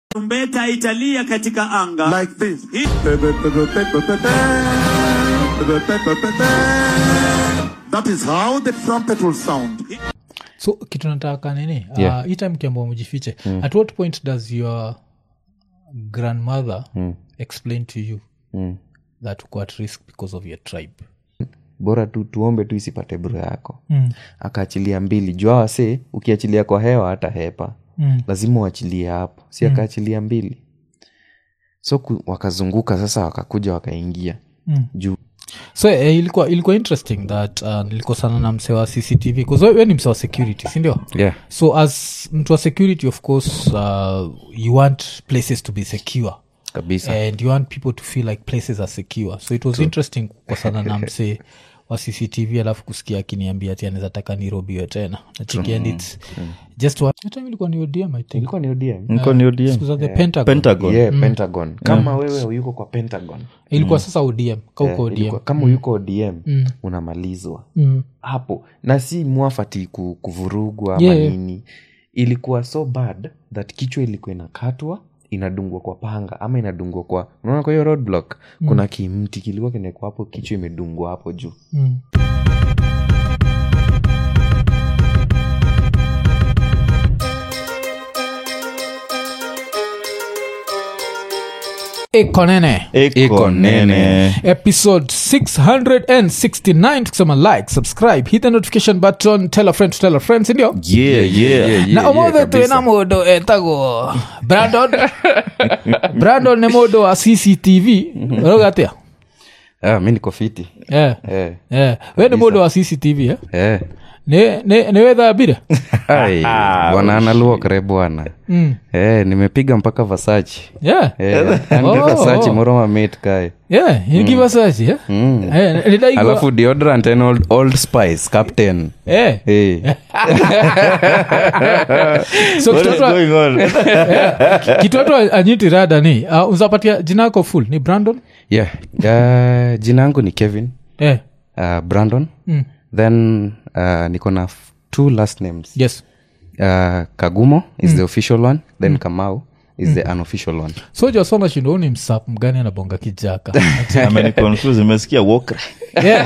tarumbeta italia katika anga like this. Hii- That is how the trumpet will sound. so kitu nataka nini Yeah. uh, hii time kiambao mjifiche at what point does your grandmother explain to you Mm. that uko at risk because of your tribe bora tu tuombe tu isipate bro yako mm. akaachilia mbili jua wase ukiachilia kwa hewa hata hepa Mm. lazima uachilie hapo si akaachilia mbili so ku, wakazunguka sasa wakakuja wakaingia Mm. juu so eh, ilikuwa ilikuwa interesting that uh, nilikosana na mse wa cctv bcause we, we ni mse wa security sindio yeah. so as mtu wa security of course uh, you want places to be secure kabisa and you want people to feel like places are secure so it was interesting kukosana na mse wa cctv alafu kusikia akiniambia ati anaweza taka nirobiwe tena nachikiand its just what That time ilikuwa ni odm i think ilikuwa ni ODM niko ni ODM. Siku za the pentagon pentagon yeah, pentagon kama wewe uyuko kwa pentagon ilikuwa sasa odm kauko eh, odm ilikuwa- kama uyuko odm unamalizwa Mm. hapo na si mwafati ku- kuvurugwa ama Yeah, yeah. nini ilikuwa so bad that kichwa ilikuwa inakatwa inadungwa kwa panga ama inadungwa kwa unaona kwa hiyo roadblock kuna kimti kilikuwa kinekwa hapo kichwa imedungwa hapo juu Mm. iko nene iko nene episode 669 tukisema like subscribe hit the notification button tell a friend to tell a friend sindio yeah yeah na omothe twina mundu etagwo brandon brandon nä må ndå wa cctv rauga atä a ah, mi niko fiti yeah. eh, yeah. we nä må ndå wa cctv eh? eh. nä wä thambire Ai, bwana analuokre bwana Mm. eh, nimepiga mpaka vasachi yeah. eh, yani Oh, vasachi oh. moroma mate kae yeah. ingivasaci eh? mm. Eh, nä ndaigua alafu deodorant and old, old spice captain Eh. hey. so what is kitoto going on kitoto anyiti rada ni uh, uzapatia jina yako full ni brandon yeah. uh, jina yangu ni kevin eh. uh, brandon mm. then uh, niko na f- two last names yes uh, kagumo is the official one then kamau is the unofficial one so jasona shindo ni msap mgani anabonga kijaka ameniconfuse imesikia walker yeah.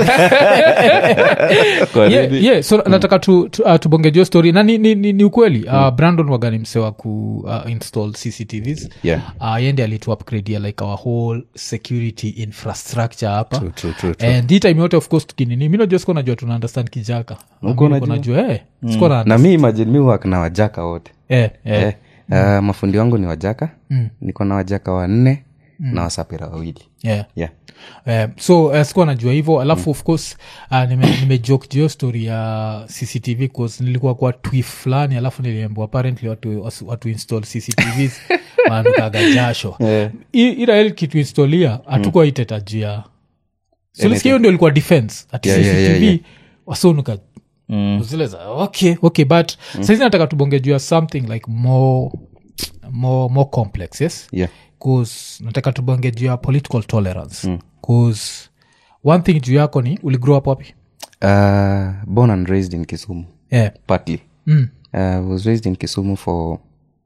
Kwa yeah, nini? yeah. so nataka tu, tu, uh, tubonge jio story na ni, ni, ni, ni ukweli uh, brandon wagani msewa ku uh, install cctvs Yeah. uh, yende alitu upgrade like our whole security infrastructure hapa True, true, true, true. and hii time yote of course tukinini mi najua sikuwa najua tuna understand kijaka Uko Mimi unajua? niko najua eh, sikuwa na na mi imagine mi wak na wajaka wote eh, eh. eh. uh, mafundi wangu ni wajaka Mm. niko na wajaka wanne na wasapira wawili yeah. yeah. Eh, so uh, sikuwa najua hivyo alafu of course uh, nime, nimejoke juu hiyo story ya cctv cause nilikuwa kwa twif fulani alafu niliambiwa apparently watu, watu, watu install cctvs wananukaga jasho Eh. I- ila kituinstolia hatukuwa iteta juu ya solisikia hiyo ndio ilikuwa defense ati Yeah, yeah, cctv yeah, yeah. wasonuka zile za okay okay but saizi nataka tubonge juu ya something like more more more complex yes Yeah. cause nataka tubonge juu ya political tolerance mm. cause one thing juu yako ni uligrow up wapi Uh, born and raised in kisumu yeah. partly mm. uh, was raised in kisumu for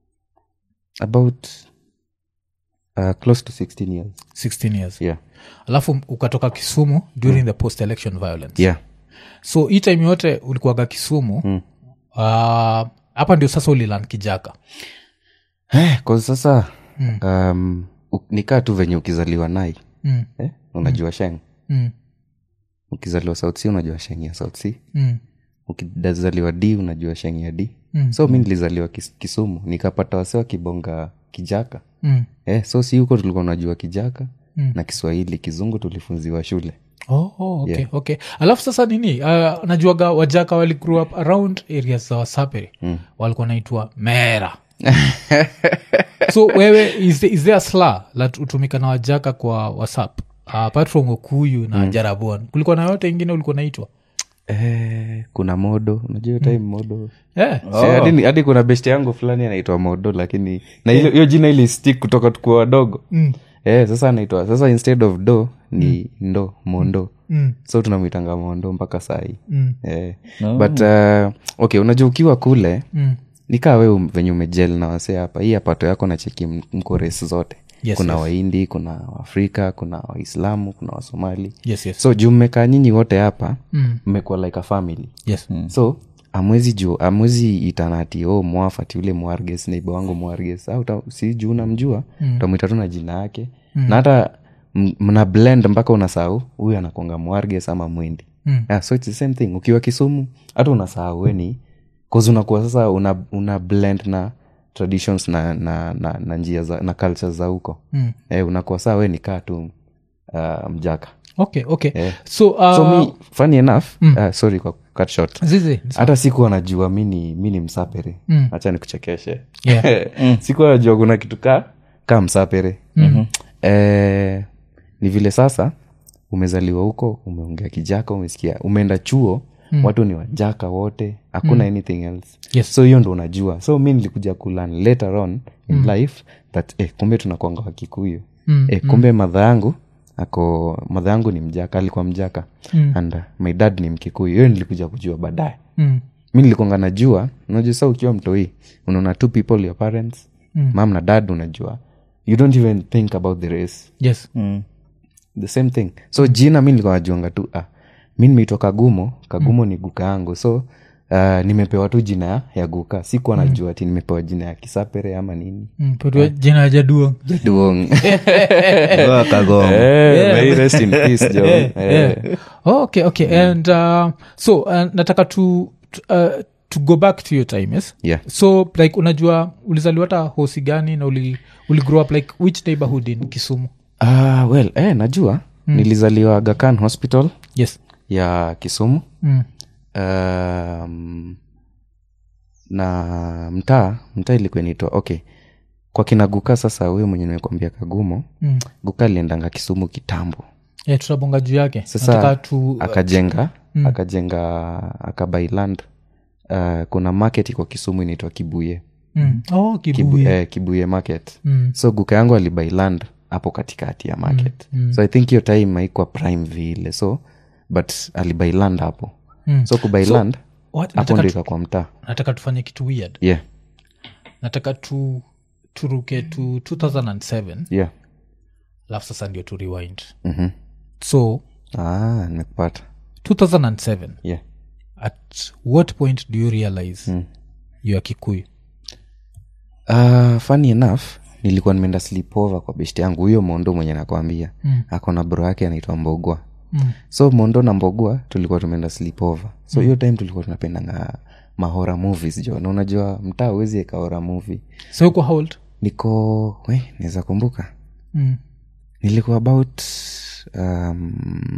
about uh, close to 16 years 16 years yeah alafu ukatoka kisumu during the post election violence yeah so hii time yote ulikuwaga kisumu mm. uh, hapa ndio sasa ulilan kijaka Eh, kwa sasa um, u- nikaa tu venye ukizaliwa nai mm. eh? unajua sheng Mm. ukizaliwa south sea unajua sheng ya south sea Mm. ukizaliwa d unajua sheng ya d Mm. so mi nilizaliwa kis, kisumu nikapata wase wakibonga kijaka Mm. eh, so si huko tulikuwa unajua kijaka Mm. na kiswahili kizungu tulifunziwa shule Oh, oh, okay, okay. alafu sasa nini uh, najuaga wajaka wali grew up around areas za wasaperi mm. walikuwa naitwa mera so wewe is, the- is there a sla la hutumika na wajaka kwa wasap uh, apart from okuyu na mm. jarabon kulikuwa na yote ingine ulikuwa naitwa eh, kuna modo unajua hiyo time modo yeah. Si, hadi ni- hadi kuna best yangu fulani anaitwa modo lakini na hiyo hiyo jina ili stick kutoka tukuwa wadogo Mm. eh, sasa anaitwa sasa instead of do ni ndo mondo Mm. so tunamwitanga mondo mpaka sahii Mm. eh. but uh, okay unajua ukiwa kule Mm. nikaa we um- venye umejel na wasee hapa hii apato yako na cheki m- mko res zote Yes, kuna yes. waindi kuna waafrika kuna waislamu kuna wasomali yes yes so juu mmekaa nyinyi wote hapa Mm. mmekuwa like a family yes so amwezi juu amwezi itanati o mwafati ule mwarges neiba wangu mwarges au ta- si juu namjua mm. utamwita tu na jina yake mm. na hata m- mna blend mpaka unasahau huyu anakonga mwarges ama mwindi Mm. yeah, so it's the same thing ukiwa kisumu hata unasahau weni cause unakuwa sasa una, una blend na traditions na, na, na, na njia za na culture za huko Mm. eh, unakuwa saa we ni kaa tu uh, mjaka okay okay Eh. so, uh, so mi funny enough uh, sorry kwa cut short zizi hata sikuwa najua mi ni mi ni msapere Mm. hacha nikuchekeshe Yeah. sikuwa najua kuna kitu ka ka msapere mm-hmm. eh, ni vile sasa umezaliwa huko umeongea kijaka umesikia umeenda chuo mm. watu ni wajaka wote hakuna mm. anything else Yes. so hiyo ndo unajua so mi nilikuja kulan later on in mm. life that eh, kumbe tunakwanga wakikuyu Mm, eh, kumbe madha yangu ako madha yangu ni mjaka alikuwa mjaka Mm. and uh, my dad ni mkikuyu hiyo nilikuja kujua baadaye Mm. mi nilikonga najua unajua sa ukiwa mtoi unaona two people your parents Mm. mam na dad unajua you don't even think about the race yes Mm. the same thing so jina mi nilikuwa najuanga tu ah, mi nimeitwa kagumo kagumo ni guka yangu so uh, nimepewa tu jina ya, ya guka sikuwa najua ati nimepewa jina ya kisapere ama nini Mm, petwa jina ya jaduong duong Ngoa kagongo Eh, may he rest in peace, John. Eh. oh, okay okay and uh, so uh, nataka to, to, uh, to go back to your time yes Yeah. so like unajua ulizaliwa hata hosi gani na uli, uli grow up like which neighborhood in kisumu Ah, well eh, najua nilizaliwa Aga Khan hospital yes ya kisumu mm. um, na mtaa mtaa ilikuwa inaitwa okay kwa kina guka sasa huyo mwenye nimekwambia kagumo Mm. guka aliendanga kisumu kitambo yeah, tutabonga juu yake Sasa, nataka tu akajenga akajenga akabailand uh, kuna market iko kisumu inaitwa kibuye mm. oh, Kibu, kibuye eh, kibuye market Mm. so guka yangu alibailand hapo katikati ya market so i think hiyo time haikuwa prime vile so but alibailand hapo Mm. so kubailand What? hapo nataka, ndo tu, ikakuwa mtaa nataka tufanye kitu weird yeah nataka tu turuke to 2007 yeah alafu sasa ndio tu rewind Mhm. so ah nimekupata 2007 yeah at what point do you realize mm. you are kikuyu uh, funny enough nilikuwa nimeenda sleepover kwa best yangu huyo mondo mwenye nakwambia Mm. akona bro yake anaitwa mbogwa Mm. so mondo na mbogwa tulikuwa tumeenda sleepover so hiyo time tulikuwa tunapendanga mahora movies jo na unajua mtaa uwezi ekahora movie so uko how old niko we naweza kumbuka mm. nilikuwa about um,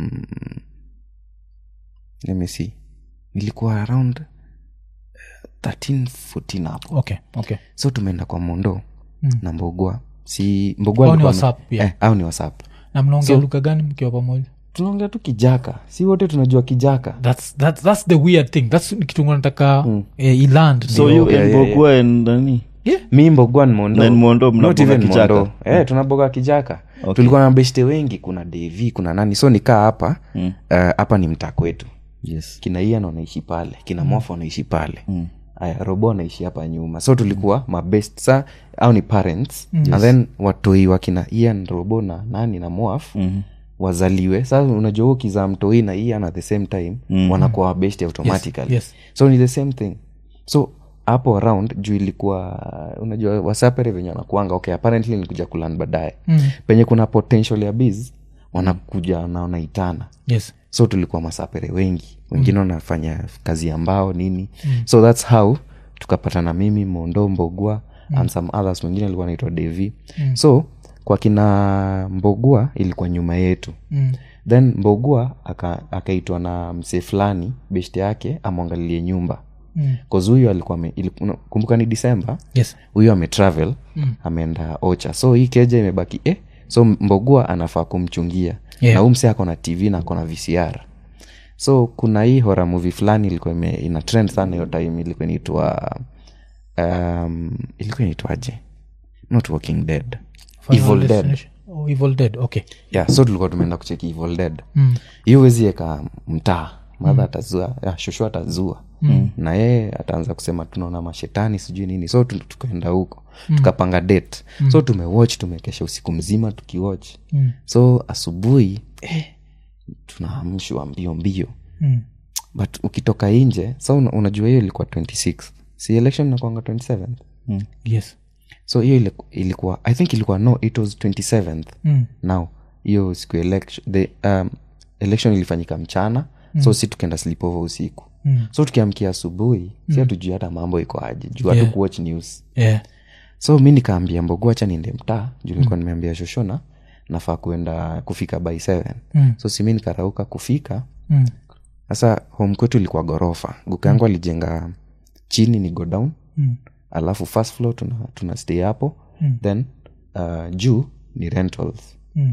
let me see nilikuwa around uh, 13 14 hapo okay okay so tumeenda kwa mondo Mm. na mbogwa si mbogwa Au ni alikuwa ame- WhatsApp pia? eh, au ni whatsapp na mnaongea So- lugha gani mkiwa pamoja tunaongea tu kijaka si wote tunajua kijaka that's, that's, that's the weird thing thats kitu nataka mm. eh, iland so ndio. you yeah, and yeah, Bogwa and nani mi mbogwa ni mondo Na ni Mondo, Not mnaboga even kijaka. Mondo. eh, tunaboga kijaka Okay. tulikuwa na beshte wengi kuna devi kuna nani so nikaa hapa eh, hapa ni mtaa kwetu yes kina ian wanaishi pale kina mofa wanaishi pale aya robo anaishi hapa nyuma so tulikuwa mabest sa au ni parents and then watoi wakina ian robo na nani na moaf Mhm. wazaliwe sasa unajua huo kizaa mtoi na ian at the same time wanakuwa wabest automatically yes. so ni the same thing so hapo around juu ilikuwa unajua wasapere venye wanakuanga okay apparently nilikuja kulan baadaye Mm. penye kuna potential ya biz wanakuja na wanaitana yes so tulikuwa masapere wengi wengine wanafanya kazi ya mbao nini so thats how tukapatana mimi mondo mbogua and some others wengine alikuwa naitwa devi so kwa kina mbogua ilikuwa nyuma yetu mm. then mbogua aka- akaitwa na msee fulani beshte yake amwangalilie nyumba Mm. cause huyu alikuwa ame- ili- una- kumbuka ni disemba yes huyu ametravel mm. ameenda ocha so hii keja imebaki eh, so mbogua anafaa kumchungia Yeah. na huu msee ako na tv na ako na vcr so kuna hii hora movie fulani ilikuwa ime- ina trend sana hiyo time ilikuwa inaitwa um, ilikuwa inaitwaje not walking dead Final evil dead Destination. Oh, evil dead okay yeah so tulikuwa tumeenda kucheki evil dead mm. hiyo wezi eka mtaa madha atazua ya, shosho atazua mm. na yeye ataanza kusema tunaona mashetani sijui nini so tu- tukaenda huko mm. tukapanga date mm. so tumewatch tumekesha usiku mzima tukiwatch Mm. so asubuhi eh, tunaamshwa mbio mbio Mm. but ukitoka nje so una- unajua hiyo ilikuwa 26 si election inakwanga 27 yes so so hiyo iliku- ilikuwa i think ilikuwa no it was 27th mm. now hiyo siku ya election, the, um, election ilifanyika mchana mm. so si tukaenda sleepover usiku Mm. so tukiamkia asubuhi mm. si hatujui hata mambo iko aje juu hatu Yeah. kuwatch news yeah. so mi nikaambia mbogo hacha niende mtaa juu nilikuwa nimeambia shoshona nafaa kuenda kufika by 7 Mm. so simi nikarauka kufika Mm. sasa home kwetu ilikuwa ghorofa guka yangu alijenga chini ni go down Mm. alafu first floor tuna, tuna stay hapo Mm. then uh, juu ni rentals Mm.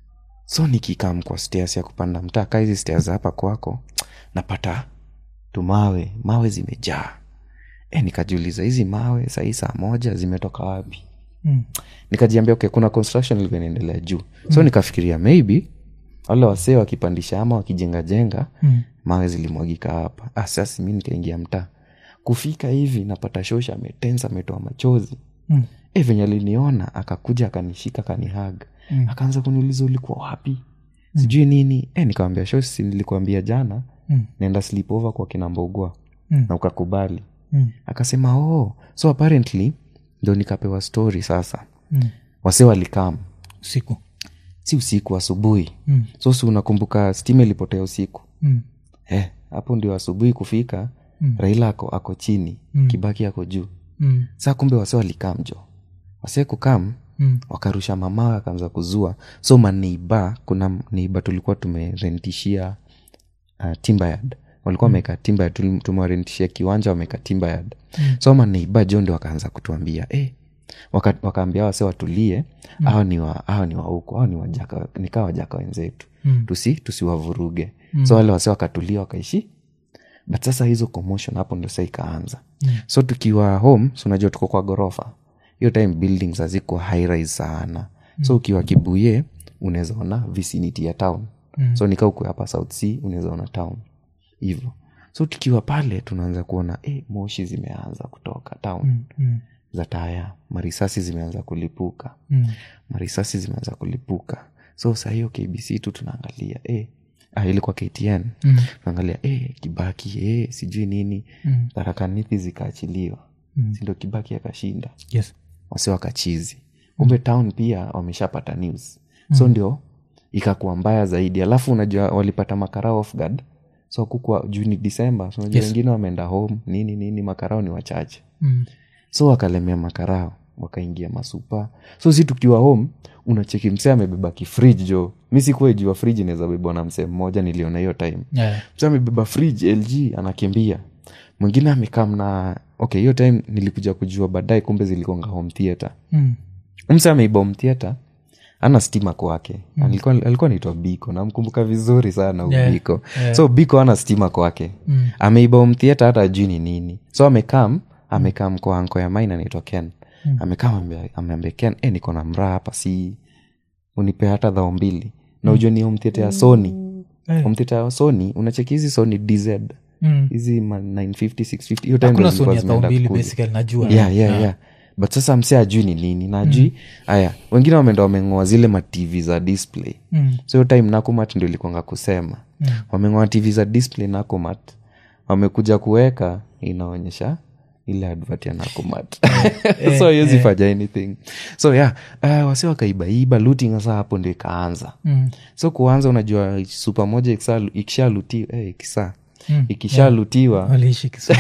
so nikikam kwa stairs ya kupanda mtaa ka hizi stairs za hapa kwako napata tumawe mawe zimejaa e, nikajiuliza hizi mawe sahii saa moja zimetoka wapi Mm. nikajiambia okay, kuna construction ilikuwa inaendelea juu so nikafikiria maybe wale wasee wakipandisha ama wakijengajenga Mm. mawe zilimwagika hapa ah, sasa mi nikaingia mtaa kufika hivi napata shosha ametensa ametoa machozi Mm. e, venye aliniona akakuja akanishika akanihag Mm. akaanza kuniuliza ulikuwa wapi sijui nini e, nikawambia shosi nilikuambia jana Mm. naenda sleepover kwa kina mbogwa Mm. na ukakubali Mm. akasema oh so apparently ndo nikapewa story sasa Mm. wase walikam usiku si usiku asubuhi Mm. so si unakumbuka stima ilipotea usiku Mm. eh, hapo ndio asubuhi kufika Mm. raila ako, ako chini Mm. kibaki ako juu Mm. saa kumbe wase walikam jo wase kukam Mm. wakarusha mamawe akaanza kuzua so maneiba kuna neiba tulikuwa tumerentishia uh, timbayard walikuwa wameka timbayard tumewarentishia kiwanja wameka timbayard Mm. so maneiba jo ndio wakaanza kutuambia eh, waka, wakaambia wase watulie mm. awa ni wa awa ni wa huko awa ni wajaka nikaa wajaka wenzetu Mm. tusi tusiwavuruge mm. so wale wase wakatulia wakaishi but sasa hizo commotion hapo ndio saa ikaanza mm. so tukiwa home so unajua tuko kwa ghorofa hiyo time buildings haziko high rise sana mm. so ukiwa kibuye unaweza ona vicinity ya town mm. so nika ukwe hapa south sea unaweza ona town hivyo so tukiwa pale tunaanza kuona eh, moshi zimeanza kutoka town Mm. Mm. za taya marisasi zimeanza kulipuka Mm. marisasi zimeanza kulipuka so saa hiyo kbc tu tunaangalia eh, ah, ilikuwa ktn Mm. tunaangalia eh, kibaki eh, sijui nini Mm. tharakanithi zikaachiliwa Mm. sindo kibaki akashinda yes wasi wakachizi kumbe town pia wameshapata news so ndio ikakuwa mbaya zaidi alafu unajua walipata makarao off guard so kukwa juu ni disemba so unajua Yes. wengine wameenda home nini nini makarao ni wachache Mm. so wakalemea makarao wakaingia masupa so si tukiwa home unacheki msee amebeba kifrij jo mi sikuwa jua frij inaweza bebwa na msee mmoja niliona hiyo time yeah. msee amebeba frij lg anakimbia mwingine amekam na okay hiyo time nilikuja kujua baadaye kumbe zilikonga home theatre Mm. mse ameiba home theatre ana stima kwake alikuwa, alikuwa naitwa biko namkumbuka vizuri sana Yeah, yeah, biko yeah. so biko ana stima kwake Mm. ameiba home theatre hata ajui ni nini so amekam amekam kwa anko ya main anaitwa ken Mm. amekam ambe- ameambia ken e, niko na mraa hapa si unipe hata dhao mbili na ujue ni home theatre ya sony Eh. home theatre ya sony unacheki hizi sony dz Mm. hizi ma 950 650 hiyo time hakuna ndo zilikuwa soni ya zimeenda thao mbili kukuja basically najua yeah, yeah, yeah. but sasa mse ajui ni nini na ajui haya wengine wameenda wameng'oa zile matv za display Mm. so hiyo time nakumat ndio ilikwanga kusema Mm. wameng'oa tv za display nakumat wamekuja kuweka inaonyesha ile advert ya nakumat so haiwezi fanya anything so yeah uh, wasi wakaibaiba looting sasa hapo ndio ikaanza Mm. so kuanza unajua supa moja ikisha- ikishalutiwa eh, ikisa Mm. ikishalutiwa waliishi Kisumu.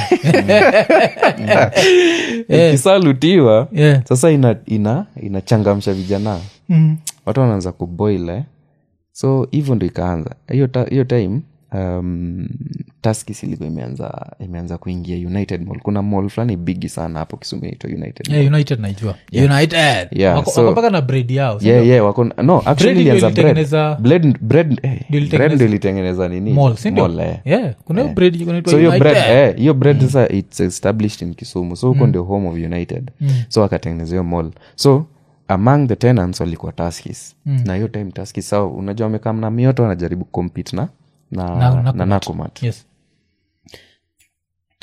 ikishalutiwa Yeah. sasa ina ina inachangamsha vijana Mm. watu wanaanza kuboil eh? so hivyo ndo ikaanza hiyo ta- hiyo time um, taskis ilikuwa imeanza imeanza kuingia united mall kuna mall fulani bigi sana hapo kisumu inaitwa united Mall. Yeah, united naijua united Yeah, Wako- so- wako mpaka na bread yao si yeah, ndio? yeah, wako no actually Bread ndio ilianza bread. ilitengeneza- Bread- bread eh, Ndio ilitengeneza- bread ndio ilitengeneza nini Mall, si ndio? Mall, eh. Yeah, kuna hiyo bread inaitwa so hiyo United. bread eh, hiyo bread sasa its established in kisumu so huko ndio home of united so wakatengeneza hiyo mall so among the tenants walikuwa taskis na hiyo time taskis sao unajua wamekaa na mioto wanajaribu compete na na, Na- na, Nakumatt. nakumat Yes.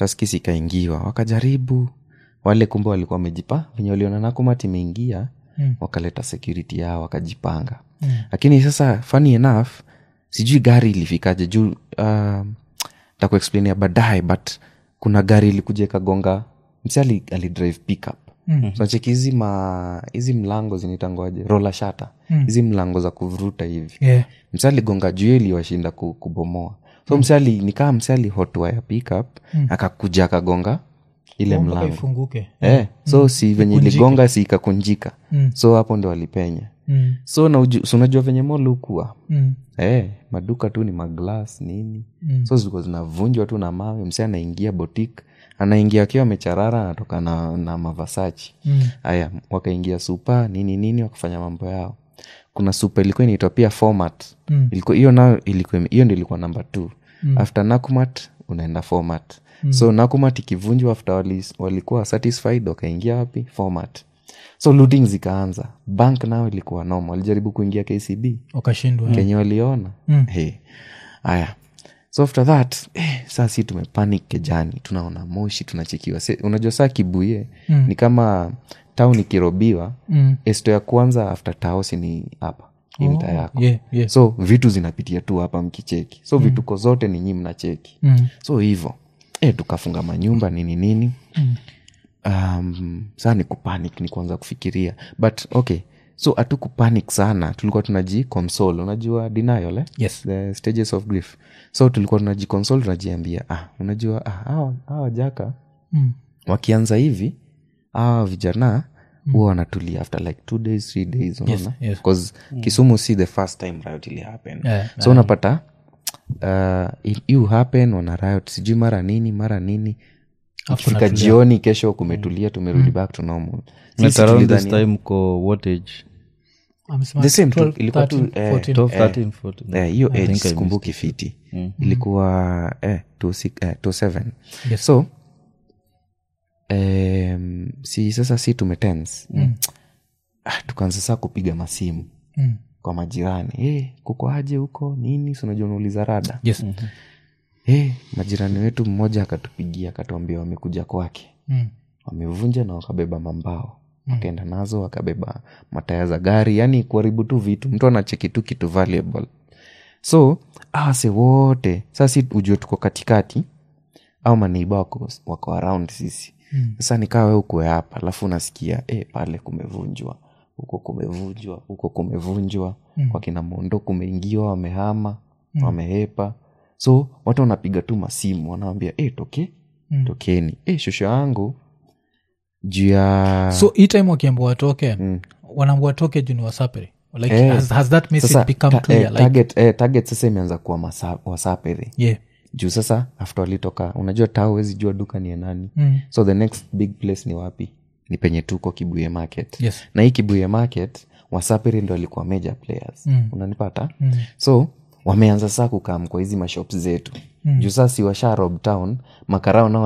taskis ikaingiwa wakajaribu wale kumbe walikuwa wamejipa venye waliona nakumat imeingia Mm. wakaleta security yao wakajipanga lakini sasa funny enough sijui gari ilifikaje juu uh, takuexplainia baadaye but kuna gari ilikuja ikagonga msi ali, alidrive pickup mm. so cheki hizi ma hizi mlango zinaitangwaje rola shata hizi mlango za kuvuruta hivi yeah. msi aligonga juu iliwashinda ku- kubomoa so msi ali nikaa msi alihotwa ya pickup akakuja akagonga ile mpaka mlango ifunguke eh, so si venye iligonga si ikakunjika Mm. so hapo ndo walipenya Mm. so na uju, so unajua venye molukua Mm. eh, maduka tu ni maglas nini Mm. so zilikuwa zinavunjwa tu na mawe msi anaingia botik anaingia akiwa amecharara anatoka na, na mavasachi Mm. haya wakaingia supa nini nini wakafanya mambo yao kuna supa ilikuwa inaitwa pia format Mm. ilikuwa hiyo nayo ilikuwa hiyo ndo ilikuwa namba t mm. after nakumat unaenda format mm. so nakumat ikivunjwa after wali, walikuwa satisfied wakaingia wapi format so looting zikaanza bank nayo ilikuwa noma walijaribu kuingia kcb wakashindwa kenye waliona Mm. hey. aya so after that eh, saa si tumepanic kejani tunaona moshi tunachekiwa Se, unajua saa kibuye Mm. ni kama town ikirobiwa Mm. esto ya kwanza after taosi ni hapa hii mtaa yako yeah, yeah. so vitu zinapitia tu hapa mkicheki so vituko zote ni nyi mnacheki Mm. so hivo e, tukafunga manyumba nini nini Mm. um, saa ni kupanic ni kuanza kufikiria but okay so hatu kupanic sana tulikuwa tunaji console unajua denial eh? Yes. the stages of grief so tulikuwa tunaji console tunajiambia ah, unajua ah, hawa hawa jaka Mm. wakianza hivi hawa vijana huwa wanatulia after like two days three days unaona yes. because kisumu si the first time riot ili happen Yeah, so unapata uh, you happen wana riot sijui mara nini mara nini ikifika kunatulia. jioni kesho kumetulia tumerudi back to normal Sisi But around this tulidhani- time ko what age Amesema The same tu, 12, ilikuwa tu, 13, eh, 14. 12 Eh. 13 14 Eh, hiyo I age think I sikumbuki fiti ilikuwa eh, two six- eh, two seven. Yes. so em, si sasa si tumetens mm. ah, tukaanza saa kupiga masimu Mm. kwa majirani hey, kuko aje huko nini sinajua unauliza rada Yes. hey, majirani wetu mmoja akatupigia akatuambia wamekuja kwake Mm. wamevunja na wakabeba mambao wakaenda nazo wakabeba mataya za gari yani kuharibu tu vitu mtu anacheki tu kitu valuable so awase wote sasi ujue tuko katikati au maneiba wako, wako around sisi Mm. sasa nikaa we ukue hapa alafu unasikia e, pale kumevunjwa huko kumevunjwa huko kumevunjwa mm. kwa kina mondo kumeingiwa wamehama mm. wamehepa so watu wanapiga tu masimu wanawambia e, toke Mm. tokeni e, shosho yangu juu ya so hii time wakiambua watoke Mm. wanaambua watoke juu ni wasapere like Eh, has, has that message sasa become ta- clear eh, like target, eh, target sasa imeanza kuwa masa- wasapere yeah juu sasa after walitoka unajua taa huwezi jua duka ni ya nani mm. so the next big place ni wapi ni penye tuko kibuye market yes na hii kibuye market wasapiri ndo alikuwa major players Mm. unanipata Mm. so wameanza saa kukam kwa hizi mashop zetu mm. juu saa si washa rob town makarao nao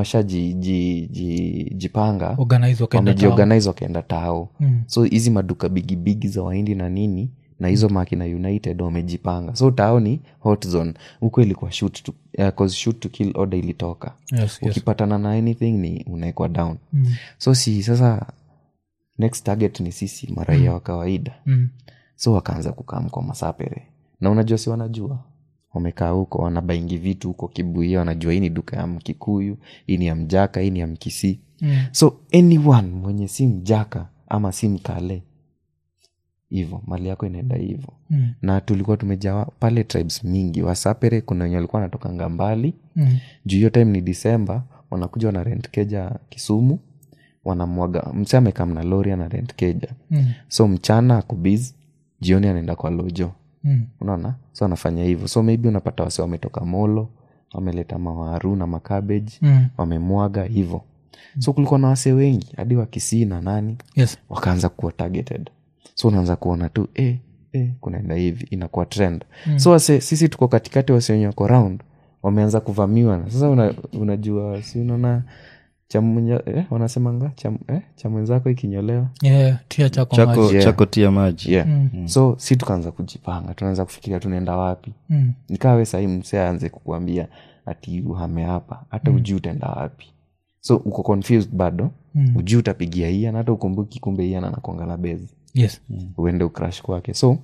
washajipanga organize wakaenda town. wamejiorganize wakaenda tao Mm. so hizi maduka bigibigi za wahindi na nini na hizo makina united wamejipanga so tao ni hot zone huko ilikuwa shoot to, uh, 'cause shoot to kill order ilitoka yes, yes. ukipatana na anything ni unaekwa down Mm. so si sasa next target ni sisi maraia wa kawaida Mm. so wakaanza kukam kwa masapere na unajua si wanajua wamekaa huko wanabaingi vitu huko kibuia wanajua hii ni duka ya mkikuyu hii ni ya mjaka hii ni ya mkisi Mm. so anyone mwenye si mjaka ama si mkale hivo mali yako inaenda hivo Mm. na tulikuwa tumejawa pale tribes mingi wasapere kuna wenye walikuwa wanatokanga mbali Mm. juu hiyo time ni disemba wanakuja wana rent keja kisumu wanamwaga mse amekaa mna lori ana rent keja Mm. so mchana akubiz jioni anaenda kwa lojo Mm. unaona so anafanya hivyo so maybe unapata wase wametoka molo wameleta mawaru na makabeji Mm. wamemwaga hivo so kulikuwa na wase wengi hadi wakisii na nani yes wakaanza kuwa targeted so unaanza kuona tu eh, eh, kunaenda hivi inakuwa trend mm. so wase, sisi tuko katikati wase wenye wako round wameanza kuvamiwa na sasa una, unajua si unaona chamunya eh, wanasemanga cham, eh, cha mwenzako ikinyolewa yeah tia chako chako, maji. Yeah. chako tia maji yeah. Mm. so si tukaanza kujipanga tunaanza kufikiria tunaenda wapi Mm. nikawe sahii mse aanze kukuambia ati uhame hapa hata mm. ujui utaenda wapi so uko confused bado mm. ujui utapigia ian hata ukumbuki kumbe ian anakonga na bezi yes uende ukrash kwake so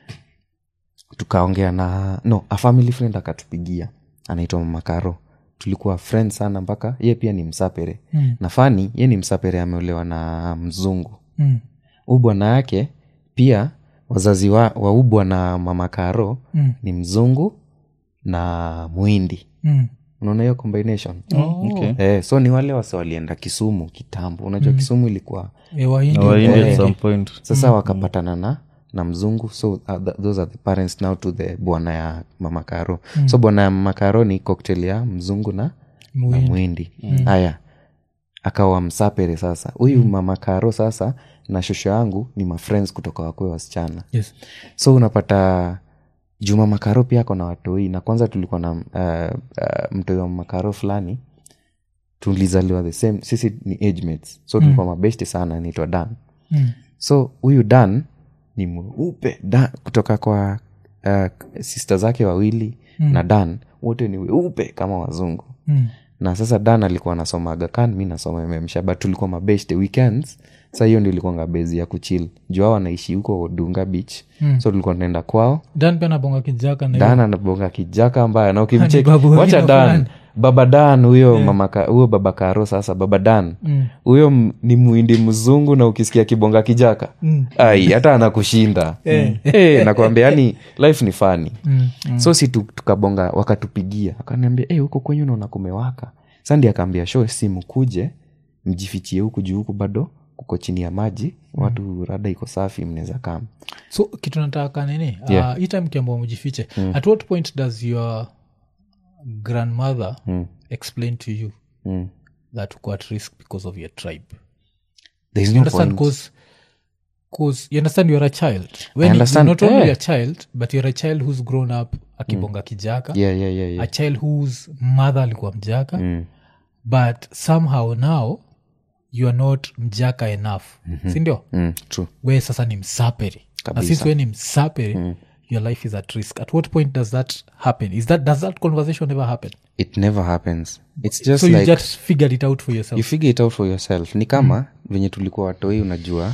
tukaongea na no a family friend akatupigia anaitwa mamakaro tulikuwa friend sana mpaka ye pia ni msapere Mm. na fani ye ni msapere ameolewa na mzungu mm. huu bwana yake pia wazazi wa, wa huu bwana mamakaro Mm. ni mzungu na mwindi Mm. unaona hiyo combination Oh. Okay. eh, so ni wale wase walienda kisumu kitambo unajua kisumu ilikuwa Eh, Wahindi Na Wahindi walikuwa- at some point sasa wakapatana na na mzungu so uh, th- those are the parents now to the bwana ya mama karo so bwana ya mama karo ni cocktail ya mzungu na na mwindi haya akawa msapere sasa huyu mama karo sasa na shosho yangu ni mafriends kutoka wakwe wasichana yes so unapata juma makaro pia ako na watoi na kwanza tulikuwa na uh, uh, mtoi wa makaro fulani tulizaliwa the same sisi ni age mates so tulikuwa mabeshte sana anaitwa dan mm. so huyu dan ni mweupe Dan- kutoka kwa uh, sister zake wawili mm. na dan wote ni weupe kama wazungu Mm. na sasa dan alikuwa anasoma agakan mi nasoma mmsha but tulikuwa mabeshte weekends sa hiyo ndio ilikuanga bezi ya kuchil juu hao wanaishi huko dunga beach mm. so tulikuwa tunaenda kwao dan pia nabonga kijaka na dan anabonga kijaka mbaya na ukimcheki babu wacha wengine dan fulani. baba dan huyo mama ka- huyo baba karo sasa baba dan huyo m- ni mwindi mzungu na ukisikia kibonga kijaka ai hata anakushinda Eh, nakwambia yani life ni fani so si tu- tukabonga wakatupigia akaniambia hey, huko kwenyu naona kumewaka sandi akaambia sho simu kuje mjifichie huku juu huku bado kuko chini ya maji watu rada iko safi mnaweza kama so kitu nataka nini Yeah. uh, hii time kiambao mjifiche at what point does your grandmother explain to you mm. that uko at risk because of your tribe There is you no understand point. cause cause you understand you're a child when understand, you're not only yeah. a child but you're a child who's grown up akibonga kijaka yeah, yeah, yeah, yeah. a child whose mother alikuwa mjaka but somehow now you are not mjaka enough sindio Mm, true. we sasa ni msaperi na Kabisa. since we ni msaperi your life is at risk at what point does that happen is that does that conversation ever happen it never happens it's just so you like just figured it out for yourself you figure it out for yourself ni kama venye tulikuwa watoi unajua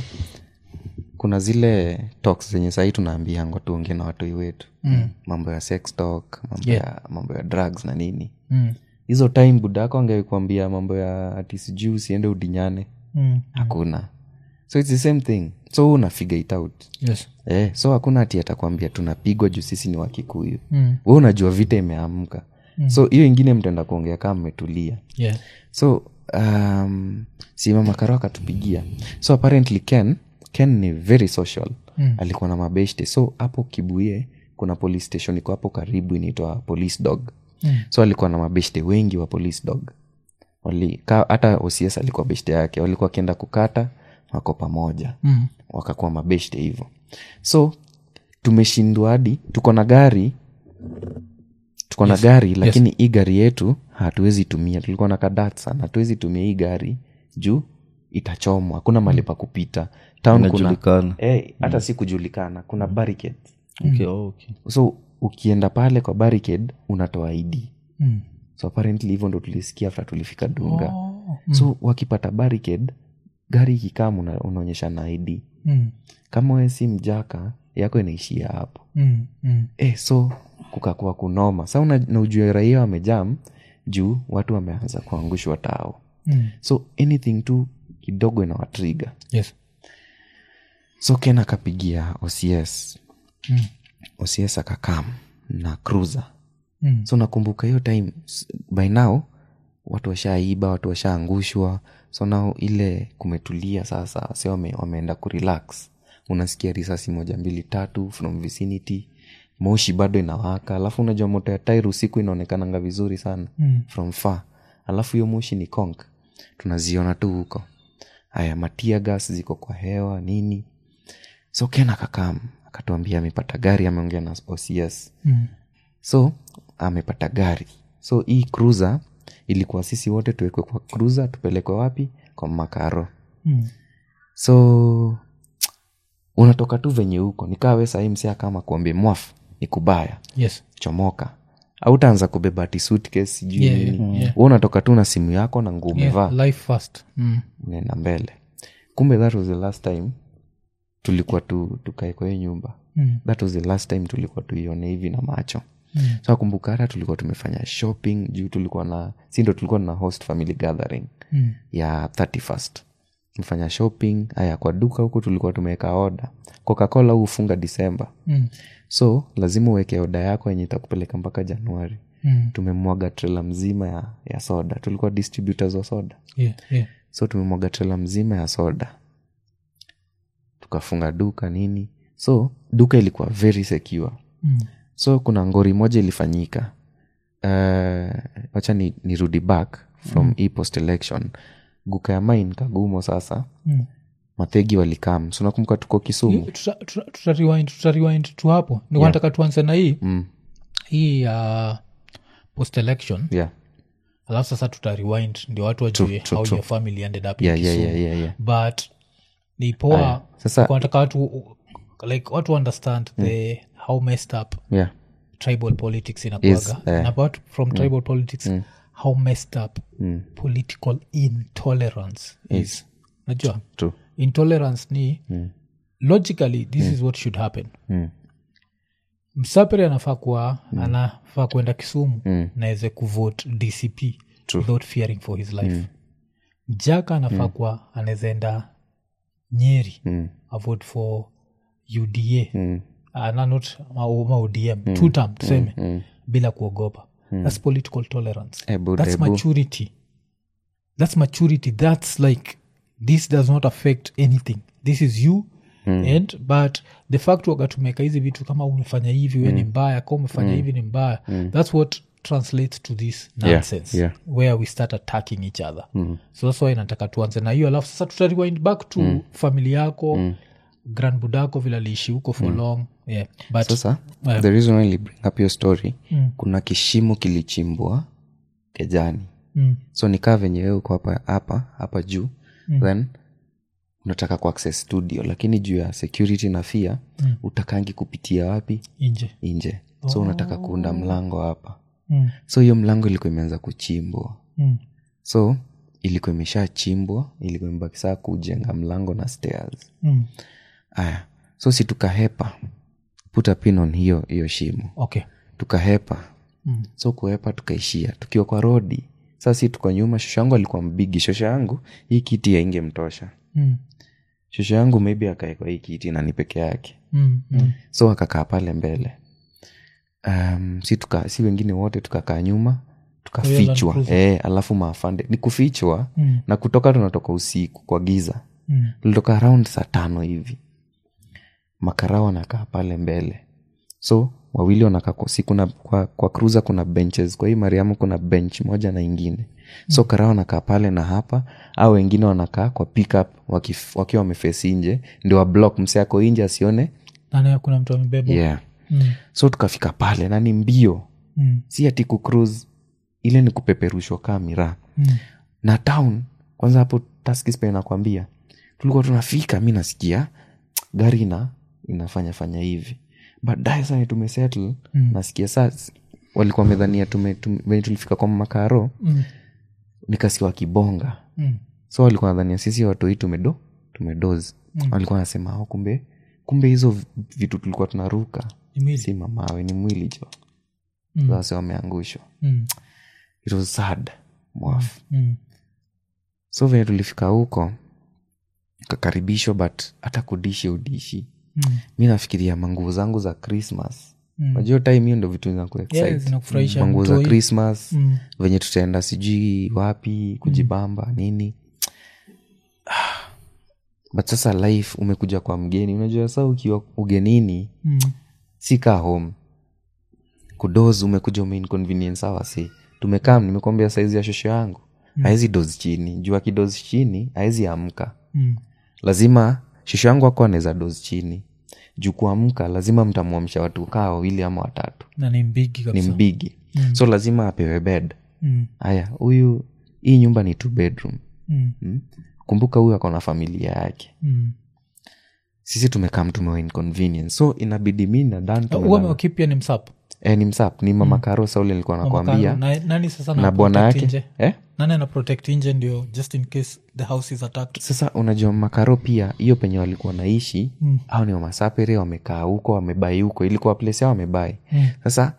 kuna zile talks zenye sahii tunaambiangwa tuongee na watoi wetu mm. mambo ya sex talk mambo, Yeah. ya, mambo ya drugs na nini mm. hizo time budako angekuambia mambo ya ati sijui usiende udinyane Mm. hakuna so its the same thing so una figure it out yes eh, so hakuna ati atakwambia tunapigwa juu sisi ni wakikuyu Mm. we unajua vita imeamka mm. so hiyo ingine mtaenda kuongea kama mmetulia yeah so um, si mama karo akatupigia so apparently ken ken ni very social mm. alikuwa na mabeshte so hapo kibuie kuna police station iko hapo karibu inaitwa police dog mm. so alikuwa na mabeshte wengi wa police dog Wali- ka- hata ocs alikuwa beshte yake walikuwa wakienda kukata wako pamoja mm. wakakuwa mabeshte hivyo so tumeshindwa hadi tuko na gari tuko na gari lakini hii gari yetu hatuwezi tumia tulikuwa na kadat sana hatuwezi tumia hii gari juu itachomwa hakuna mali pa kupita town kuna Inajulikana. Eh, hata si kujulikana kuna barricade Okay, oh, okay. so ukienda pale kwa barricade unatoa id Mm. so apparently hivyo ndo tulisikia after tulifika dunga Oh. so wakipata barricade gari ikikama una, unaonyesha na id Mm. kama we si mjaka yako inaishia hapo Mm. Mm. eh, so kukakuwa kunoma sa una- na ujue raia wamejam juu watu wameanza kuangushwa tao Mm. so anything tu kidogo inawatriga yes so ken akapigia ocs Mm. ocs akakam na cruiser Mm. so nakumbuka hiyo time s- by now watu washaiba watu washaangushwa so nao ile kumetulia sasa wase wame, wameenda kurelax unasikia risasi moja mbili tatu from vicinity moshi bado inawaka alafu unajua moto ya tairi usiku inaonekananga vizuri sana Mm. from far alafu hiyo moshi ni konk tunaziona tu huko haya matia gas ziko kwa hewa nini so ken akakam akatuambia amepata gari ameongea na ocs Mm. so amepata gari so hii cruiser ilikuwa sisi wote tuwekwe kwa cruiser tupelekwe wapi kwa makaro Mm. so unatoka tu venye huko nikaa we sahii msia kama kuambia mwaf ni kubaya yes chomoka autaanza kubeba ati suitcase sijui Yeah, nini yeah, yeah. Wewe unatoka tu na simu yako na nguo umevaa yeah, life first mm. nenda mbele kumbe that was the last time tulikuwa tu tukae kwa hiyo nyumba Mm. that was the last time tulikuwa tuione hivi na macho Mm. so nakumbuka hata tulikuwa tumefanya shopping juu tulikuwa na si ndo tulikuwa na host family gathering Mm. ya 31st tumefanya shopping aya kwa duka huku tulikuwa tumeweka oda coca-cola huu hufunga disemba Mm. so lazima uweke oda yako yenye itakupeleka mpaka januari Mm. tumemwaga trela mzima ya, ya soda tulikuwa distributors wa soda Yeah, yeah. so tumemwaga trela mzima ya soda tukafunga duka nini so duka ilikuwa very secure Mm. so kuna ngori moja ilifanyika uh, wacha ni, nirudi back from mm. hii post election guka ya main kagumo sasa Mm. mathegi walikam so nakumbuka tuko kisumu tuta, tuta, tuta rewind, tuta rewind tu hapo niwanataka tuanze na hii mm. hii uh, post election yeah. alafu sasa tuta rewind ndio watu wajue true, how true. your family ended up in Yeah, yeah, Kisumu. yeah, yeah, yeah. but ni poa sasa- Kwa nataka watu like watu understand the how messed up yeah. tribal politics Is, inakuaga eh, and apart from tribal politics how messed up political intolerance is najua True. intolerance ni logically this is what should happen Mm. msapere anafaa kuwa anafaa kwenda kisumu naweze kuvote dcp without fearing for his life mjaka anafaa kuwa anaweza enda nyeri Mm. avote for uda Mm. uh, na not ma, ma odm mm. two term tuseme mm. bila kuogopa mm. thats political tolerance Ebu, that's ebu. maturity that's maturity that's like this does not affect anything this is you mm. and but the fact wagatumeka hizi vitu kama umefanya hivi we ni mbaya ka umefanya hivi ni mbaya that's what translates to this nonsense yeah. where we start attacking each other so that's why nataka tuanze na hiyo alafu sasa tutariwind back to mm. famili yako mm. grand budako vile aliishi huko for long yeah. but sasa Eh. the reason why I bring up your story kuna kishimo kilichimbwa kejani mm, so nikaa venye wewe uko hapa hapa hapa juu mm. then unataka kuaccess studio lakini juu ya security na fia mm. utakangi kupitia wapi nje nje so unataka kuunda mlango hapa mm, so hiyo mlango ilikuwa imeanza kuchimbwa mm, so ilikuwa imeshachimbwa ilikuwa imebaki saa kujenga mlango na stairs mm. aya so si tukahepa puta pin on hiyo hiyo shimo okay tukahepa Mm. so kuhepa tukaishia tukiwa kwa rodi saa si tuko nyuma shosho yangu alikuwa mbigi shosho yangu hii kiti yaingemtosha mm, shosho yangu maybe akae kwa hii kiti na ni peke yake mm, mm, so akakaa pale mbele um, si, tuka, si wengine wote tukakaa nyuma Land tukafichwa Cruiser. e, alafu maafande ni kufichwa Mm. na kutoka tunatoka usiku kwa giza mm, tulitoka around saa tano hivi makarao wanakaa pale mbele so wawili wanakaa kwa, si kuna kwa, kwa cruiser kuna benches kwa hii mariamu kuna bench moja na ingine so karao wanakaa pale na hapa au wengine wanakaa kwa pickup wakif- wakiwa wamefesi nje ndio wablock mse ako nje asione nani kuna mtu amebeba yeah mm, so tukafika pale na ni mbio mm, si ati kucruise ile ni kupeperushwa kaa miraa mm, na town kwanza hapo taskispe nakwambia tulikuwa tunafika mi nasikia gari ina inafanya fanya hivi baadaye sasa tumesettle Mm. nasikia saa walikuwa wamedhania tume, tume, venye tulifika kwa makaro mm, nikasikia wakibonga mm, so walikuwa nadhania sisi watoi tumedo tumedozi Mm. walikuwa wanasema oh, kumbe kumbe hizo v- vitu tulikuwa tunaruka Ni mwili. si mamawe ni mwili jo Mm. sasa wameangushwa mm, it was sad mwafu mm, so venye tulifika huko kakaribishwa but hata kudishi udishi mm, mi nafikiria manguo zangu za christmas mm. najua time hiyo ndo vitu Yeah, zinakuexcite zinakufurahisha manguo za mtoi. christmas Mm, venye tutaenda sijui wapi kujibamba nini Ah, but sasa life umekuja kwa mgeni unajua saa ukiwa ugenini mm, si kaa home kudoz umekuja umeinconvenience hawa si tumekam nimekwambia saizi ya shosho yangu haezi dozi chini juu akidozi chini haezi amka mm, lazima shosho yangu ako anaweza dozi chini juu kuamka lazima mtamwamsha watu kaa wawili ama watatu na ni mbigi ni kabisa mbigi Mm. so lazima apewe bed Mm, haya huyu hii nyumba ni two bedroom mm, hmm? kumbuka huyu ako na familia yake mm. sisi tumekam tumewa inconvenience so inabidi mi na dan Uh, uame wakipia ni msap e, ni msap ni mama karo saule nilikuwa nakwambia Na- nani sasa na na bwana protect yake nje? eh? nani ana protect nje ndio just in case the house is attacked sasa unajua makaro pia hiyo penye walikuwa naishi mm. au ni wamasapere wamekaa huko wamebai huko ilikuwa place yao wamebai Mm. sasa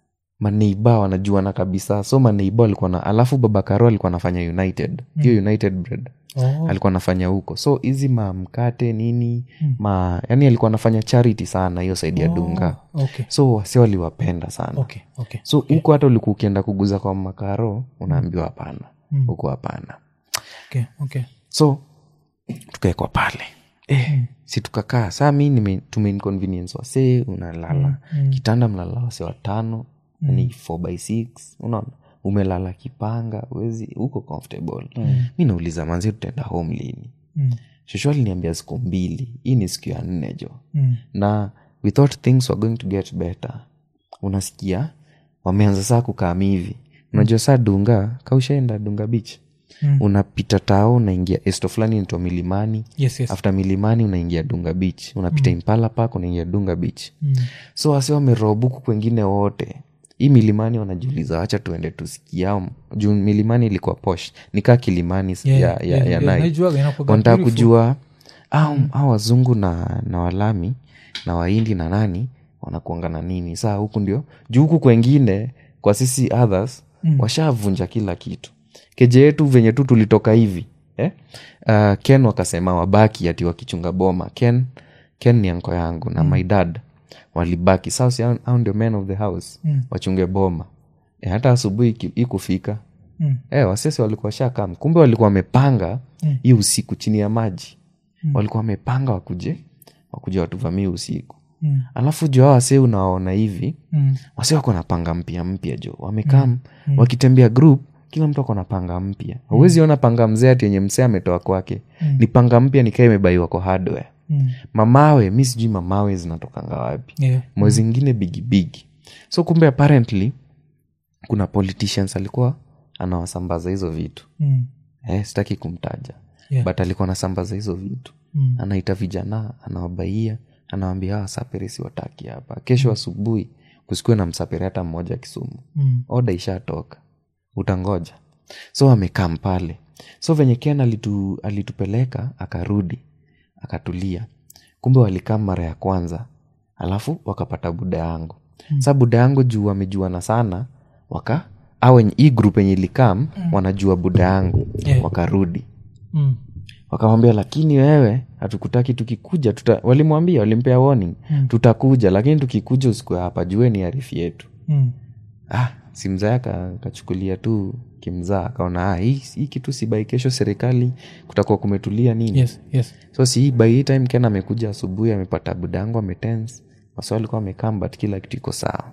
maneiba wanajuana kabisa so maneiba walikuwa na alafu baba karo alikuwa anafanya united hiyo united bread oh. alikuwa anafanya huko so hizi mamkate nini ma yani alikuwa anafanya charity sana hiyo saidi ya dunga okay so wasi waliwapenda sana okay okay so huko hata ulikuwa ukienda kuguza kwa makaro unaambiwa hapana Mm. huko hapana okay okay so tukaekwa pale eh, si tukakaa saa mi nime- tumeinconvenience wasee unalala kitanda mnalala wase watano ni 4 by 6 unaona umelala kipanga wezi uko comfortable mi nauliza manzi tutaenda home lini Mm. shosho aliniambia siku mbili hii ni siku ya nne jo Mm. na we thought things were going to get better unasikia wameanza saa kukaam hivi unajua saa dunga kaushaenda dunga beach Mm. unapita tao unaingia esto fulani inaitwa milimani yes yes after milimani unaingia dunga beach unapita impala park unaingia dunga beach Mm. so wasi wamerobuku kwengine wote hii milimani wanajiuliza wacha tuende tusikia juu milimani ilikuwa posh nikaa kilimani Yeah, ya, yeah, ya, ya yeah, Nile naijuaga, inakuwaga wanataka beautiful. kujua au au wazungu na na walami na waindi na nani wanakuanga na nini saa huku ndio juu huku kwengine kwa sisi others mm. washavunja kila kitu keje yetu venye tu tulitoka hivi eh? uh, ken wakasema wabaki ati wakichunga boma ken ken ni anko yangu na mm. my dad walibaki sasa au au ndio men of the house mm. wachunge boma eh, hata asubuhi iki- ikufika Mm. eh, wasese walikuwa shakam kumbe walikuwa wamepanga hii usiku chini ya maji walikuwa wamepanga wakuje wakuje watuvamie usiku Mm. alafu juu hao wasee unawaona hivi Mm. wase wako na panga mpya mpya jo wamekam wakitembea group kila mtu ako na panga mpya hauwezi ona panga mzee ati yenye msee ametoa kwake ni panga mpya nikaa imebaiwa kwa hardware Mm. mamawe mi sijui mamawe zinatokanga wapi Yeah. mwezi ingine bigibigi so kumbe apparently kuna politicians alikuwa anawasambaza hizo vitu Mm. eh, sitaki kumtaja Yeah. but alikuwa anasambaza hizo vitu Mm. anaita vijana anawabaia anawambia hawa sapere si wataki hapa kesho asubuhi kusikue na msapere hata mmoja kisumu Mm. oda ishatoka utangoja so amekam pale so venye ken alitu, alitupeleka akarudi akatulia kumbe walikam mara ya kwanza alafu wakapata buda yangu mm. sa buda yangu juu wamejuana sana waka au hii grup yenye ilikam mm. wanajua buda yangu Yeah. wakarudi Mm. wakamwambia lakini wewe hatukutaki tukikuja tuta, walimwambia walimpea warning mm. tutakuja lakini tukikuja usikue hapa jue ni arifi yetu Mm. ah, si mzaa kachukulia tu kimzaa akaona ah, hii, hii kitu si bai kesho serikali kutakuwa kumetulia nini yes yes so si by hii time ken amekuja asubuhi amepata budangu ametens wasi walikuwa wamekam but kila kitu iko sawa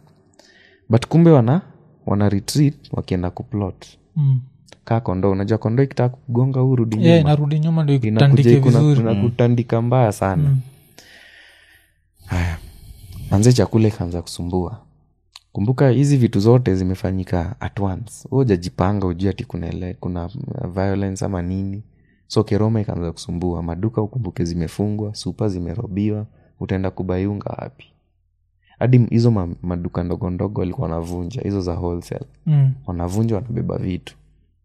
but kumbe wana wana retreat wakienda kuplot mm. kaa kondo unajua kondo ikitaka kugonga huu rudi yeah, nyuma narudi nyuma ndo inakuja ikutandike kuna- vizuri kuna kutandika mbaya sana haya manze chakula ikaanza kusumbua kumbuka hizi vitu zote zimefanyika at once Wewe hujajipanga ujui ati kuna, ele- kuna uh, violence ama nini so keroma ikaanza kusumbua maduka ukumbuke zimefungwa supa zimerobiwa utaenda kubaiunga wapi hadi hizo ma, maduka ndogo ndogo walikuwa wanavunja hizo za wholesale mm. wanavunja wanabeba vitu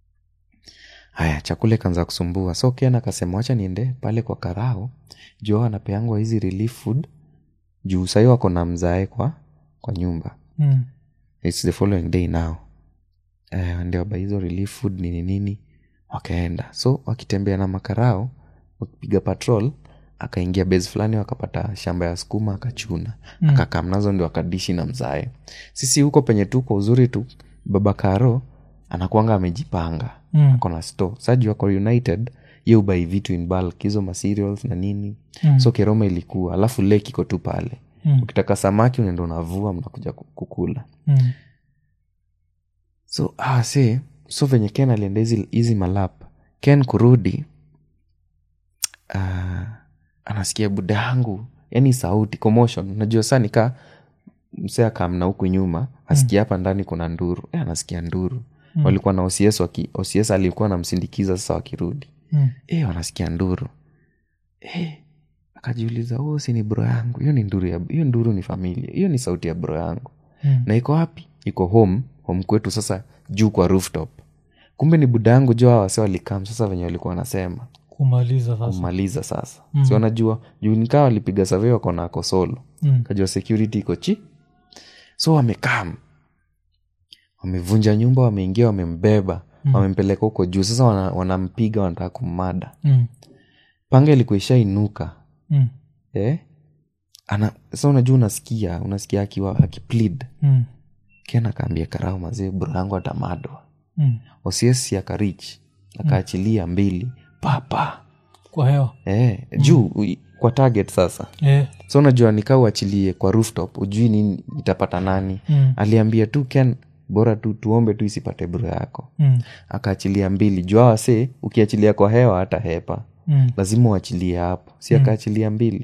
haya chakula ikaanza kusumbua so ken akasema wacha niende pale kwa karao juu hao anapeangwa hizi relief food juu sahii wako na mzae kwa kwa nyumba Mm. its the following day now eh, ndio waba hizo relief food nini nini wakaenda so wakitembea na makarao wakipiga patrol akaingia base fulani wakapata shamba ya sukuma akachuna mm. akakam nazo ndio akadishi na mzae sisi huko penye tu kwa uzuri tu baba karo anakuanga amejipanga Mm. ako na store sa juu ako united ye ubai vitu in bulk hizo materials na nini mm. so keroma ilikuwa alafu lake iko tu pale Mm. ukitaka samaki unaenda unavua mnakuja ku- kukula Mm. so ah, see, so venye ken alienda hizi hizi malap ken kurudi uh, anasikia buda yangu yani sauti commotion unajua saa nika msee akamna huku nyuma asikia hapa ndani kuna nduru e, anasikia nduru mm. walikuwa na ocs waki, ocs alikuwa namsindikiza sasa wakirudi Mm. e, wanasikia nduru e, akajiuliza oh, si ni bro yangu hiyo ni nduru ya hiyo nduru ni familia hiyo ni sauti ya bro yangu Mm. na iko wapi iko home home kwetu sasa juu kwa rooftop kumbe ni buda yangu juu hawa wase walikam sasa venye walikuwa wanasema kumaliza sasa kumaliza sasa mm. si wanajua juu nikaa walipiga survey wako na ako solo Mm. kajua security iko chi so wamekam wamevunja nyumba wameingia wamembeba mm. wamempeleka huko juu sasa wana- wanampiga wanataka kummada Mm. panga ilikuwa ishainuka Mm. eh? ana sa unajua unasikia unasikia akiwa akiplead Mm. kiana akaambia karau mazee bro yangu atamadwa Mm. osiesi akarich akaachilia mbili papa kwa hewa eh, juu ui- kwa target sasa Eh. so unajua nikaa uachilie kwa rooftop ujui nini itapata nani Mm. aliambia tu ken bora tu tuombe tu isipate bro yako Mm. akaachilia mbili jua wase ukiachilia kwa hewa hata hepa Mm. lazima uachilie hapo si akaachilia mbili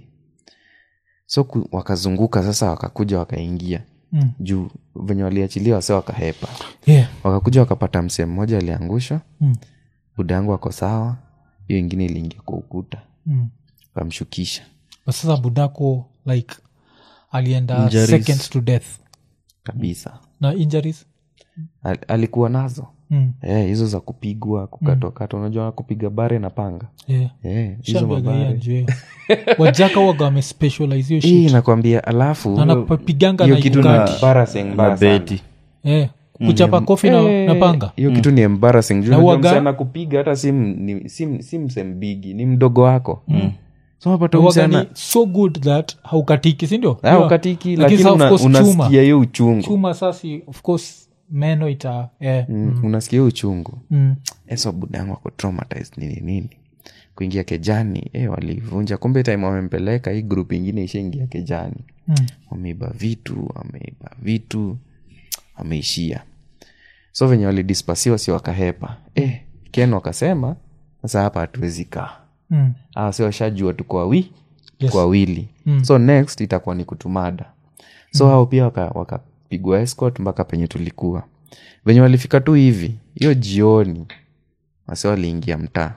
so ku, wakazunguka sasa wakakuja wakaingia Mm. juu venye waliachilia wase wakahepa Yeah. wakakuja wakapata msee mmoja aliangushwa Mm. buda yangu ako sawa hiyo ingine iliingia kwa ukuta Mm. kamshukisha But sasa budako like alienda Injuries. seconds to death kabisa na injuries Al, alikuwa nazo mm. Eh, hizo za kupigwa kukatwakatwa unajua kupiga bare na panga yeah. Eh, hizo Shambiaga hii mabare ajue. wajaka waga wamespecialize hiyo hii shit nakwambia alafu anapiganga hiyo na kitu Ugati. na- embarrassing mbaya na sana. beti eh, kuchapa kofi na, na panga hiyo kitu ni embarrassing juu Na unajua waga- msee anakupiga hata si, m- ni- si, si msembigi ni mdogo wako so unapata waga msana ni so good that haukatiki sindio ukatiki Lakini lakini sasa of una, course chuma. unasikia hiyo uchungu chuma sasi of course meno ita eh. mm. unasikia hiyo uchungu mm. eso budangu ako traumatized nini nini kuingia kejani eh, walivunja kumbe time wamempeleka hii grup ingine ishaingia kejani Mm. wameiba vitu wameiba vitu wameishia so venye walidispasiwa si wakahepa eh, ken wakasema sasa hapa hatuwezi kaa Mm. Ah, si washajua tuko wawi Yes. kwa wili Mm. so next itakuwa ni kutumada so hao pia waka- wakapigwa escort mpaka penye tulikuwa venye walifika tu hivi hiyo jioni wase waliingia mtaa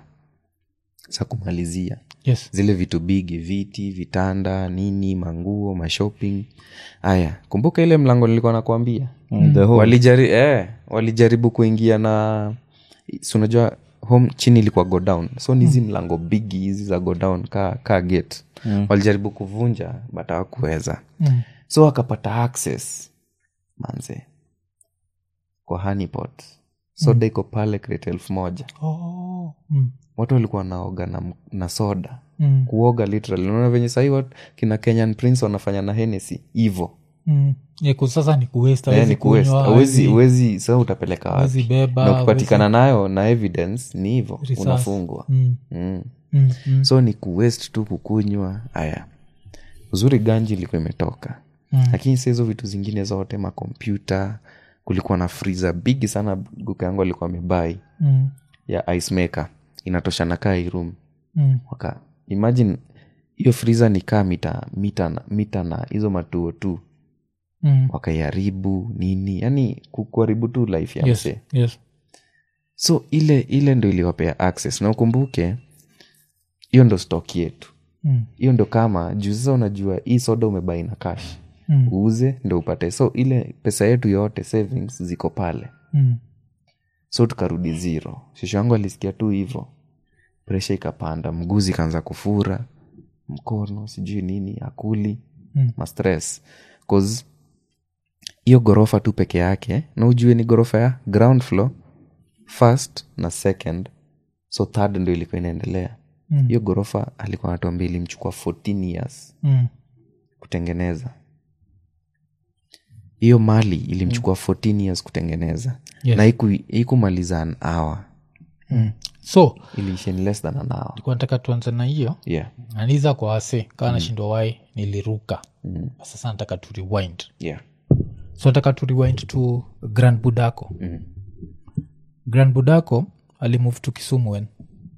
sa kumalizia yes zile vitu bigi viti vitanda nini manguo mashopping haya kumbuka ile mlango nilikuwa nakwambia Mm, the whole- walijari, eh, walijaribu kuingia na si unajua home chini ilikuwa go down so ni hizi mlango bigi hizi za go down ka, ka gate Mm. walijaribu kuvunja but hawakuweza mm. so wakapata access manze kwa honeypot soda iko pale crate elfu moja oh. mm. watu walikuwa wanaoga na, na soda Mm. kuoga literally unaona venye sahii watu kina kenyan prince wanafanya na henesi hivo Mm. Yeah, 'cause sasa ni kuwaste, Eh, hawezi ni kuwaste. kunywa, Hawezi- hawezi- hawezi sa utapeleka hawezi wapi beba, na ukipatikana nayo na evidence ni hivo Risasi. unafungwa Mm. mm. Mm. Mm. so ni kuwest tu kukunywa haya uzuri ganji ilikuwa imetoka Mm. lakini sa hizo vitu zingine zote makompyuta kulikuwa na friza bigi sana guka yangu alikuwa amebai Mm. ya ice maker inatoshana kaa hii room Mm. waka imagine hiyo friza ni kaa mita mita na, mita na hizo matuo tu Mm. wakaiharibu nini yani ku- kuharibu tu life ya Yes, msee yes. so ile ile ndo iliwapea access na ukumbuke hiyo ndo stock yetu Mm. hiyo ndo kama juu sasa unajua hii soda umebai na cash Mm. uuze ndo upate so ile pesa yetu yote savings ziko pale Mm. so tukarudi zero shosho yangu alisikia tu hivo presha ikapanda mguzi ikaanza kufura mkono sijui nini akuli Mm. mastress cause hiyo ghorofa tu peke yake na ujue ni ghorofa ya ground floor first na second so third ndo ilikuwa inaendelea Mm. hiyo ghorofa alikuwa anatuambia ilimchukua 14 years Mm. kutengeneza hiyo mali ilimchukua 14 years kutengeneza Yes. na haiku- haikumaliza an hour Mm. so iliisha in less than an hour tulikuwa nataka tuanze na hiyo yeah aniza kwa wase kawa nashindwa wai niliruka mm. sasa nataka tu rewind yeah so nataka tu rewind to grand budako mm. grand budako alimove to kisumu when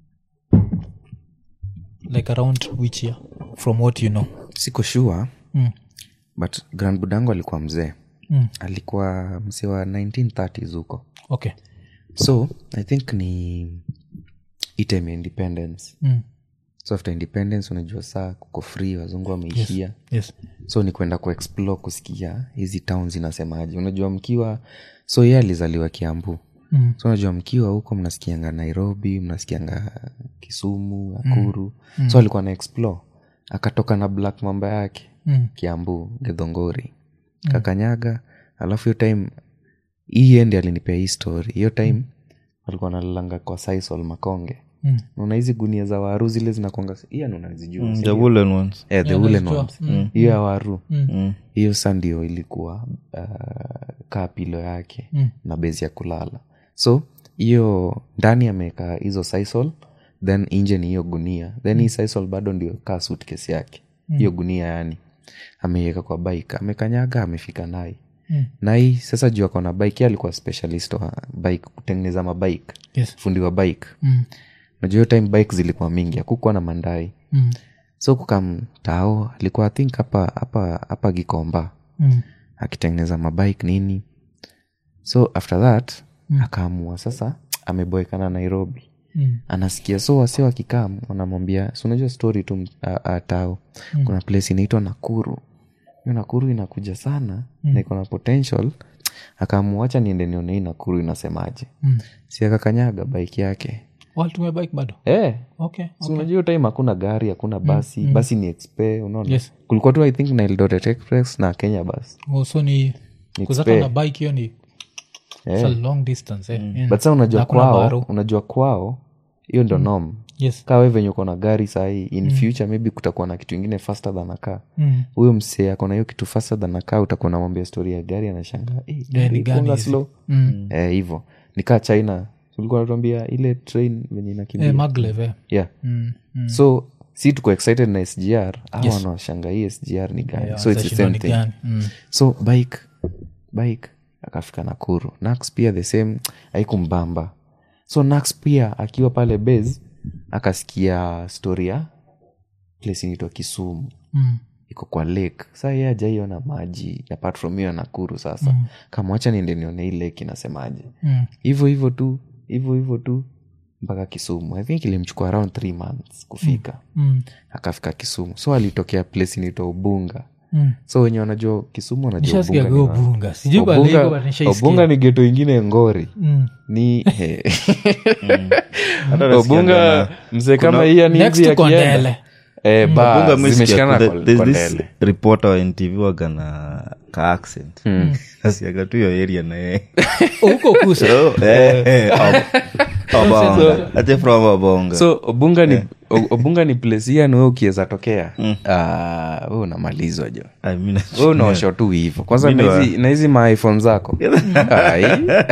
like around which year from what you know siko sure mm. but grand budango alikuwa mzee Mm. alikuwa mzee wa 1930s huko okay so i think ni itime independence mm. so after independence unajua saa kuko free wazungu wameishia yes so ni kwenda kuexplore kusikia hizi town zinasemaje unajua mkiwa so ye alizaliwa kiambu Mm. so unajua mkiwa huko mnasikianga nairobi mnasikianga kisumu akuru mm. so alikuwa na explore akatoka na black mamba yake Mm. kiambu gedhongori kakanyaga alafu hiyo time hii endi alinipea hii story hiyo time walikuwa nalalanga kwa sisol makonge Mm. naona hizi gunia za waru zile zinakwanga iyan unazijua Mm, si the ndio? woolen ones Eh, the Yeah, woolen nazijua. ones. Mm. hiyo ya waru Mm. hiyo sa ndio ilikuwa uh, kaa pilo yake Mm. na bezi ya kulala so hiyo ndani ameweka hizo sisal then nje ni hiyo gunia then hii sisal bado ndio kaa sutkesi yake hiyo gunia yani ameiweka kwa bike amekanyaga amefika nai Mm. nai sasa juu ako na bike ye alikuwa specialist wa bike kutengeneza mabike yes fundi wa bike Mm. najua hiyo time bike zilikuwa mingi akukuwa na mandai Mm. so kukamtao alikuwa i think hapa hapa hapa gikomba Mm. akitengeneza mabike nini so after that mm. akaamua sasa ameboekana nairobi Mm. anasikia so wasi wakikam wanamwambia si unajua story tu a- a- tao mm. kuna place inaitwa nakuru hiyo nakuru inakuja sana mm. na iko na potential akaamua acha niende nione hii nakuru inasemaje Mm. si akakanyaga bike yake walitumia bike bado eh okay si unajua hiyo time hakuna gari hakuna basi basi ni expe unaona Yes. kulikuwa tu i think na eldoret express na kenya bus Oh, so ni kuzaka spare. na bike hiyo ni it's a long distance eh. Mm. but sa unajua Hakuna kwao baro. unajua kwao hiyo ndo nom yes kaa we venye uko na gari sahii in future maybe kutakuwa na kitu ingine faster than akaa Mm. huyo msee akona hiyo kitu faster than akaa utakuwa namwambia story ya gari anashanga hey, ni gari gani funga hizi?" slow Mm. eh, hivo nikaa china ulikuwa natuambia ile train venye inakimbia Eh, maglev eh. yeah Mm. Mm. so si tuko excited na sgr au wanashanga hii sgr ni gani Yeah, so it's the watashindwa same ni thing gani. Mm. so bike bike akafika nakuru nax pia the same haikumbamba so nax pia akiwa pale base akasikia story ya place inaitwa kisumu Mm. iko kwa lake saa ye ajaiona maji apart from hiyo ya nakuru sasa mm. kamwacha niende nione hii lake inasemaje Mm. hivyo hivyo tu hivyo hivyo tu mpaka kisumu i think ilimchukua around three months kufika Mm. akafika kisumu so alitokea place inaitwa ubunga Mm. so wenye wanajua kisumu wanajua nishasikia Ubunga ni kwa wapi. bunga sijui Obunga- baliko but nishaisikia. obunga ni geto ingine ngori Mm. ni he. Hata nasikianga obunga na- mzee kuna- kama hii yani next hivi to akienda- Kondele. Eh, ba, Bunga mi sikia, zimeshikana kuna- kwa- there's kwa this ndele. reporter wa ntv waga na ka accent nasikiaga tu hiyo area na yeye huko kusa Oh, eh, eh, Ob- Obonga. Ati from Obonga. so obunga ni o- obunga ni place hii yani we ukiweza tokea ah, we unamalizwa jo I mean, we unaosha tu hivo kwanza Mi ni na wa- hizi- na hizi maiphone zako Ai.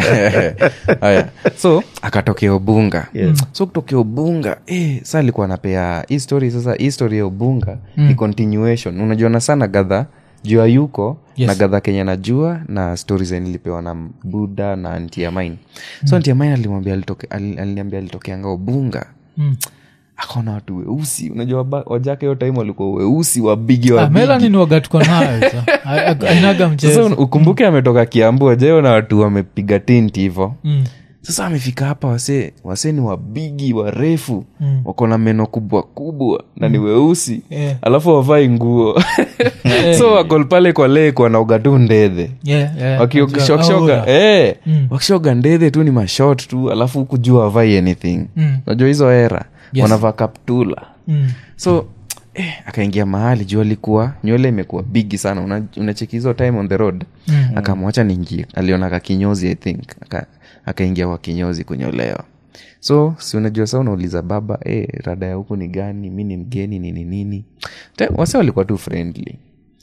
Haya. so akatokea ubunga so kutokea ubunga eh, sa alikuwa anapea hii story sasa hii story ya ubunga ni continuation unajuana sana gadha jua yuko Yes. na gadha kenya najua na stori zenye nilipewa na buda na antiamain so antiamain alimwambia alitoke, ali- aliniambia alitokeanga ubunga Mm. akaona watu weusi unajua ba- wajake hiyo time walikuwa weusi wabigi Ah, wabigi melani ni wagatuko nayo so. A- a- ainaga sasa mchezo un- ukumbuke ametoka kiambu wajao na watu wamepiga tinti hivo Mm. sasa amefika hapa wase wase ni wabigi warefu Mm. wako na meno kubwa kubwa na ni weusi Yeah. alafu wavai nguo so wako pale kwa lake wanaoga tu ndedhe Yeah, yeah. wakishokishoga Aura. eh, Mm. wakishoga ndedhe tu ni mashot tu alafu huku juu wavai anything Mm. unajua hizo era Yes. wanavaa kaptula Mm. so eh, akaingia mahali juu alikuwa nywele imekuwa bigi sana Una- unacheki hizo time on the road Mm. akamwacha niingie aliona kakinyozi i think Aka- akaingia kwa kinyozi kunyolewa so si unajua sa unauliza baba eh, rada ya huku ni gani mi ni mgeni nini nini Te- wase walikuwa tu friendly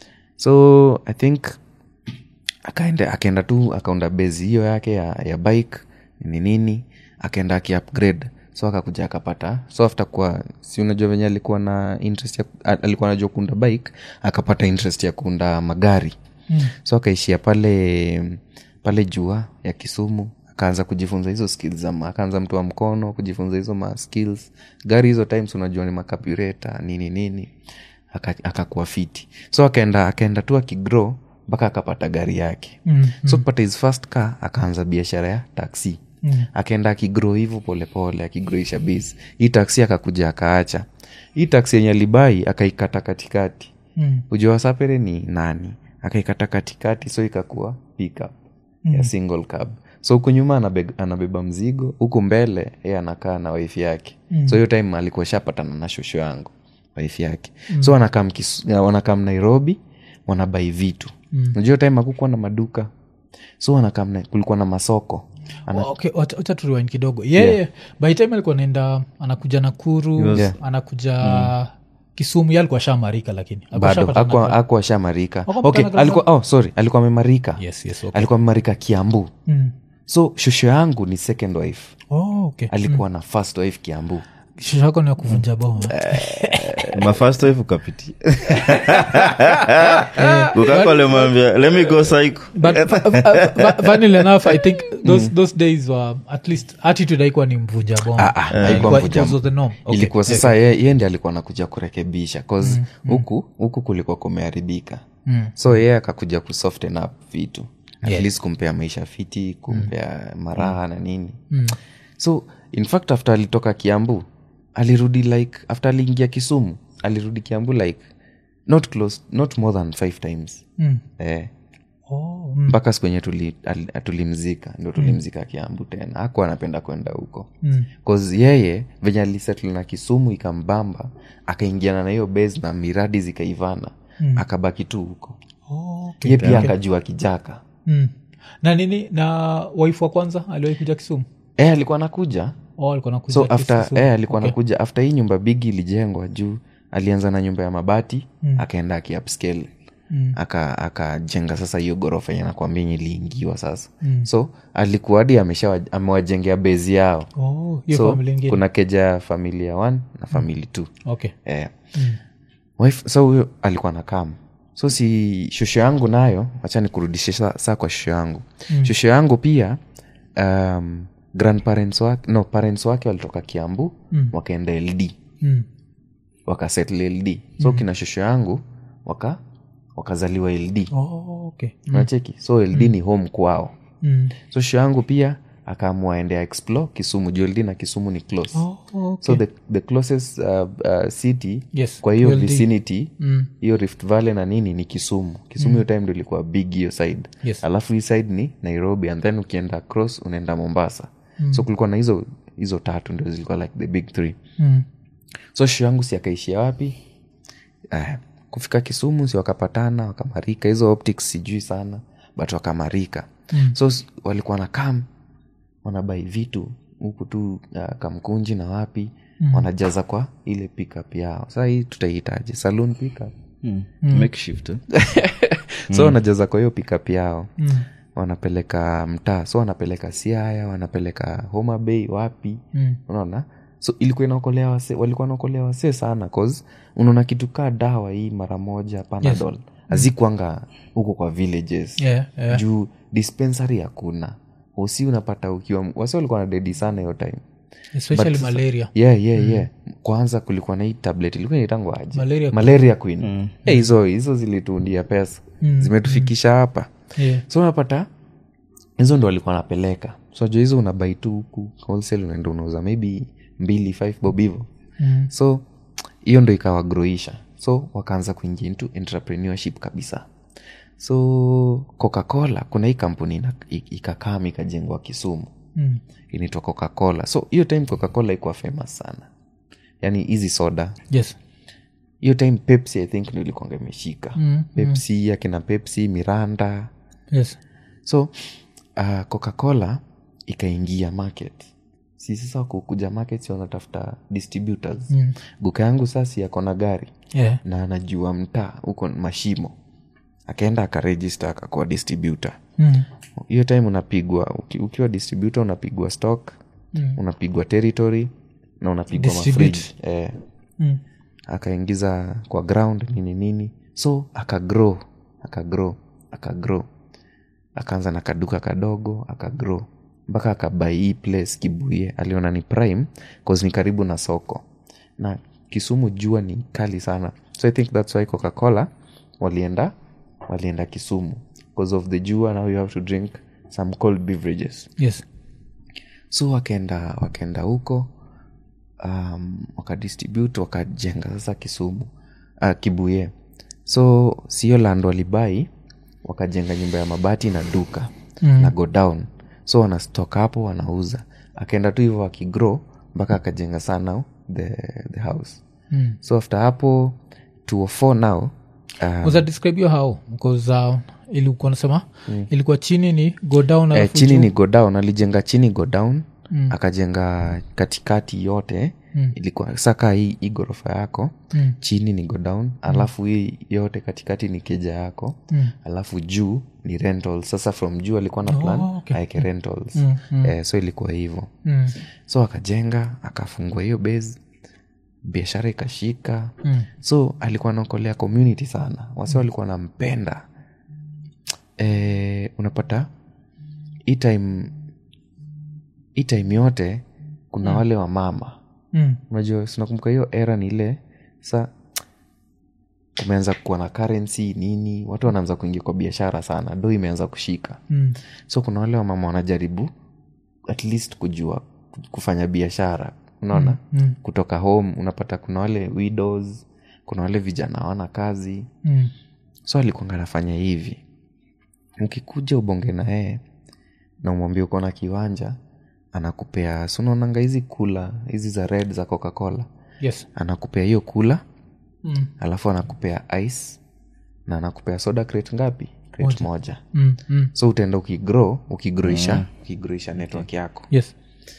so i think akaenda akaenda tu akaunda bezi hiyo yake ya, ya bike nini nini akaenda akiupgrade so akakuja akapata so after kwa si unajua venye alikuwa na interest ya, a- alikuwa anajua kuunda bike akapata interest ya kuunda magari Mm. so akaishia pale pale jua ya kisumu akaanza kujifunza hizo skills za ma- akaanza mtu wa mkono kujifunza hizo ma skills gari hizo times unajua ni makapureta nini nini Aka- akakuwa fiti so akaenda akaenda tu akigrow mpaka akapata gari yake Mm. so kupata his first car akaanza biashara ya taxi mm. akaenda akigrow hivo polepole akigroisha base hii taksi akakuja akaacha hii taksi yenye alibai akaikata katikati Mm. ujua wasapere ni nani akaikata katikati so ikakuwa pickup mm. ya single cab so huku nyuma anabe, anabeba mzigo huku mbele ye anakaa na waifi yake mm. so hiyo time alikuwa shapatana na shosho yangu waifi yake mm. so wanakam, kis, wanakam nairobi wanabai vitu mm. najua time akukuwa na maduka so wanakam na, kulikuwa na masoko Ana, okay, wacha wacha turiwain kidogo yeye yeah. by time alikuwa naenda anakuja nakuru Yeah. anakuja kisumu ye alikuwa shamarika lakini Alikuwa bado shapatana akwa na- akwa shamarika Hakuwa okay, mpaka na alikuwa oh, sorry alikuwa amemarika yes, yes, okay. alikuwa amemarika kiambu Mm. so shosho yangu ni second wife Oh, okay. alikuwa na first wife kiambu Shosho yako ni ya kuvunja bao mafast ukapitia ukakolemwambia let me go psycho but uh, uh, funnily enough i think those, those days were at least attitude haikuwa ni mvunja bongo Ah, ah, haikuwa Ilikuwa- it mvunja was the norm. Okay. ilikuwa sasa ye, ye ndi alikuwa nakuja kurekebisha cause huku huku kulikuwa kumeharibika Mm. so yeye akakuja kusoften up vitu at Yeah. least kumpea maisha fiti kumpea maraha na nini so in fact after alitoka kiambu alirudi like after aliingia kisumu alirudi kiambu like not close not more than five times Mm. eh, Oh, mm. mpaka siku enye tuli, al- tulimzika ndo tulimzika kiambu tena aku anapenda kwenda huko Mm. cause yeye venye alisettle na kisumu ikambamba akaingiana na hiyo base na miradi zikaivana mm. akabaki tu huko Oh, okay. ye pia akajua kijaka Mm. na nini na waifu wa kwanza aliwahi kuja kisumu e, alikuwa anakuja oh, alikuwa nakuja so after Kisumu. eh, alikuwa Okay. anakuja after hii nyumba bigi ilijengwa juu alianza na nyumba ya mabati mm. akaenda akiupscale Mm. aka akajenga sasa hiyo ghorofa yenye nakwambia yenye iliingiwa sasa mm. so alikuwa hadi amesha amewajengea bezi yao Oh, hiyo so family ingine. kuna keja ya familia one na famili two okay eh. wife so huyo alikuwa na kam so si shosho yangu nayo wacha nikurudishe saa sa kwa shosho yangu mm. shosho yangu pia um, grandparents wake no parents wake walitoka kiambu mm. wakaenda ld mm. wakasettle ld so kina shosho yangu waka wakazaliwa ld oh, okay unacheki so ld ni home kwao mm. so shosho yangu pia akaamua endea explore kisumu juu ld na kisumu ni close oh, okay. so the, the closest uh, uh, city Yes, kwa hiyo LD. vicinity Mm. hiyo rift valley na nini ni kisumu kisumu hiyo time ndo ilikuwa big hiyo side Yes. alafu hii side ni nairobi and then ukienda cross unaenda mombasa mm. so kulikuwa na hizo hizo tatu ndio zilikuwa like the big three Mm. so sho yangu si akaishia wapi uh, kufika kisumu si wakapatana wakamarika hizo optics sijui sana but wakamarika mm. so s- walikuwa na kam wanabai vitu huku tu uh, kamkunji na wapi mm. wanajaza kwa ile pickup yao saa hii tutaihitaji saloon pickup makeshift eh? so wanajaza kwa hiyo pickup yao Mm. wanapeleka mtaa so wanapeleka siaya wanapeleka homa bay wapi Mm. unaona so ilikuwa inaokolea wase walikuwa wanaokolea wasee sana cause unaona kitu kaa dawa hii mara moja panadol hazikuanga huko kwa villages Yeah, yeah. juu dispensary hakuna usi unapata ukiwa wase walikuwa na dedi sana hiyo time especially But- malaria yeah, yeah, yeah. kwanza kulikuwa na hii tablet ilikuwa inaitangwa aje Malaria malaria queen Eh, hizo hizo zilituundia pesa zimetufikisha hapa yeah. so unapata hizo ndo walikuwa wanapeleka so jua hizo unabai tu huku wholesale unaenda unauza maybe mbili five bob hivo Mm. so hiyo ndo ikawagroisha so wakaanza kuingia into entrepreneurship kabisa so coca-cola kuna hii kampuni ina- i- ikakam ikajengwa kisumu Mm. inaitwa coca-cola so hiyo time coca-cola ikuwa famous sana yaani hizi soda yes hiyo time pepsi i think ndo ilikuanga imeshika Mm, pepsi akina pepsi miranda yes so uh, coca-cola ikaingia market si sasa kukuja market si wanatafuta distributors Mm. guka yangu sasi ako na gari yeah. na anajua mtaa huko mashimo akaenda akarejista akakuwa distributor mm. hiyo time unapigwa uki, ukiwa distributor unapigwa stock Mm. unapigwa territory na unapigwa Distribute. mafriji eh, Mm. akaingiza kwa ground nini nini so akagrow akagrow akagrow akaanza na kaduka kadogo akagrow mpaka akabai hii place kibuye aliona ni prime cause ni karibu na soko na kisumu jua ni kali sana so i think thats why coca-cola walienda walienda kisumu because of the jua now you have to drink some cold beverages yes so wakaenda wakaenda huko um, wakadistribute wakajenga sasa kisumu uh, kibuye so sio land walibai wakajenga nyumba ya mabati na duka mm. na go down so wanastok hapo wanauza akaenda tu hivyo akigrow mpaka akajenga sana the, the house Mm. so after hapo 204 now uh, uza describe hiyo how bcause uh, ilikuwa nasema ilikuwa chini ni go down eh, alafu chini juu. ni go down alijenga chini go down mm. akajenga katikati yote mm. ilikuwa saka hii, hii ghorofa yako Mm. chini ni go down alafu hii yote katikati ni keja yako Mm. alafu juu ni rentals sasa from juu alikuwa na plan Oh, okay. aeke rentals Mm, mm. Eh, so ilikuwa hivyo Mm. so akajenga akafungua hiyo base biashara ikashika Mm. so alikuwa anaokolea community sana wasi walikuwa nampenda e, unapata hii time hii time yote kuna wale wa mama Mm. unajua sinakumbuka hiyo era ni ile sa kumeanza kuwa na currency nini watu wanaanza kuingia kwa biashara sana do imeanza kushika Mm. so kuna wale wamama wanajaribu at least kujua kufanya biashara unaona Mm. kutoka home unapata kuna wale widows kuna wale vijana hawana kazi Mm. so alikuanga anafanya hivi ukikuja ubonge na yeye na umwambia uko na kiwanja anakupea sunaonanga hizi kula hizi za red za coca cola yes anakupea hiyo kula mm. alafu anakupea ice na anakupea soda crate ngapi crate moja, Mm. Mm. so utaenda ukigrow ukigroisha ukigroisha network yako yes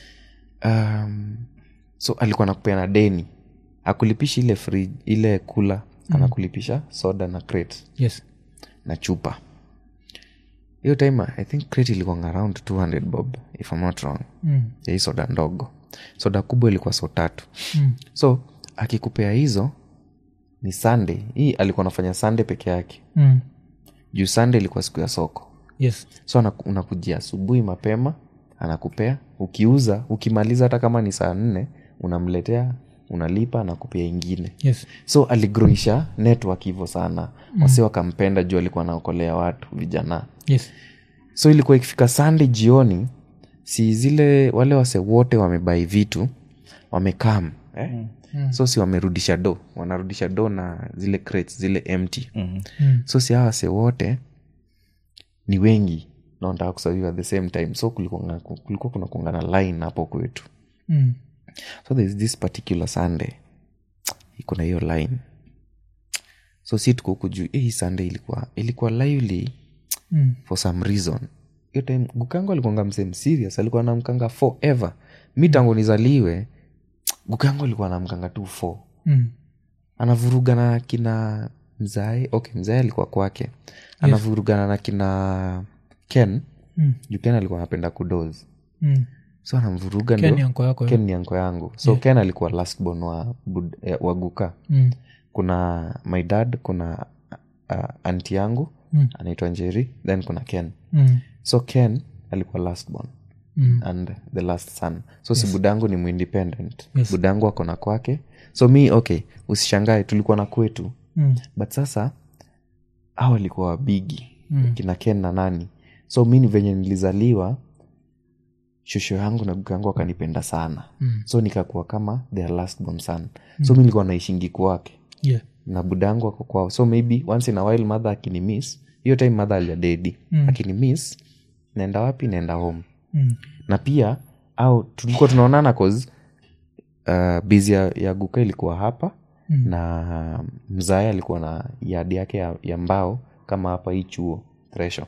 um, so alikuwa anakupea na deni akulipishi ile fridge, ile kula anakulipisha soda na crate yes na chupa hiyo time i think crate ilikuwa around 200 bob if I'm not wrong mm. ya hii soda ndogo soda kubwa ilikuwa so tatu Mm. so akikupea hizo ni sunday hii alikuwa anafanya sunday peke yake Mm. juu sunday ilikuwa siku ya soko yes so anaku- unakujia asubuhi mapema anakupea ukiuza ukimaliza hata kama ni saa nne unamletea unalipa anakupea ingine yes so aligroisha network hivyo sana mm. wasi wakampenda juu alikuwa anaokolea watu vijana yes so ilikuwa ikifika sunday jioni si zile wale wase wote wamebai vitu wamekam eh? mm. so si wamerudisha do wanarudisha do na zile crates zile empty Mhm. Mm. so si hawa wase wote ni wengi na wanataka kusaviwa at the same time so kulikuwa kulikuwa kuna kuangana line hapo kwetu Mm. so there's this particular sunday iko na hiyo line so si tuko huku juu eh, hii sunday ilikuwa ilikuwa lively Mm. for some reason hiyo time gukango alikuanga msem serious alikuwa namkanga forever mi tangu nizaliwe gukango alikuwa namkanga tu four Mm. anavurugana na kina mzae okay mzae alikuwa kwake anavurugana na kina ken Mm. juu ken alikuwa anapenda kudoz Mm. so anamvuruga Ken ni ndio anko yako eh? ken ni anko yangu so ken alikuwa last born wa, bud, eh, wa guka Mm. kuna my dad kuna uh, anti yangu Mm. anaitwa njeri then kuna ken Mm. so ken alikuwa last born Mm. and the last son so si budangu ni muindependent Yes. budangu akona kwake so mi okay usishangae tulikuwa na kwetu Mm. but sasa au walikuwa wabigi Mm. kina ken na nani so mi ni venye nilizaliwa shosho yangu na guka yangu akanipenda sana Mm. so nikakuwa kama their last born son so mi nilikuwa naishingi kwake yeah na budangu ako kwao so maybe once in a while mother akini miss hiyo time mother alijadedi Mm. akini miss naenda wapi naenda home Mm. na pia au tulikuwa tunaonana cause uh, bizi ya, ya guka ilikuwa hapa Mm. na mzae alikuwa na yadi yake ya, ya mbao kama hapa hii chuo thresho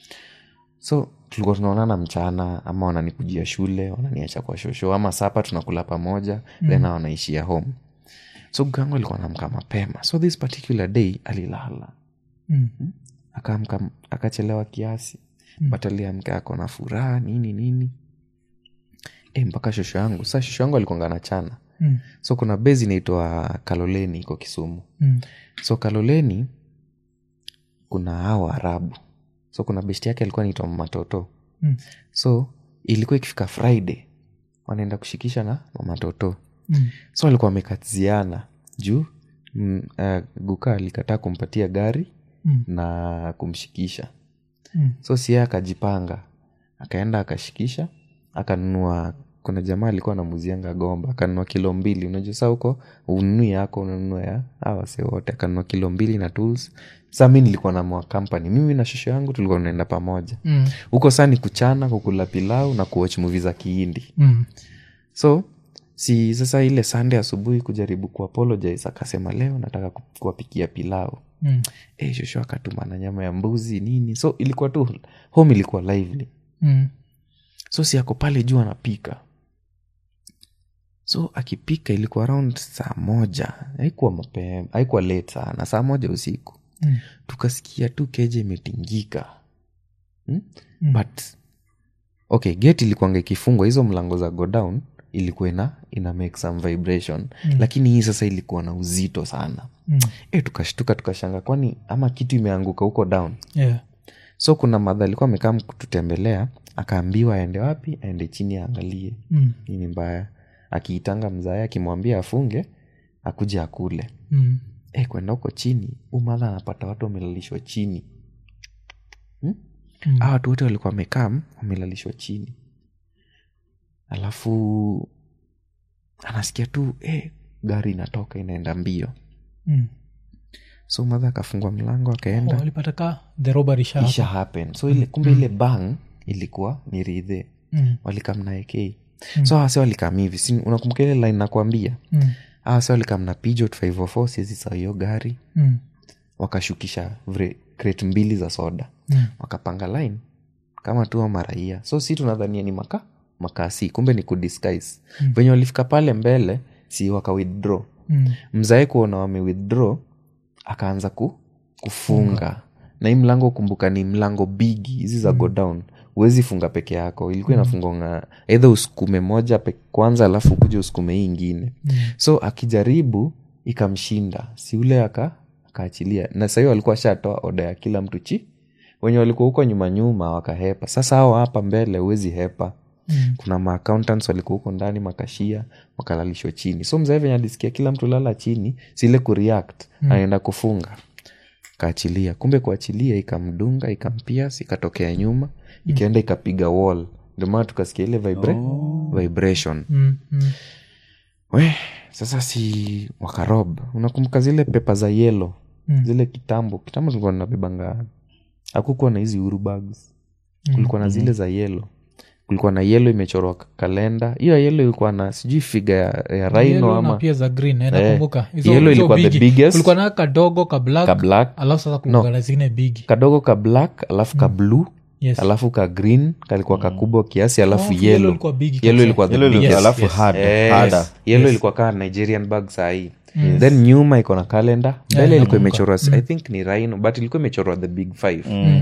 so tulikuwa tunaonana mchana ama wananikujia shule wananiacha kwa shosho ama sapa tunakula pamoja mm. then wanaishia home so gangu alikuwa namka mapema so this particular day alilala Mm. akaamka akachelewa kiasi mm. but aliamka ako na furaha nini nini e, mpaka shosho yangu sa shosho yangu alikuanga na chana Mm. so kuna bezi inaitwa kaloleni iko kisumu Mm. so kaloleni kuna hao waarabu so kuna besti yake alikuwa naitwa mamatoto Mm. so ilikuwa ikifika friday wanaenda kushikisha na mamatoto Mm. so walikuwa wamekatiziana juu mm, uh, guka alikataa kumpatia gari Mm. na kumshikisha Mm. so sia akajipanga akaenda akashikisha akanunua kuna jamaa alikuwa anamuzianga gomba akanunua kilo mbili unajua saa huko ununui yako unanunua ya awase wote akanunua kilo mbili na tools saa mi nilikuwa na mwa company mimi na shosho yangu tulikuwa tunaenda pamoja Mm. huko saa ni kuchana kukula pilau na kuwatch movie za kiindi Mm. so si sasa ile sande asubuhi kujaribu kuapologize akasema leo nataka ku- kuwapikia pilau Mm. e, shosho akatuma na nyama ya mbuzi nini so ilikuwa tu home ilikuwa lively Mm. so si ako pale juu anapika so akipika ilikuwa around saa moja haikuwa mapema haikuwa late sana saa moja usiku Mm. tukasikia tu keje imetingika hmm? Mm. but okay gate ilikuanga ikifungwa hizo mlango za go down ilikuwa ina, ina make some vibration Mm. lakini hii sasa ilikuwa na uzito sana Mm. e, tukashtuka tukashanga kwani ama kitu imeanguka huko down Yeah. so kuna madha alikuwa amekaa kututembelea akaambiwa aende wapi aende chini aangalie Mm. nini mbaya akiitanga mzae akimwambia afunge akuja akule Mm. e, kwenda huko chini huu madha anapata watu wamelalishwa chini hmm? Mm. Hawa watu wote walikuwa wamekaa wamelalishwa chini alafu anasikia tu eh, gari inatoka inaenda mbio Mm. so madha akafungua mlango Oh, akaenda walipata ka the robbery sha isha happen so ile kumbe ile bang ilikuwa ni ridhe Mm. walikamna ak so hase walikam hivi si unakumbuka ile line nakwambia Mm. hase walikam na pijot 504 siezi saa hiyo gari Mm. wakashukisha vre- crate mbili za soda Mm. wakapanga line kama tu wa maraia so si tunadhania ni maka makasi kumbe ni kudisguise mm. venye walifika pale mbele si waka withdraw Mm. mzae kuona wame withdraw akaanza ku, kufunga na hii mlango kumbuka ni mlango bigi hizi za go down huwezi funga peke yako ilikuwa inafungonga eidha usukume moja pe, kwanza alafu kuja usukume hii ingine so akijaribu ikamshinda si ule aka akaachilia na sahii walikuwa shatoa oda ya kila mtu chi wenye walikuwa huko nyuma nyuma wakahepa sasa hao hapa mbele huwezi hepa Mm. kuna maaccountants walikuwa huko ndani makashia wakalalishwa chini so mzee venye alisikia kila mtu lala chini sile kureact mm. anaenda kufunga kaachilia kumbe kuachilia ikamdunga ikampias ikatokea nyuma ikaenda ikapiga wall ndio maana tukasikia ile vibra vibration Mm. Mm. we sasa si wakarob unakumbuka zile pepa za yelo Mm. zile kitambo kitambo tulikuwa tunabebanga hakukuwa na hizi urubags kulikuwa na zile za yelo kulikuwa na yelo imechorwa k- kalenda hiyo ya yelo ilikuwa na sijui figa ya, ya rhino Yellow na ama pia za green eh, Eh, nakumbuka Hizo- yellow hizo ilikuwa the bigi. biggest. kulikuwa na kadogo ka black, ka black alafu sasa kulikuwa na zingine bigi kadogo ka black alafu ka blue Yes. alafu ka green kalikuwa kakubwa kiasi alafu Oh, yellow yelo ilikuwa bigi yelo kabisa. ilikuwa the Yellow ilikuwa- biggest. alafu yes. hard, Yes. harder. yelo ilikuwa kaa nigerian bag sahii then nyuma iko na kalenda mbele ilikuwa imechorwa i think ni rhino but ilikuwa imechorwa the big five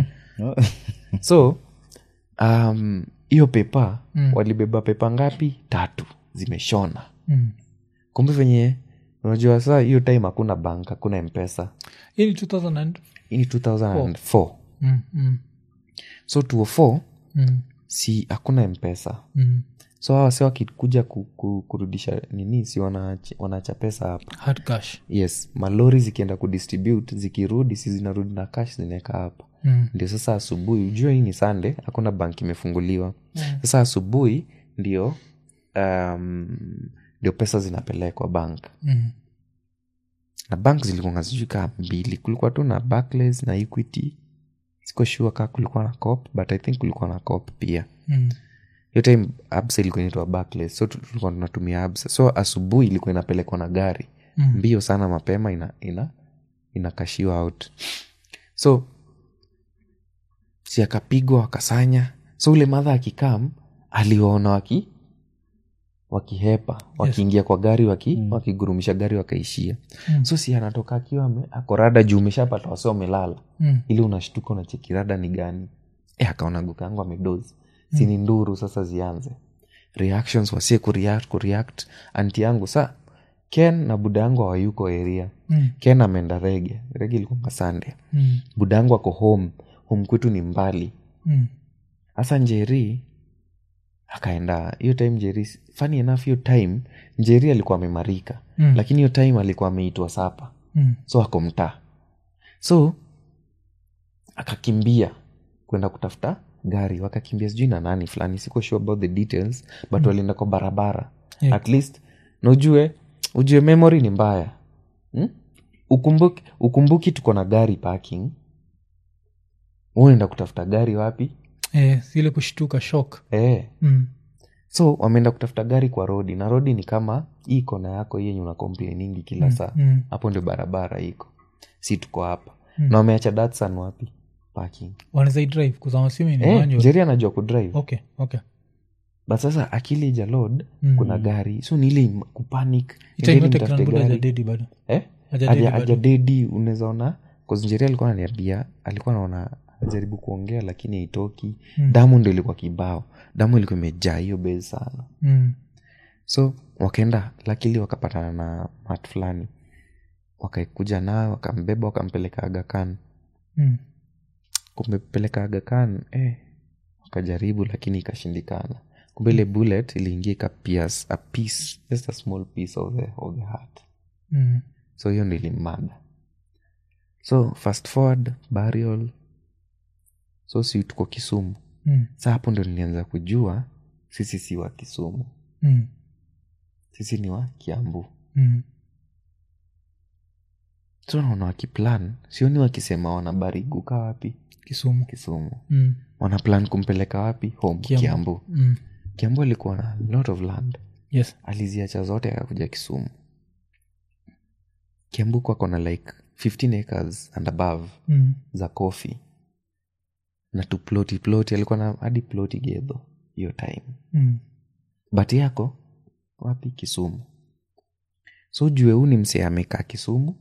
so um, hiyo pepa walibeba pepa ngapi tatu zimeshona Mm. kumbe venye unajua saa hiyo time hakuna bank hakuna mpesa Hii ni 2000 and- hii ni 2004 Mm, mm, so 204 mm, si hakuna mpesa mm. so hawa si wakikuja ku, ku, kurudisha nini si wanaacha wanaacha pesa hapa Hard cash yes malori zikienda kudistribute zikirudi si zinarudi na cash zinaweka hapa Mm. ndio sasa asubuhi ujue hii ni sande hakuna bank imefunguliwa sasa asubuhi ndio um, ndio pesa zinapelekwa bank Mm. na bank zilikuwa sijui kaa mbili kulikuwa tu na Barclays na equity siko sure kaa kulikuwa na cop but i think kulikuwa na cop pia Mm. hiyo time absa ilikuwa inaitwa Barclays so tu- tulikuwa tunatumia absa so asubuhi ilikuwa inapelekwa na gari Mm. mbio sana mapema ina ina inakashiwa out so si akapigwa wakasanya so ule madha akikam aliwaona waki wakihepa wakiingia kwa gari waki, wakigurumisha gari wakaishia Mm. so si anatoka akiwa ame- ako rada juu umeshapata wasi wamelala Mm. ili unashtuka unacheki rada ni gani e, akaona guka yangu amedozi sini nduru sasa zianze reactions wasie kureact, kureact anti yangu sa ken na buda yangu hawayuko area Mm. ken ameenda rege rege ilikuwa sande Mm. buda yangu ako home home kwetu ni mbali Mm. hasa njeri akaenda hiyo time njeri funny enough hiyo time njeri alikuwa amemarika Mm. lakini hiyo time alikuwa ameitwa sapa Mm. so ako mtaa so akakimbia kwenda kutafuta gari wakakimbia sijui na nani fulani siko sure about the details but walienda kwa barabara Yeah. at least na ujue ujue memory ni mbaya hmm? ukumbuki, ukumbuki tuko na gari parking unaenda kutafuta gari wapi eh, zile kushtuka shok eh. mm. so wameenda kutafuta gari kwa rodi na rodi ni kama hii kona yako hii yenye una complainingi kila saa mm. hapo ndio barabara iko si tuko hapa Mm. na wameacha datsan wapi parking wanaweza drive kuzamasimi ni eh, manual. njeri anajua kudrive okay okay but sasa akili jalod Mm. kuna gari so ni ile im- kupanic Ita endeni inote mtafute Granbuda gari. hajadedi bado Eh? Hajadedi Haja- bado. hajadedi unaweza ona njeri alikuwa ananiambia alikuwa naona ajaribu kuongea lakini haitoki Mm. damu ndo ilikuwa kibao damu ilikuwa imejaa hiyo base sana mm. so wakaenda lakili wakapatana na mat fulani wakakuja nayo wakambeba wakampeleka agakan Mm. kumpeleka agakan eh, wakajaribu lakini ikashindikana kumbe ile bullet iliingia ikapias a piece just a small piece of the, of the heart Mm. so hiyo ndo ilimada so fast forward burial so si tuko kisumu Mm. sa hapo ndo nilianza kujua sisi si wa kisumu Mm. sisi ni wa kiambu Mm. so naona wakiplan sioni wakisema wanabariguka wapi kisumu kisumu mm. wanaplan kumpeleka wapi home Kiambu. kiambu, Mm. kiambu alikuwa na lot of land yes aliziacha zote akakuja kisumu kiambu kwako na like 15 acres and above mm. za coffee na tuploti ploti alikuwa na hadi ploti gedho hiyo time Mm. but yako wapi kisumu so jue huu ni msee amekaa kisumu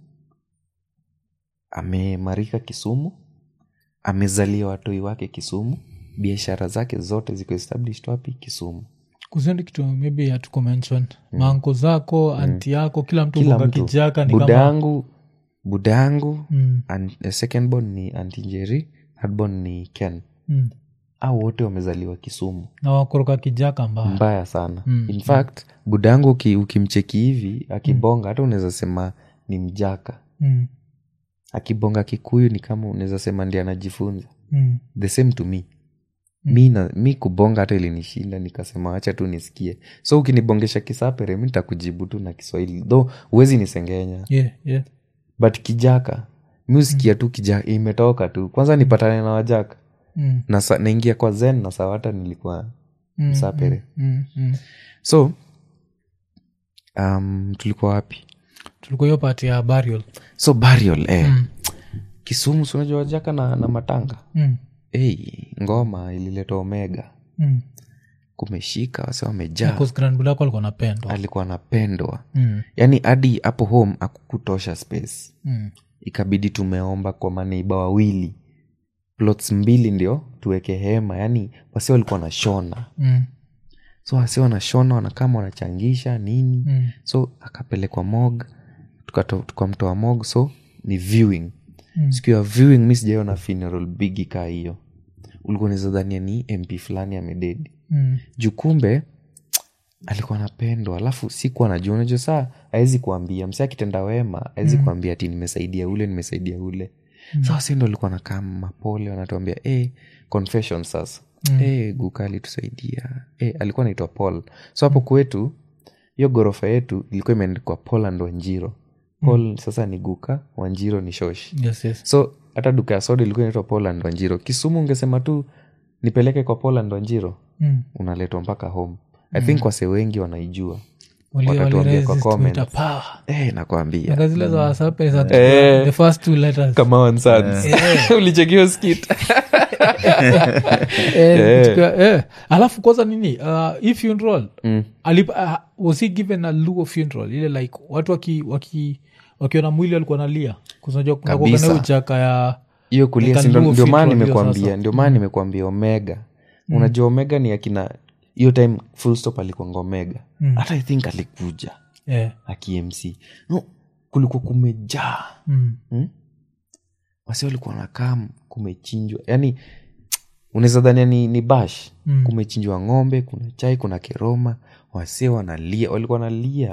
amemarika kisumu amezalia watoi wake kisumu biashara zake zote ziko established wapi kisumu kusendi kitu maybe hatuko mention maanko zako anti yako kila mtu kila kuka mtu kijaka ni buda kama yangu buda yangu mm. an- eh, second born ni antinjeri third born ni ken Mm. au wote wamezaliwa kisumu na wakoroka kijaka mbaya mbaya sana Mm, in fact buda yangu uki, ukimcheki hivi akibonga hata unaweza sema ni mjaka mm. akibonga kikuyu ni kama unaweza sema ndi anajifunza Mm. the same to me mi, na, mi kubonga hata ilinishinda nikasema wacha tu nisikie so ukinibongesha kisapere mi nitakujibu tu na kiswahili though huwezi nisengenya yeah, yeah. but kijaka mi usikia tu kijaka imetoka tu kwanza nipatane na wajaka Mm. na sa, naingia kwa zen na sawata nilikuwa Mm, msapere mm, mm. so um, tulikuwa wapi tulikuwa hiyo pati ya burial so burial eh. Mm. kisumu si unajua wajaka na, na matanga mm. hey, ngoma ilileta omega mm. kumeshika wase wamejaa Because Grand Bulako alikuwa napendwa alikuwa anapendwa mm. yaani hadi hapo home akukutosha space mm. ikabidi tumeomba kwa maneiba wawili plots mbili ndio tuweke hema yaani wase walikuwa wanashona mm. so wase wanashona wanakama wanachangisha nini mm. so akapelekwa mog tukato- tukamtoa mog so ni viewing Mm. siku ya viewing mi sijaiona funeral bigi kaa hiyo ulikuwa unaweza dhania ni mp fulani amededi mm. juu kumbe alikuwa anapendwa alafu sikuwa najua unajua saa awezi kuambia msi akitenda wema awezi kuambia ati nimesaidia ule nimesaidia ule mm. saa wasi ndo alikuwa nakaa mapole wanatuambia hey, confession sasa mm. hey, guka alitusaidia hey, alikuwa anaitwa paul so hapo kwetu hiyo ghorofa yetu ilikuwa imeandikwa paul and wanjiro paul sasa ni guka wanjiro ni shoshi yes, yes. so hata duka ya soda ilikuwa inaitwa poland wanjiro kisumu ungesema tu nipeleke kwa poland wanjiro Mm. unaletwa mpaka home i think wase wengi wanaijua Wali- Watatuambia wali kwa resist comments. with a power. eh, nakwambia Aka zile za wasape za Eh. the first two letters kama one sons. ulichekio skit Eh, kuchukua- eh. alafu kwanza nini uh, hii funeral Mm. alip, uh, was he given a luo funeral ile like watu waki waki wakiona mwili walikuwa nalia kusanajua Kabisa. kunakogana ujaka ya hiyo kulia Like si a ndo- luo ndio maana funeral hiyo nimekwambia sasa. ndio maana nimekwambia omega unajua omega ni akina hiyo time full stop alikuanga omega hata i think alikuja eh, akimc no, kulikuwa kumejaa mm, hmm? wasi walikuwa nakaa kumechinjwa yani unaweza dhania ni, ni bash Mm. kumechinjwa ng'ombe kuna chai kuna keroma wase wanalia walikuwa wanalia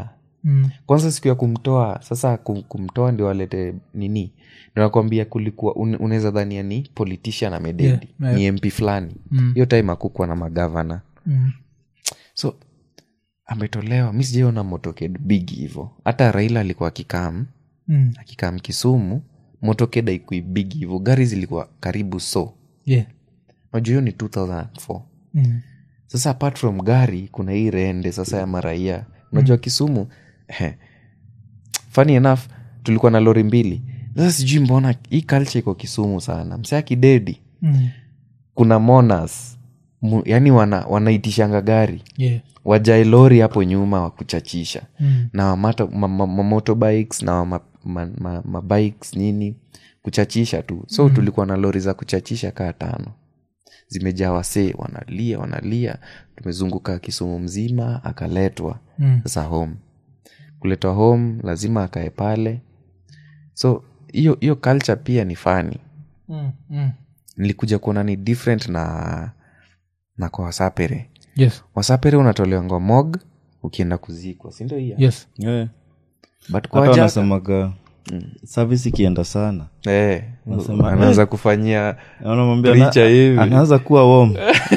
Mm. kwanza siku ya kumtoa sasa kum, kumtoa ndio walete nini ndio nakwambia kulikuwa un, unaweza dhania ni politician amededi Yeah, yeah. ni mp fulani Mm. hiyo time akukwa na magavana Mm. so ametolewa mi sijaiona motoked big hivo hata raila alikuwa akikam Mm. akikam kisumu motoked aikui big hivo gari zilikuwa karibu so Yeah. najua hiyo ni 2004 Mm. sasa apart from gari kuna hii rende sasa ya maraia unajua kisumu he, funny enough tulikuwa na lori mbili sasa sijui mbona hii culture iko kisumu sana msea kidedi Mm. kuna monas mu, yani wana, wanaitishanga gari Yeah. wajae lori hapo nyuma wa kuchachisha Mm. na wamato, ma, ma, ma, motorbikes na ma, ma, ma, ma bikes nini kuchachisha tu so mm. tulikuwa na lori za kuchachisha kaa tano zimejaa wasee wanalia wanalia tumezunguka kisumu mzima akaletwa Mm. sasa home kuletwa home lazima akae pale so hiyo hiyo culture pia ni fani Mm. Mm. nilikuja kuona ni different na na kwa wasapere Yes. wasapere unatolewa ngomog ukienda kuzikwa sindo hiyo Yes. yeah. but kwa hata wajaka wanasemaga service ikienda sana eh, Wanasema, anaanza kufanyia anamwambia Preacher hivi. ana- anaanza kuwa wom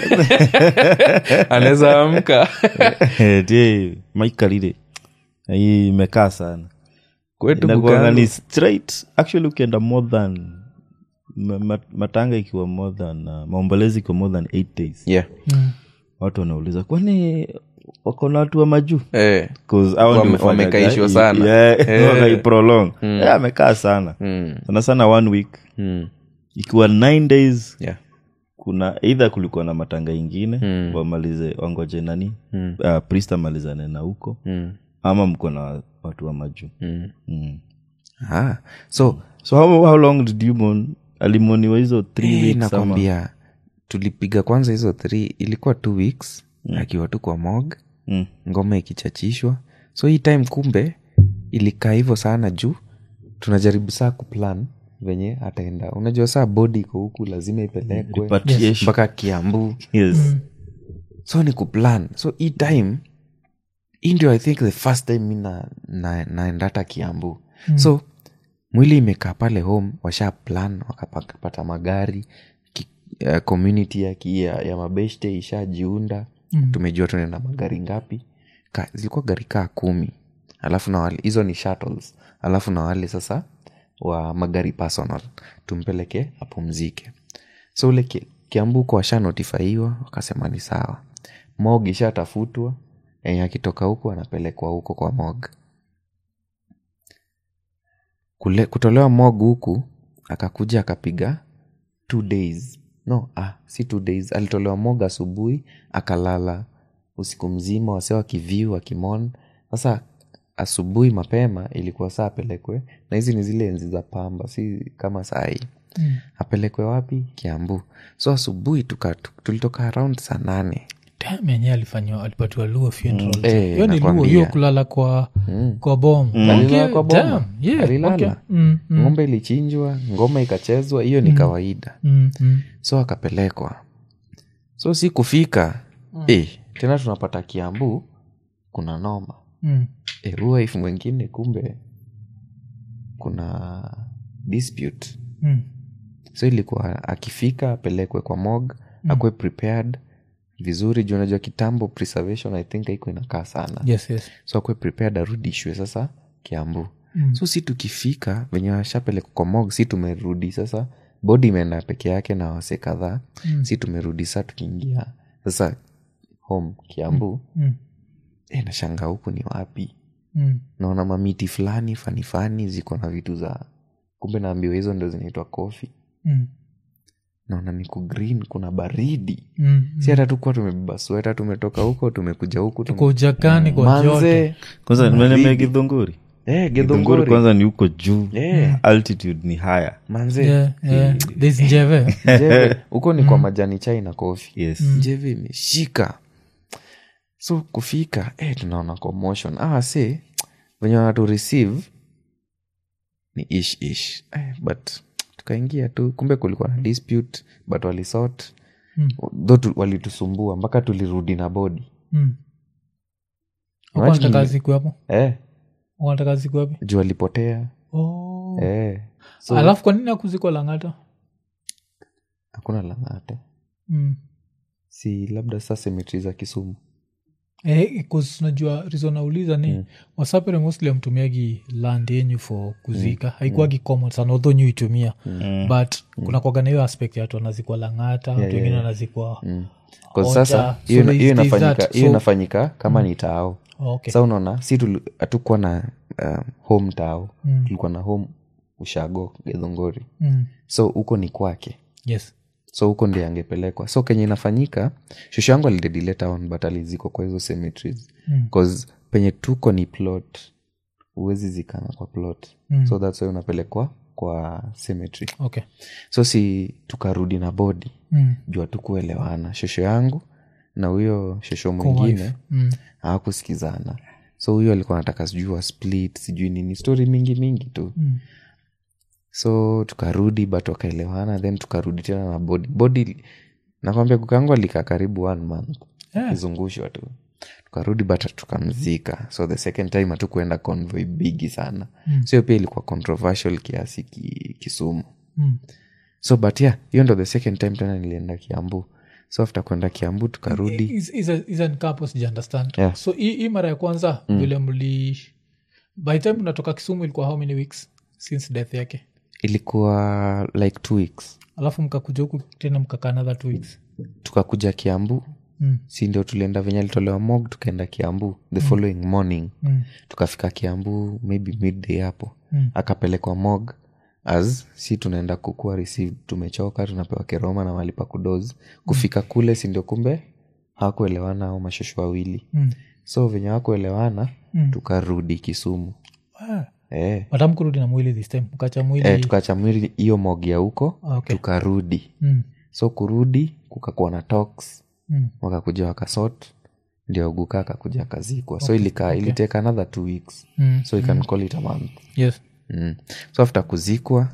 anaweza amka tie maikalile hii imekaa sana kwetu Inakuwanga Bugangu. ni straight actually ukienda more than ma- ma- matanga ikiwa more than uh, maombolezi ikiwa more than eight days yeah. Mm. watu wanauliza kwani wako na watu wa majuu eh. 'Cause hao Wame- ndio hufanya wamekaishwa ga- sana. yeah, Eh. wakaiprolong. Yeah, amekaa sana mm. sana sana one week Mm. ikiwa nine days yeah. kuna eidha kulikuwa na matanga ingine Mm. wamalize wangoje nani Mm. uh, priest amalizane na huko Mm. ama mko na watu wa majuu Mm. mm. Ah. so so how, how long did you mourn alimoniwa hizo three eh, weeks ama nakwambia tulipiga kwanza hizo three ilikuwa two weeks akiwa tu kwa mog mm. ngoma ikichachishwa so hii time kumbe ilikaa hivyo sana juu tunajaribu saa kuplan venye ataenda unajua saa bodi iko huku lazima ipelekwe Repatriation. mpaka kiambu yes so ni kuplan so hii time hii ndio i think the first time mi na, na, naenda hata kiambu mm. so mwili imekaa pale home washa plan wakapata magari ki, uh, community ya, ki- ya, ya mabeshte ishajiunda mm. tumejua tunaenda magari ngapi Ka, zilikuwa gari kaa kumi alafu na wale hizo ni shuttles alafu na wale sasa wa magari personal tumpeleke apumzike so ule ki- kiambuko washanotifaiwa wakasema ni sawa mog ishatafutwa enye akitoka huku anapelekwa huko kwa mog Kule, kutolewa mog huku akakuja akapiga two days no ah, si two days alitolewa mog asubuhi akalala usiku mzima wase wakiviu wakimon sasa asubuhi mapema ilikuwa saa apelekwe na hizi ni zile enzi za pamba si kama sahii Mm. apelekwe wapi kiambu so asubuhi tuka- tu- tulitoka around saa nane Damn, yenyewe alifanywa alipatiwa luo funeral Eh, hiyo ni luo nakwambia. hiyo kulala kwa kwa bom Alilala kwa boma. damn, yeah, Alilala. okay. Mm, mm, ng'ombe ilichinjwa ngoma ikachezwa hiyo ni kawaida mm, mm. so akapelekwa so si kufika eh, tena tunapata kiambu kuna noma Mm. eh, huwa if mwengine kumbe kuna dispute Mm. so ilikuwa akifika apelekwe kwa mog mm. akuwe prepared vizuri juu unajua kitambo preservation i think haiko inakaa sana yes yes so akuwe prepared arudishwe sasa kiambu Mm. so si tukifika venye washapelekwa kwa mog si tumerudi sasa bodi imeenda peke yake na wase kadhaa Mm. si tumerudi saa tukiingia sasa home kiambu Mm. e, nashanga huku ni wapi Mm. naona mamiti fulani fanifani ziko na vitu za kumbe naambiwa hizo ndo zinaitwa kofi Mm. naona ni kugreen kuna baridi Mm. si hata tukuwa tumebeba sweta tumetoka huko tumekuja huku tume- kwa ujakani kwa joto manze kwanza nimelemea gidhunguri eh, gidhunguri gedhongori kwanza ni huko juu Eh. altitude ni higher manze Yeah, yeah. There's njeve Njeve, huko ni kwa majani chai na kofi yes njeve imeshika so kufika eh, tunaona commotion ah, se venye wanatu receive ni ish ish eh, but tukaingia tu kumbe kulikuwa na dispute but walisort Mm. tho tu, walitusumbua mpaka tulirudi na bodi Mm. Imagine Kwanza kazi kuwapo eh, wanataka ziko wapi juu alipotea oh. eh. so alafu kwa nini akuzikwa langata hakuna lang'ata mm. si labda saa semetri za kisumu Eh, 'cause unajua reason nauliza ni mm. wasapere mostly amtumiagi land yenyu for kuzika mm. haikuagi common sana although nyu itumia mm. but mm. kuna kwaga na hiyo aspect ya watu wanazikwa lang'ata watu wengine yeah. wanazikwa mm. 'Cause Oja. sasa So hiyo there's- hiyo there's inafanyika that. hiyo So- inafanyika kama ni tao Oh, okay. sa unaona si tuli- hatukuwa na um, home tao Mm. tulikuwa na home ushago gedhongori mm. so huko ni kwake yes so huko ndi angepelekwa so kenye inafanyika shushu yangu alidedile town but alizikwa kwa hizo cemeteries Mm. cause penye tuko ni plot huwezi zikana kwa plot Mm. so thats why unapelekwa kwa cemetery okay so si tukarudi na bodi mm. juu hatukuelewana shosho yangu na huyo shosho mwingine mm. hawakusikizana so huyo alikuwa anataka sijui wa split sijui nini story mingi mingi tu Mm. so tukarudi but wakaelewana then tukarudi tena na bodi bodi nakwambia kukangu alikaa karibu one month Yeah. akizungushwa tu tukarudi but tukamzika so the second time hatukuenda convoy bigi sana Mm. so hiyo pia ilikuwa controversial kiasi ki, kisumu Mm. so but yeah hiyo ndo the second time tena nilienda kiambu so after kwenda kiambu tukarudi Is- is a- is a nikapo sijaunderstand Yeah. so hii hii mara ya kwanza vile mli by the time unatoka kisumu ilikuwa how many weeks since death yake ilikuwa like two weeks alafu mkakuja huku tena mkakaa another two weeks tukakuja kiambu mm. si ndio tulienda venye alitolewa mog tukaenda kiambu the following morning Mm. tukafika kiambu maybe midday hapo Mm. akapelekwa mog as si tunaenda kukua received tumechoka tunapewa keroma na mali pa kudoz kufika kule si ndio kumbe hawakuelewana au mashosho wawili Mm. so venye hawakuelewana Mm. tukarudi kisumu Ah. eh. but amkurudi na mwili this time mkacha mwili Eh, tukacha mwili hiyo mog ya huko Ah, okay. tukarudi mm. so kurudi kukakuwa na talks Mm. wakakuja wakasot ndio guka akakuja akazikwa so ilikaa iliteka another two weeks Mm. so you can call it a month yes mm. so after kuzikwa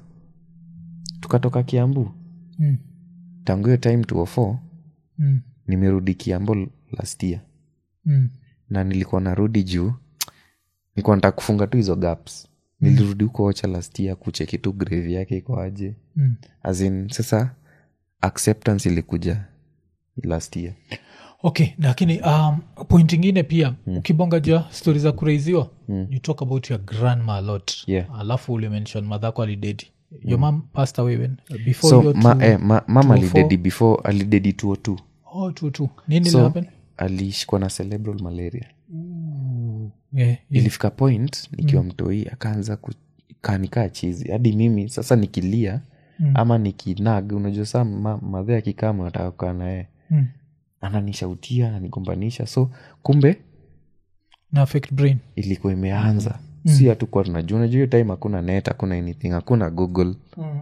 tukatoka kiambu mm. tangu hiyo time 204 Mm. nimerudi kiambu last year Mm. na nilikuwa narudi juu nilikuwa nataka kufunga tu hizo gaps nilirudi huko ocha last year kucheki tu grave yake iko aje Mm. as in sasa acceptance ilikuja last year okay lakini um, point ingine pia mm. ukibonga jua stori za kuraiziwa mm. you talk about your grandma a lot Yeah. alafu ulimention madhako alidedi your mam passed away when before so your ma, two- eh, ma, mama 204? alidedi before alidedi 202 oh, two, two. nini so happen alishikwa na cerebral malaria yeah, yeah. ilifika point nikiwa mtoi akaanza kanikaa chizi hadi mimi sasa nikilia Mm. ama nikinag unajua saa ma, madhe akikaa nataka kukaa naye Mm. ananishautia ananigombanisha so kumbe na affect brain ilikuwa imeanza si hatukuwa tunajua unajua hiyo time hakuna net hakuna anything hakuna google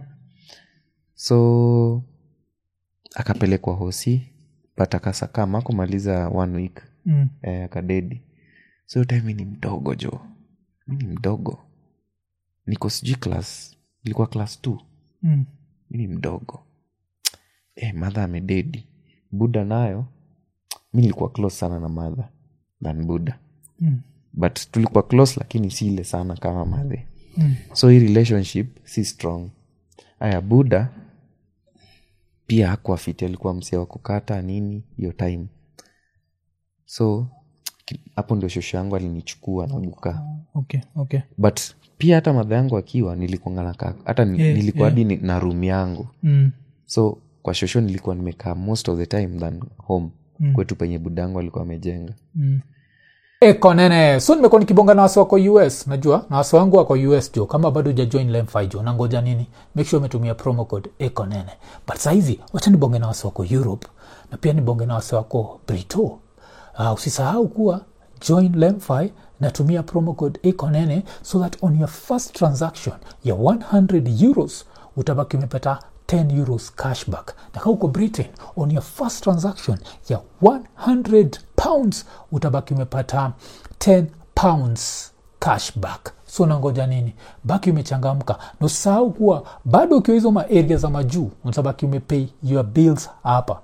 so akapelekwa hosi but akasakama kumaliza one week mm. eh, akadedi so hiyo time mi ni mdogo jo mi ni mdogo niko sijui class ilikuwa class t Mm. mi ni mdogo eh, madha amededi buda nayo mi nilikuwa close sana na madha than buda Mm. but tulikuwa close lakini si ile sana kama madhe Mm. so hii relationship si strong aya buda pia hakuwa fiti alikuwa msia wa kukata nini hiyo time so ki- hapo ndio shosho yangu alinichukua na guka okay okay but pia hata madha yangu akiwa nilikuangana ka hata ni, Yeah, nilikuwa yeah. hadi ni- na room yangu mm. so kwa shosho nilikuwa nimekaa most of the time than home Mm. kwetu penye budangu alikuwa amejenga Mm. eko nene so nimekuwa nikibonga na wasi wako us najua na wasi wangu wako us jo kama bado ujajoin lemfi jo nangoja nini make sure umetumia promo code eko nene but sahizi wacha nibonge na wasi wako europe na pia nibonge na wasi wako brito uh, usisahau kuwa join lemfi natumia promo code eko nene so that on your first transaction ya 100 euros utabaki umepata 10 euros cashback na kaa uko britain on your first transaction ya 100 pounds utabaki umepata 10 pounds cashback so nangoja nini baki umechangamka na usahau kuwa bado ukiwa hizo maaria za majuu utabaki umepay your bills hapa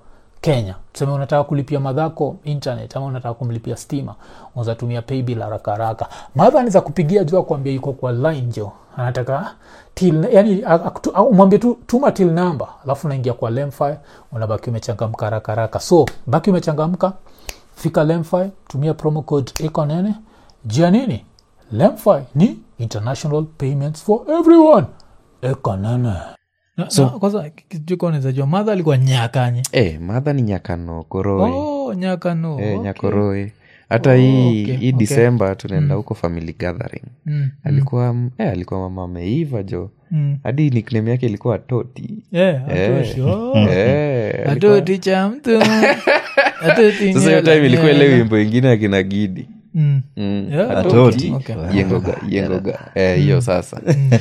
kenya tuseme unataka kulipia madhako internet ama unataka kumlipia stima unazatumia paybill haraka haraka madha anaweza kupigia juu akuambia yuko kwa line jo anataka till yani akutu- au umwambie tu tuma till number alafu unaingia kwa lemfi unabaki umechangamka haraka haraka so baki umechangamka fika lemfi tumia promo code iko nene jia nini lemfi ni international payments for everyone iko nene Na- na kwanza kijukonezajua madha alikuwa nyakanye eh, madha ni nyakano koroe oh, nyakano eh, okay. nyakoroe hata hii okay, hii okay. disemba tunaenda huko family gathering Mm, alikuwa eh, alikuwa mama ameiva jo mm. hadi nickname yake ilikuwa toti Yeah, Eh. atoshi, oh. eh, alikuwa- atoti cha mtu Atoti sasa hiyo nyela, time ilikuwa ile nyela. wimbo ingine akina gidi Mm. Mm. Yeah, Atoti. okay. yengoga yengoga eh, hiyo sasa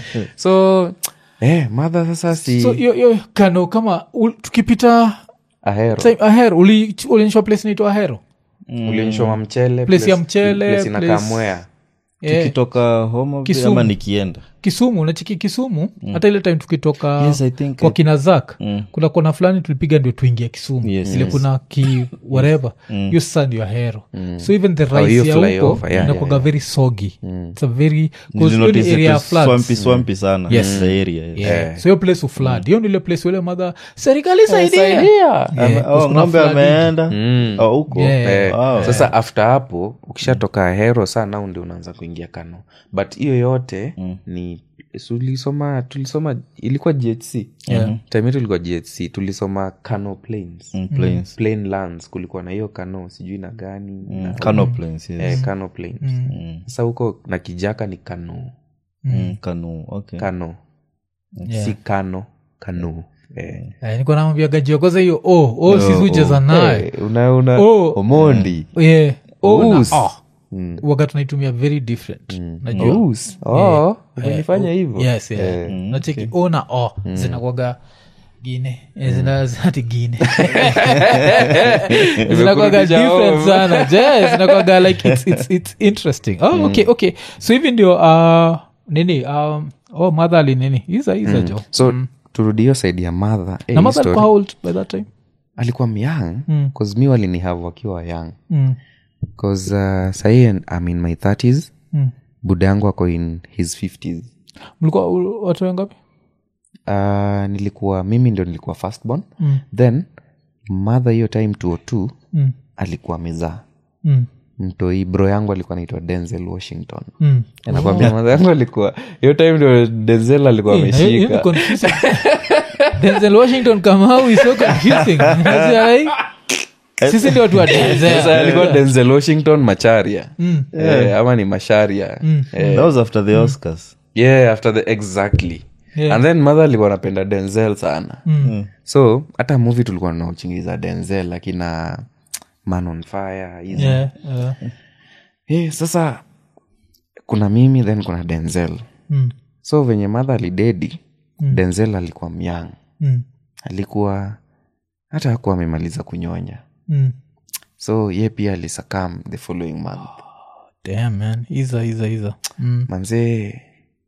so eh, madha sasa si so hiyo hiyo kano kama ul, tukipita ahero time ahero uli- ulionyeshwa place naitwa ahero ulionyeshwa mchele Place ya mchele, place inakaa place- mwea Eh, tukitoka home office Kisumu. ama nikienda kisumu nachiki kisumu hata ile time tukitoka Yes, I think kwa I- kina zak Mm. kuna kona fulani tulipiga ndio tuingia kisumu Yes, ile yes. kuna ki whatever hiyo sasa ndio ahero so even the hiyo rice ya huko flyover, yeah, inakuwaga yeah, very soggy it's a very 'cause hiyo ni Nilinotice area ya it was floods. swampy, swampy sana Yes. the area yes. Yeah. so hiyo place uflad hiyo ndile place ule madha serikali saidia Saidia. Yeah, Ame- 'cause oh, kuna ng'ombe flooding. ameenda Mm. Oh, huko Yeah. Eh, Wow. sasa after hapo ukishatoka hero sana ndio unaanza kuingia kano but hiyo yote ni tulisoma tulisoma ilikuwa ghc Yeah. time yetu ilikuwa ghc tulisoma kano plains Mm, plains. plain lands kulikuwa na hiyo kano sijui na gani Mm, na, Kano plains, yes. eh, kano plains Mm. sasa huko na kijaka ni kano Mm, Kanu, okay. kano Yeah. si kano kano eh. Eh, niko namwambia jiokoza hiyo oh, oh, sisi hucheza naye Eh, una una Oh. omondi yeah. oh, na, Us. oh. Mm. waga tunaitumia very different najua Us. Oh, umenifanya hivyo yes, yeah. nacheki o na o zinakwaga gine Eh, zina- ati gine zinakwaga Nimekurudisha different home. sana je zinakwaga like it's, it's, it's interesting oh, okay okay so hivi ndio uh, nini um, oh madha ali nini iza iza jo so turudi hiyo saidi ya madha eh, na hii madha story. alikuwa how old by that time alikuwa myang Mm. bcause mi walinihave wakiwa young mm. bcause uh, sahii i'm in my 30s Mm. buda yangu ako in his 50s mlikuwa u- watu wengapi uh, nilikuwa mimi ndio nilikuwa firstborn Mm. then madha hiyo time 202 mm. alikuwa mezaa Mm. mtoi bro yangu alikuwa naitwa denzel washington Mm. nakwambia madha yangu alikuwa hiyo time ndio denzel alikuwa Eh, na hiyo- hiyo ni ameshika confusing. denzel washington kamau is so confusing Unajua, like, sisi ndio watu wa sasa denzel alikuwa denzel washington macharia eh, ama ni masharia eh, that was after the oscars yeah after the exactly Yeah. and then mother alikuwa anapenda denzel sana Mm. so hata movie tulikuwa naochingiza denzel akina man on fire hizo Yeah, yeah. Eh, sasa kuna mimi then kuna denzel Mm. so venye mother alidedi denzel alikuwa myang Mm. alikuwa hata hakuwa amemaliza kunyonya Mm. so ye pia alisakam the following month Damn, man iza iza iza mm. manzee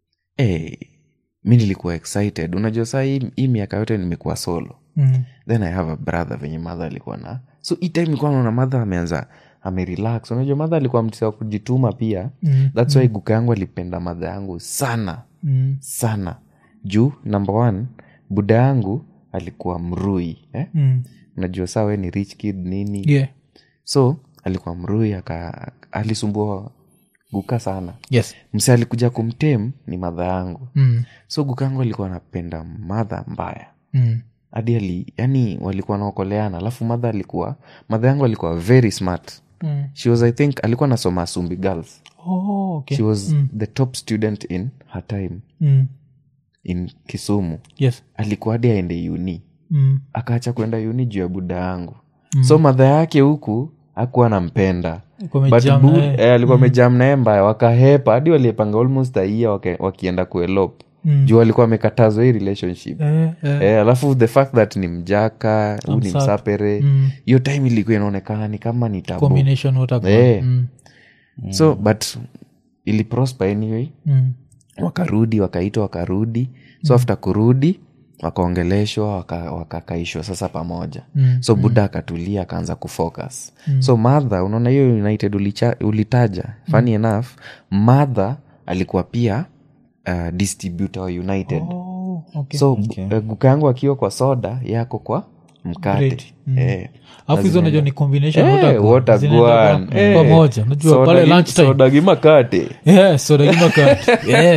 eh, mi nilikuwa excited unajua saa hii, hii miaka yote nimekuwa solo Mm. then i have a brother venye madha alikuwa na so hii time ilikuwa naona madha ameanza amerelax unajua madha alikuwa mtisa wa kujituma pia Mm. thats why guka yangu alipenda madha yangu sana Mm. sana juu number one buda yangu alikuwa mrui eh? Mm. unajua saa we ni rich kid nini yeah so alikuwa mrui aka alisumbua guka sana yes mse alikuja kumtem ni madha yangu mm. so guka yangu alikuwa anapenda madha mbaya Mm. hadi ali yani walikuwa naokoleana alafu madha alikuwa madha yangu alikuwa very smart Mm. she was i think alikuwa nasoma asumbi girls Oh, okay. she was the top student in her time mm. in kisumu yes alikuwa hadi aende uni mm. akaacha kwenda uni juu ya buda yangu mm. so madha yake huku akuwa nampenda Alikuwa But amejam bu- na yeye. eh, alikuwa amejam naye mbaya wakahepa hadi waliepanga almost aia wakienda kuelop Mm. juu alikuwa amekatazwa hii relationship Eh, eh. eh, alafu the fact that ni mjaka huu ni Msap. msapere Mm. hiyo time ilikuwa inaonekana ni kama ni tabu combination whatever. Eh. Mm. so but iliprosper anyway Mm. wakarudi wakaitwa wakarudi so after kurudi wakaongeleshwa waka- wakakaishwa sasa pamoja mm, so buda akatulia akaanza kufocus mm. so madha unaona hiyo united ulicha, ulitaja funny enough madha alikuwa pia uh, distributor wa united Oh, okay. so okay. guka yangu akiwa kwa soda yako kwa mkate Bread. Mm. eh. alafu hizo najua ni combination Eh, water gun. water Zinaenda gun. kwa- Eh. pamoja najua Soda pale gi- lunchtime soda gi makate Yeah, soda gimakati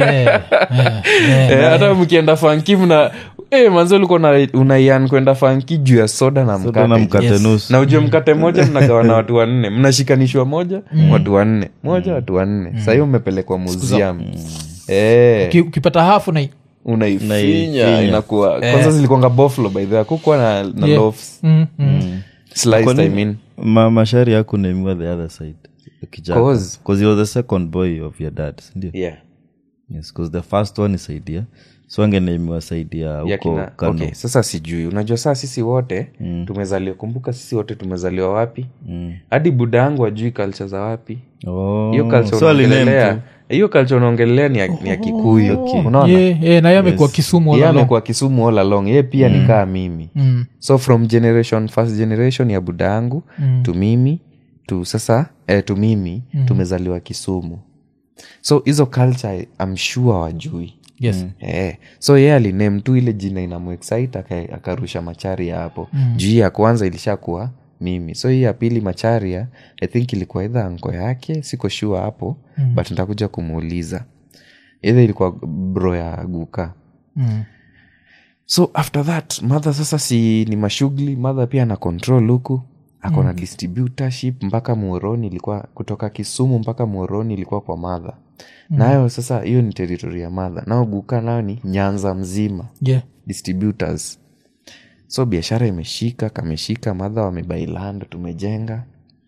Eh, hata mkienda fanki mna eh, manzi ulikuwa una- unaian kwenda fanki juu ya soda na Soda na mkate mkate Yes. nusu na ujue mkate moja mnagawa na watu wanne mnashikanishwa moja watu wanne moja watu wanne sahii umepelekwa museum Eh, ukipata hafu na unaifinya Unaifinya. inakuwa kwanza zilikuanga boflo by the way kukuwa na, na Yeah. loaves Mm, mm. sliced Kwa I nini- mean Ma, mashari yako naimiwa the other side Kijaka. Cause- 'Cause you were the second boy of your dad sindio yeah yes, 'cause the first one is saidia so angenaimiwa saidia ya huko kina, kano okay, sasa sijui unajua saa sisi wote mm. tumezaliwa kumbuka sisi wote tumezaliwa wapi hadi buda yangu ajui culture za wapi Oh, hiyo culture so aliname unaongelelea tu. hiyo culture unaongelelea ni ya, ni ya kikuyu unaona Yeah, yeah, na yeye amekuwa kisumu all ye along. amekuwa kisumu all along ye pia mm. nikaa mimi Mm. so from generation first generation ya buda yangu mm. tu mimi tu sasa eh, tu mimi mm. tumezaliwa kisumu so hizo culture I'm sure wajui yes Eh, so ye aliname tu ile jina inamuexcite aka- akarusha macharia hapo mm. juu hii ya kwanza ilishakuwa mimi so hii ya pili macharia i think ilikuwa idha anko yake siko sure hapo mm. but nitakuja kumuuliza idha ilikuwa bro ya guka Mm. so after that mother sasa si ni mashughuli mother pia ana control huku ako na distributorship mpaka muoroni ilikuwa kutoka kisumu mpaka muoroni ilikuwa kwa madha nayo sasa hiyo ni teritori ya madha nao guka nayo ni nyanza mzima yeah distributors so biashara imeshika kameshika madha wamebailand tumejenga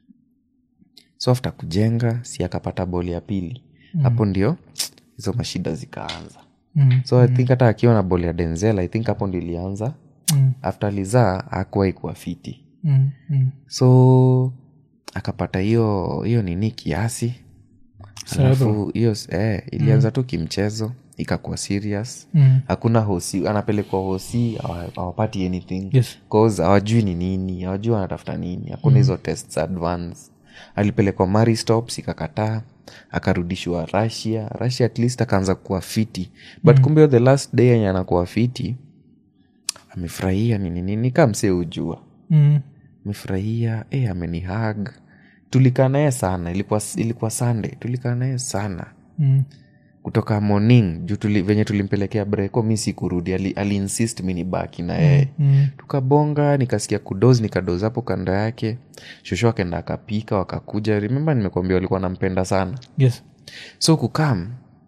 so after kujenga si akapata boli ya pili hapo ndio hizo mashida zikaanza Mm. so i think hata akiwa na boli ya denzel i think hapo ndio ilianza Mm. after lizaa akuwai kuwa fiti Mm. Mm. so akapata hiyo hiyo nini kiasi alafu hiyo eh, ilianza tu kimchezo ikakuwa serious Mm. hakuna hosi anapelekwa hosi hawa- hawapati anything Yes. cause hawajui ni nini hawajui wanatafuta nini hakuna hizo tests advance alipelekwa maristops ikakataa akarudishwa russia russia at least akaanza kuwa fiti but kumbe hiyo the last day yenye anakuwa fiti amefurahia nini nini kamse ujua Mm. amefurahia e, amenihag tulikaa naye sana ilikuwa, ilikuwa sunday tulikaa naye sana Mm. kutoka morning juu tuli, venye tulimpelekea breko mi sikurudi ali, ali insist mi ni baki na yeye Mm. tukabonga nikasikia kudoz nikadoz hapo kando yake shosho akaenda akapika wakakuja remember nimekuambia walikuwa nampenda sana yes so kukam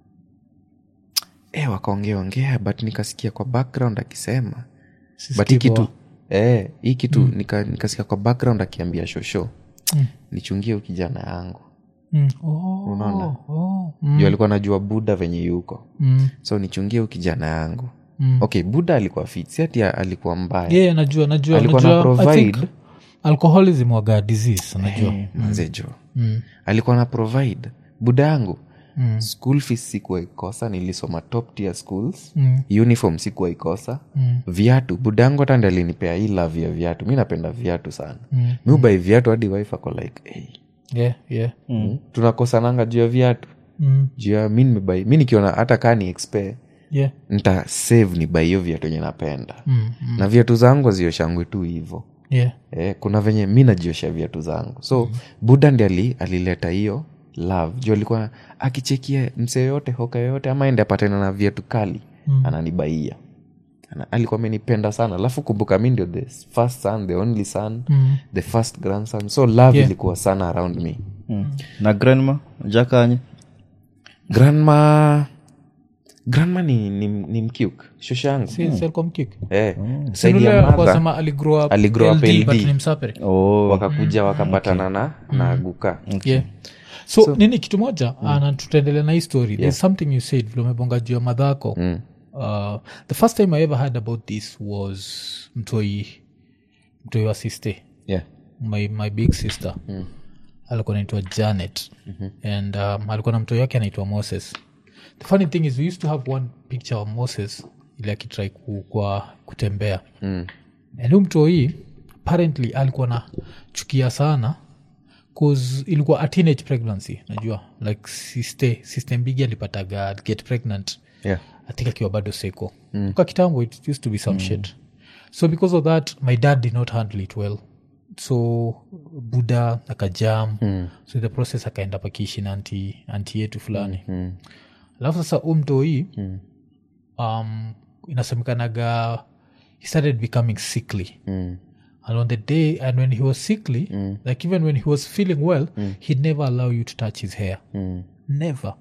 e, wakaongeaongea but nikasikia kwa background akisema but hii kitu eh, hii kitu nika, nikasikia kwa background akiambia shosho Mm. nichungie huyu kijana yangu Mm. Oh, Unaona? oh. mm. juu alikuwa najua buda venye yuko Mm. so nichungie huyu kijana yangu Mm. okay buda alikuwa fit si ati alikuwa mbaya yeah najua najua alikuwa najua, na I think provide alcoholism waga disease najua manze jo Mm. alikuwa na provide buda yangu Mm. school fees sikuwa ikosa nilisoma top tier schools Mm. uniform sikuwa ikosa Mm. viatu buda yangu hata ndi alinipea hii love ya viatu mi napenda viatu sana Mm. mi ubai viatu hadi wife ako like hey, yeah yeah mm. tunakosananga juu ya viatu Mm. juu ya mi nimebai mi nikiona hata kaa ni expe yeah nta save ni bai hiyo viatu enye napenda Mm. Mm. na viatu zangu azioshangwe tu hivo yeah eh, kuna venye mi najiosha viatu zangu so mm. buda ndi ali, alileta hiyo love juu alikuwa akichekia mse yoyote hoka yoyote ama ende apatana na viatu kali mm. ananibaia Ana, alikuwa amenipenda sana alafu kumbuka mi ndio the first son the only son Mm. the first grandson so love Yeah. ilikuwa sana around me Mm. na grandma jakanye grandma grandma ni, ni, ni mkiuk shosha yangu si si alikuwa mkik eh, Si saidi yule ya alikuwa mother sema aligrow up Aligrow up LD, but LD. ni msapere oh. wakakuja wakapatana na, na guka yeah so, nini kitu moja mm. na tutaendelea na hii story there's something you said vile umebonga juu ya madhako Mm. uh, the first time i ever heard about this was mtoi mtoi wa sister yeah. my, my big sister mm. alikuwa naitwa janet mm-hmm. and um, alikuwa na mtoi wake anaitwa moses the funny thing is we used to have one picture of moses vile akitrai ku, kwa kutembea mm. hu mtoi apparently alikuwa na chukia sana cause ilikuwa a teenage pregnancy najua like sister, sister mbigi alipataga get pregnant yeah. i think akiwa bado seko mm. kwa kitambo it used to be some mm. shit so because of that my dad did not handle it well so buda akajam mm. so in the process akaenda pakiishi na anti, anti yetu fulani mm. alafu sasa umtoi mm. um, inasemekanaga he started becoming sickly Mm. and on the day and when he was sickly like even when he was feeling well he'd never allow you to touch his hair Mm. never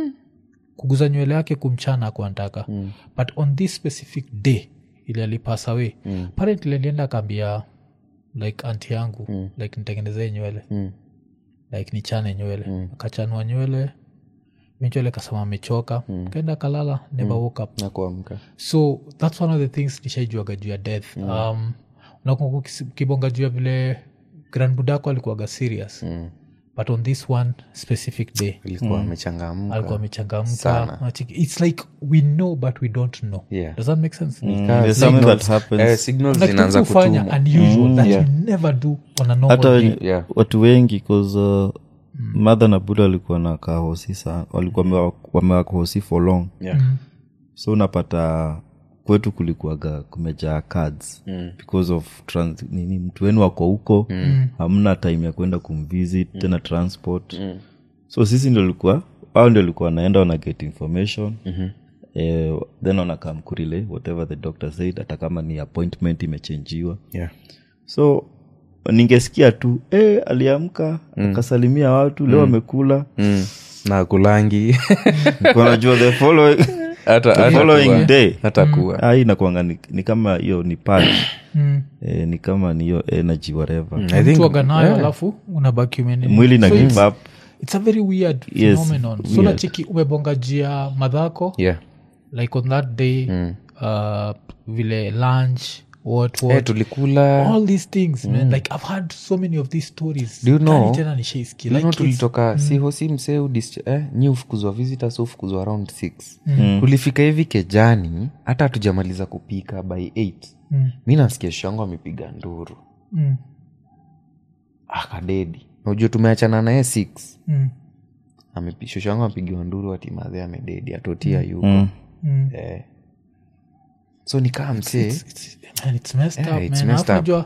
kuguza nywele yake kumchana akuantaka but on this specific day ili alipass away mm. apparently alienda akaambia like anti yangu mm. like nitengenezee nywele Mm. like nichane nywele mm. akachanua nywele eventually akasema amechoka mm. kaenda akalala never woke up na kuamka so thats one of the things nishaijuaga juu ya death mm. um, unakumbuka ukisi- ukibonga juu ya vile grand budako alikuwaga serious Mm. but on this one specific day ilikuwa amechangamka alikuwa amechangamka Sana. Unacheki- its like we know but we don't know Yeah. does that make sense Mm, Ka- there's something signals- that happens. eh, signals Like zinaanza kitu hufanya kutumwa unusual that yeah. you never do on a normal hata day. wenye- Yeah. watu wengi cause uh, madha na buda walikuwa na kahosi sana walikuwa wamewa- wamewakohosi for long Yeah. so unapata kwetu kulikuwaga kumejaa cards mm. because of trans, nini mtu wenu wako huko mm. hamna time ya kwenda kumvisit mm. tena transport mm. so sisi ndio likuwa au ndio likuwa wanaenda wana get information mm-hmm. eh, then wanakam kurile whatever the doctor said hata kama ni appointment imechenjiwa Yeah. so ningesikia tu eh, aliamka akasalimia watu leo amekula Mm. na kulangi Nilikuwa najua the following, hata the hata following kuwa- day hata kuwa Ah, hii inakuanga ni, ni kama hiyo ni pad Mm. eh, ni kama ni hiyo energy whatever I think- Mtuaga nayo yeah. alafu unabaki umenini. mwili na So give it's- up it's a very weird Yes, phenomenon so weird. nachiki umebonga jia madhako yeah. like on that day uh, vile lunch what what Eh, tulikula all these things man like i've had so many of these stories Do you know- Kani tena nishaisikia. You know, like it's- tulitoka si hosi mseu eh, nyi ufukuzwa visitors ufukuzwa around 6 tulifika hivi kejani hata hatujamaliza kupika by 8 Mm. mi nasikia shangu amepiga nduru Mm, akadedi najua tumeachana naye 6 mm, shosho yangu amepigiwa nduru atimadhe amededi atotia yuko Mm. mm. eh. so nikaa msee It's- man, it's messed Yeah, up, it's man. messed Alafu up. unajua,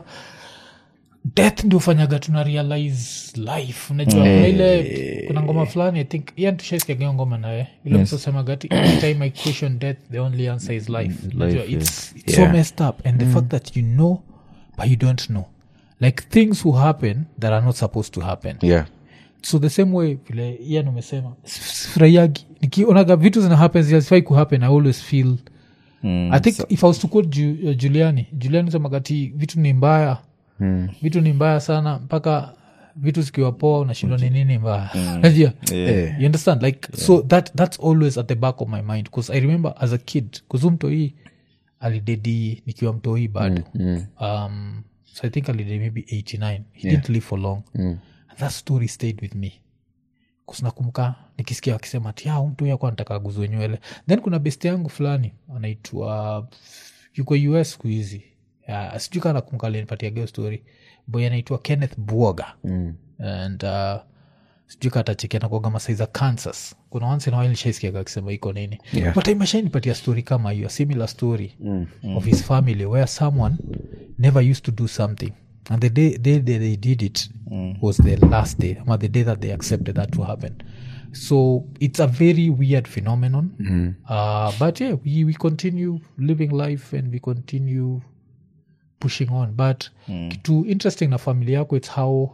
death ndio ufanyaga tuna realize life unajua kuna ile kuna ngoma fulani i think ian tushaisikiagio ngoma naye ile yes. msosemagati every time i question death the only answer is life unajua it's, it's so Yeah. messed up and the fact that you know but you don't know like things will happen that are not supposed to happen yeah. so the same way vile ian umesema furahiagi nikionaga vitu zina happen zilazifai kuhappen i always feel Mm. i think if i was to quote Ju, uh, juliani juliani semagati vitu ni mbaya Mm. vitu ni mbaya sana mpaka vitu zikiwa poa unashindwa ni nini mbaya najua you understand like so that that's always at the back of my mind because i remember as a kid kuzu mtoi alidedi nikiwa mtoi bado um, so i think alidedi maybe 89 he didn't live for long Mm. and that story stayed with me kusinakumbuka nikisikia wakisema ti "Ah, mtu yako anataka aguzwe nywele then kuna best yangu fulani anaitwa yuko us siku hizi uh, sijui kaa nakumbuka alinipatia geo story boy anaitwa kenneth buoga Mm. and uh, sijui katachekia nakuaga masai za kansas kuna once in a while nishaisikiaga akisema iko nini Yeah. but imashanipatia story kama hiyo a similar story of his family where someone never used to do something and the day, day, day they did it was the last day ama the day that they accepted that to happen so it's a very weird phenomenon uh, but yeah we, we continue living life and we continue pushing on but kitu interesting na familia yako it's how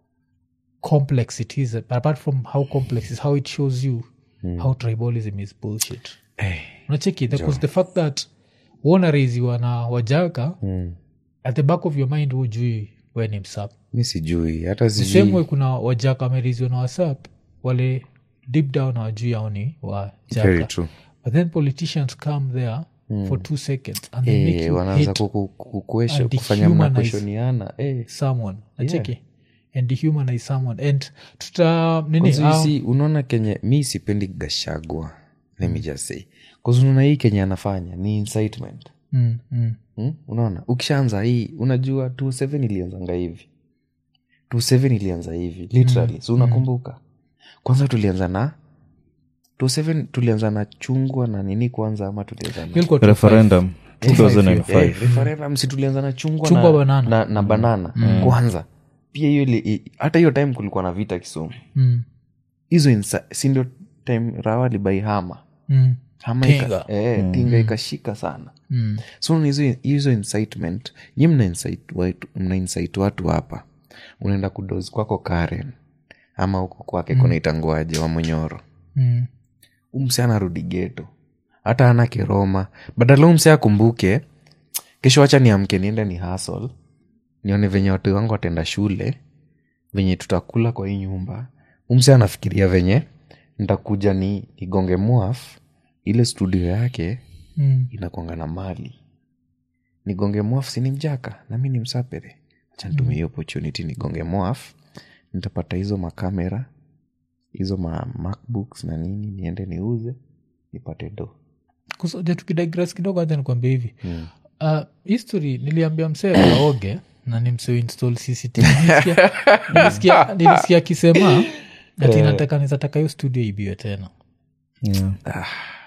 complex it is but apart from how complex is how it shows you how tribalism is bullshit unacheki because the fact that wanareziwa na wajaka at the back of your mind hujui we ni msap mi sijui hata the same sijui way kuna wajaka wamereziwa na wasap wale deep down hawajui ao ni very wajaka true but then politicians come there for two seconds and they make Eh, you wanaanza hate kuku- ku- kuesho- and kufanya dehumanize. mnakweshoniana eh. someone nacheki and dehumanize someone and tuta nini Kwanza um, hisi, unaona kenye mi sipendi gashagwa let me just say kuzununa hii kenye anafanya ni incitement mm, mm. hmm? unaona ukishaanza hii unajua 27 ilianzanga hivi 27 ilianza hivi literally so unakumbuka kwanza tulianza na 27 tulianza na chungwa na nini kwanza ama tulianza na Hiyo ilikuwa top referendum Eh, 2005 referendum si tulianza na chungwa, Chungwa na, banana. na, na banana kwanza pia hiyo ili- i- hata hiyo time kulikuwa na vita kisumu five. Mm, hizo insa- si ndio time rawa libai hama mm, hama Tinga. ika, eh, tinga ikashika sana mm. so na hizo hizo incitement nyi mna incite watu, mna incite watu hapa unaenda kudozi kwako karen ama huko kwake kunaitanguaje wa monyoro Mm. umse anarudi geto hata ana kiroma badala umse akumbuke kesho wacha niamke niende ni hasol nione venye watu wangu watenda shule venye tutakula kwa hii nyumba umse anafikiria venye ntakuja ni nigonge mwaf ile studio yake Mm. inakwanga na mali nigonge mwaf sini mjaka nami ni msapere acha nitumie hiyo opportunity nigonge mwaf nitapata hizo makamera hizo ma macbooks na nini niende niuze nipate do kusoja tukidigres kidogo hacha nikwambia hivi uh, history niliambia msee kaoge na ni msee install cctv Nilisikia- nilisikia nilisikia akisema ati nataka nizataka hiyo studio ibiwe tena Yeah.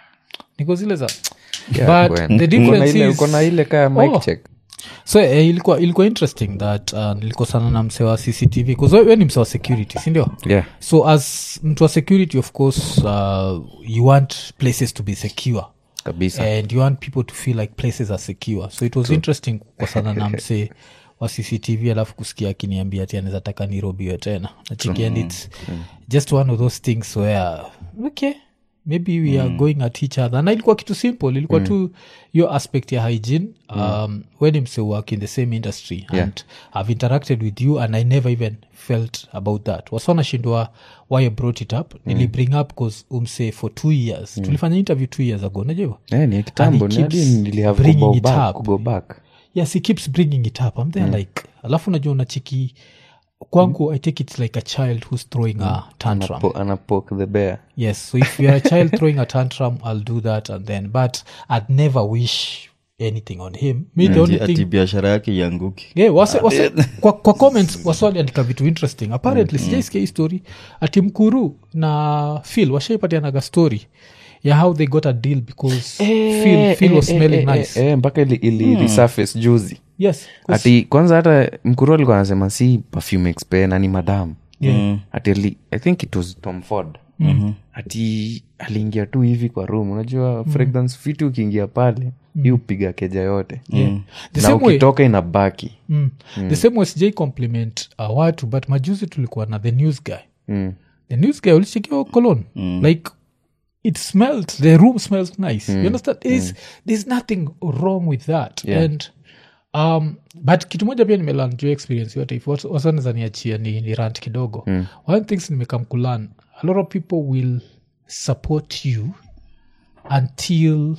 niko zile za Yeah, but Gwen. the Uko na difference ile- is uko na ile kaya mic Oh. check so eh, ilikuwa ilikuwa interesting that uh, nilikosana na msee wa cctv bcause we ni msee wa security sindio yeah so as mtu wa security of course uh, you want places to be secure kabisa and you want people to feel like places are secure so it was interesting kukosana na msee wa cctv alafu kusikia akiniambia ati anaweza taka nirobiwe tena nachiki and its just one of those things where okay maybe we are going at each other na ilikuwa kitu simple ilikuwa tu hiyo aspect ya hygiene um, when mse work in the same industry and i've interacted with you and i never even felt about that wasanashindwa why i brought it up nili bring up bcause umse for two years tulifanya interview two years ago najua Eh, ni ya kitambo And ni he hadi keeps nilihave bringing kugo it back- up. kugo back yes he keeps bringing it up i'm there like alafu najua unachiki kwangu i take it like a child who's throwing a tantrum Po- anapoke the bear yes so if you're a child throwing a tantrum i'll do that and then but i'd never wish anything on him me the only Ati- ati thing biashara yake ianguki yeah, wase, wase, kwa, kwa comments waswaliandika vitu interesting apparently mm, sijaisikia hii story ati mkuru na phil washaipatianaga story ya how they got a deal because phil, phil was smelling nice eh, mpaka ili, ili resurface juzi yes 'cause- ati kwanza hata mkuru alikuwa anasema si perfume expe na ni madam Yeah. ati ali, i think it was tom ford mm-hmm. ati aliingia tu hivi kwa room unajua mm. fragrance fiti ukiingia pale mm. hii upiga keja yote Yeah. The na same way- ukitoka inabaki mm. the same way sijai compliment uh, watu but majuzi tulikuwa na the news guy mm. the news guy ulichekiwa colon like it smelled the room smells nice you understand there's, there's nothing wrong with that Yeah. and um, but kitu moja pia nimelan juu ya experience yote if wasaneza niachia ni, ni rant kidogo mm. one things nimekam kulan a lot of people will support you until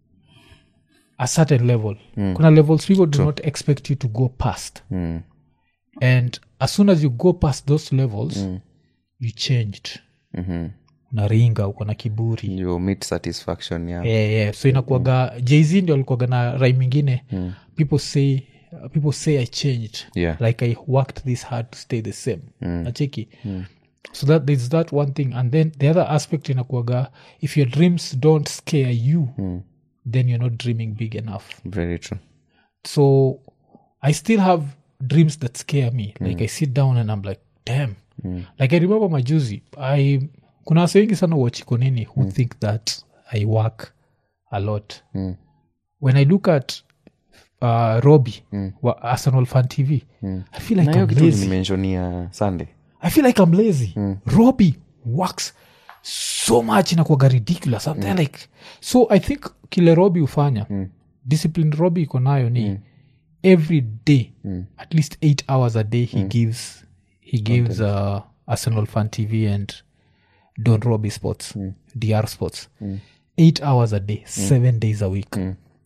a certain level kuna levels people do not expect you to go past Mm. and as soon as you go past those levels you changed Mhm. unaringa uko na kiburi you meet satisfaction ya yeah, yeah. so inakuaga jz ndio alikuaga na rai mingine people say uh, people say i changed Yeah. like i worked this hard to stay the same nacheki so that there's that one thing and then the other aspect inakuaga if your dreams don't scare you then you're not dreaming big enough very true so i still have dreams that scare me like i sit down and i'm like damn like i remember majuzi i kuna wase wengi sana wachiko nini who think that i work a lot when i look at uh, roby wa arsenal fan tv i feel like na hiyo i'm kitu lazy nimentionia sunday i feel like i'm lazy roby works so much inakuaga ridiculous I'm there like so i think kile robi hufanya discipline robi iko nayo ni every day at least eight hours a day he gives he gives uh, arsenal fan tv and don roby sports dr sports eight hours a day seven days a week